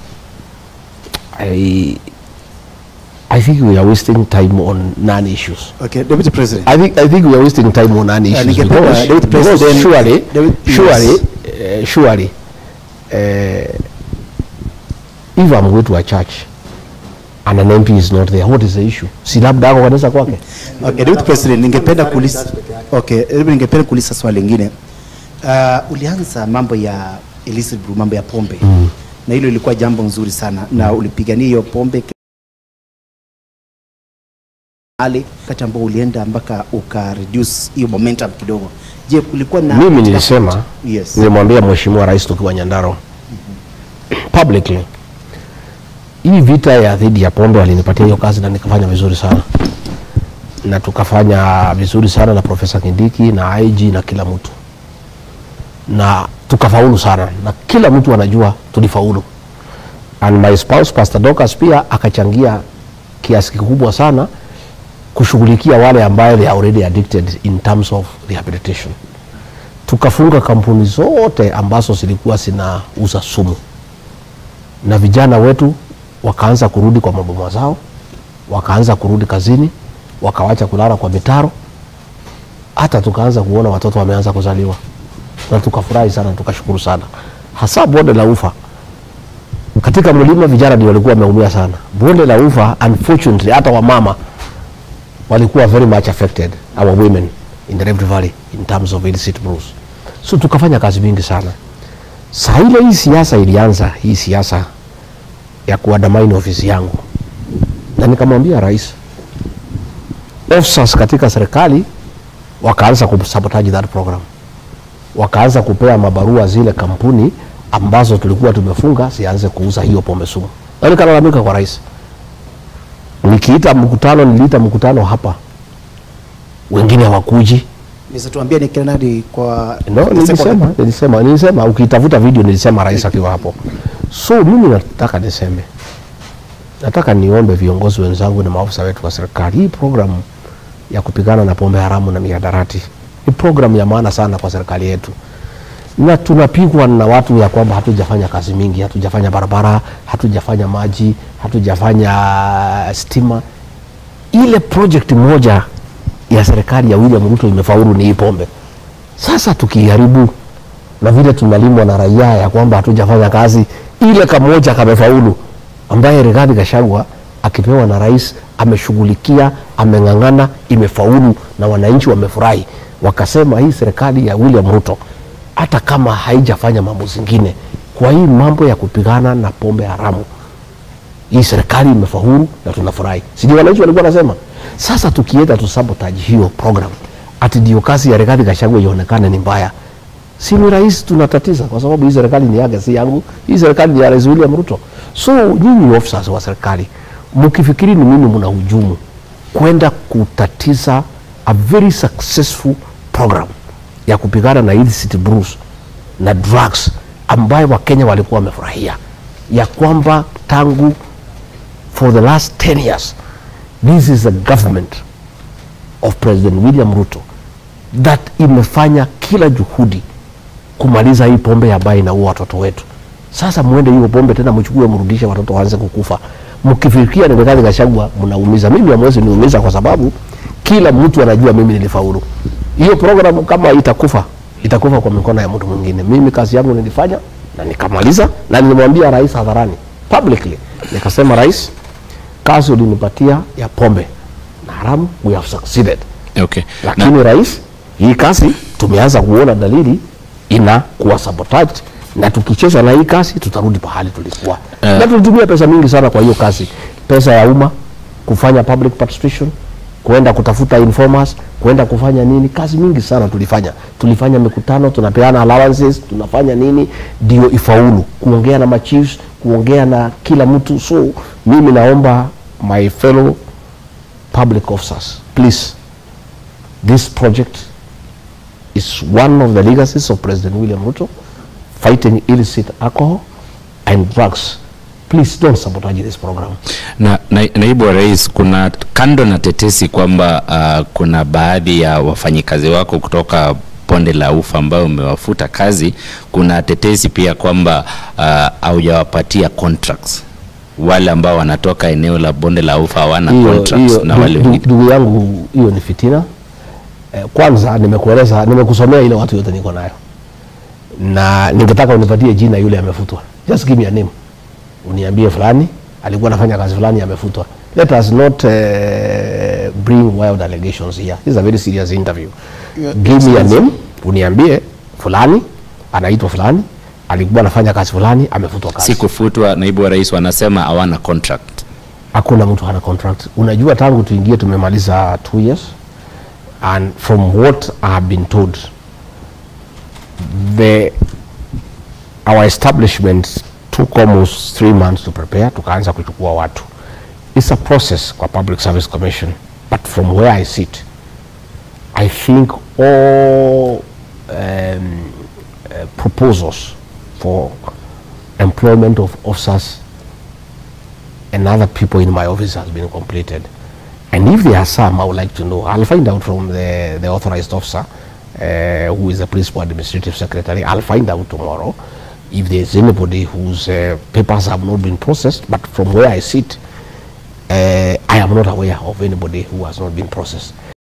I I think we are wasting time on non-issues. Okay, Deputy President. I think I think we are wasting time on non-issues ningependa because, David because President- surely David- surely yes. uh, surely uh, if I'm going to a church and an MP is not there, what is the issue? Si labda ako kanisa kwake. Okay, Deputy President, ningependa kuuliza Okay, hebu ningependa kuuliza swali lingine. Uh, ulianza mambo ya illicit brew, mambo ya pombe. Mm. Na hilo ilikuwa jambo nzuri sana na ulipigania hiyo pombe ale wakati ambao ulienda mpaka uka reduce hiyo momentum kidogo. Je, kulikuwa na Mimi nilisema Yes. nilimwambia Mheshimiwa Rais tukiwa Nyandarua publicly, hii vita ya dhidi ya pombe walinipatia hiyo kazi na nikafanya vizuri sana, na tukafanya vizuri sana na Profesa Kindiki na IG na kila mtu, na tukafaulu sana, na kila mtu anajua tulifaulu, and my spouse Pastor Dorcas pia akachangia kiasi kikubwa sana kushughulikia wale ambayo they are already addicted in terms of rehabilitation tukafunga kampuni zote ambazo zilikuwa zinauza sumu na vijana wetu wakaanza kurudi kwa maboma zao wakaanza kurudi kazini wakawacha kulala kwa mitaro hata tukaanza kuona watoto wameanza kuzaliwa na tukafurahi sana tukashukuru sana hasa bonde la ufa katika mlima vijana ndio walikuwa wameumia sana bonde la ufa unfortunately hata wamama walikuwa very much affected our women in the Rift Valley in terms of illicit brews. So tukafanya kazi mingi sana. Saa ile hii siasa ilianza, hii siasa ya kuandamana ofisi yangu, na nikamwambia rais, officers katika serikali wakaanza kusabotage that program, wakaanza kupea mabarua zile kampuni ambazo tulikuwa tumefunga zianze kuuza hiyo pombe sumu, na nikalalamika kwa rais. Nikiita mkutano, niliita mkutano hapa, wengine hawakuji. Niweza tuambia ni kina nani kwa No, kwa- nilisema, nilisema, nilisema, ukitafuta video nilisema rais akiwa hapo. So mimi nataka niseme, nataka niombe viongozi wenzangu na maafisa wetu wa serikali, hii programu ya kupigana na pombe haramu na mihadarati ni programu ya maana sana kwa serikali yetu, na tunapigwa na watu ya kwamba hatujafanya kazi mingi, hatujafanya barabara, hatujafanya maji, hatujafanya stima. Ile project moja ya serikali ya William Ruto imefaulu ni hii pombe. Sasa tukiharibu na vile tunalimwa na raia ya kwamba hatujafanya kazi, ile kamoja kamefaulu, ambaye Rigathi Gachagua akipewa na rais ameshughulikia, ameng'ang'ana, imefaulu na wananchi wamefurahi, wakasema hii serikali ya William Ruto hata kama haijafanya mambo zingine, kwa hii mambo ya kupigana na pombe haramu hii serikali imefaulu na tunafurahi. Sijui wananchi walikuwa wanasema. Sasa tukienda tu sabotage hiyo program, ati ndio kazi ya Rigathi Gachagua ionekane ni mbaya, si ni rais tunatatiza, kwa sababu hii serikali ni yake, si yangu. Hii serikali ni ya Rais William Ruto. So nyinyi officers wa serikali mkifikiri ni mimi mnahujumu kwenda kutatiza a very successful program ya kupigana na illicit brews na drugs ambayo Wakenya walikuwa wamefurahia ya kwamba tangu for the last 10 years this is a government of president william ruto that imefanya kila juhudi kumaliza hii pombe ambayo inaua watoto wetu sasa mwende hiyo pombe tena mchukue mrudishe watoto waanze kukufa mkifikia ni Rigathi Gachagua mnaumiza mimi hamwezi niumiza kwa sababu kila mtu anajua mimi nilifaulu hiyo program kama itakufa itakufa kwa mikono ya mtu mwingine mimi kazi yangu nilifanya na nikamaliza na nilimwambia rais hadharani publicly nikasema rais kazi ulinipatia ya pombe na haramu we have succeeded Okay. Na, lakini rais hii kazi tumeanza kuona dalili inakuwa sabotaged na tukicheza na hii kazi tutarudi pahali tulikuwa Eh. na tulitumia pesa mingi sana kwa hiyo kazi pesa ya umma kufanya public participation kuenda kutafuta informers kuenda kufanya nini kazi mingi sana tulifanya tulifanya mikutano tunapeana allowances tunafanya nini ndio ifaulu kuongea na machiefs kuongea na kila mtu so mimi naomba my fellow public officers please this project is one of the legacies of President William Ruto, fighting illicit alcohol and drugs. Please don't sabotage this program. na, na, naibu wa rais, kuna kando na tetesi kwamba uh, kuna baadhi ya wafanyikazi wako kutoka bonde la ufa ambao umewafuta kazi, kuna tetesi pia kwamba uh, haujawapatia contracts wale ambao wanatoka eneo la bonde la ufa hawana Hiyo- contracts hiyo, na ndu- wale ndu- wengine. Ndugu yangu, hiyo ni fitina. Eh, kwanza nimekueleza, nimekusomea ile watu yote niko nayo, na ningetaka unipatie jina yule amefutwa. Just give me a name, uniambie fulani alikuwa anafanya kazi fulani amefutwa. Let us not uh, bring wild allegations here. This is a very serious interview. Give me a name, uniambie fulani anaitwa fulani alikuwa anafanya kazi fulani amefutwa kazi. Si kufutwa, naibu wa rais wanasema hawana contract. hakuna mtu hana contract. Unajua, tangu tuingie tumemaliza two years and from what I have been told the our establishment took almost three months to prepare, tukaanza kuchukua watu. It's a process kwa Public Service Commission, but from where I sit I think all um, uh, proposals for employment of officers and other people in my office has been completed. And if there are some, I would like to know. I'll find out from the, the authorized officer, uh, who is the principal administrative secretary. I'll find out tomorrow if there's anybody whose uh, papers have not been processed. But from where I sit, uh, I am not aware of anybody who has not been processed.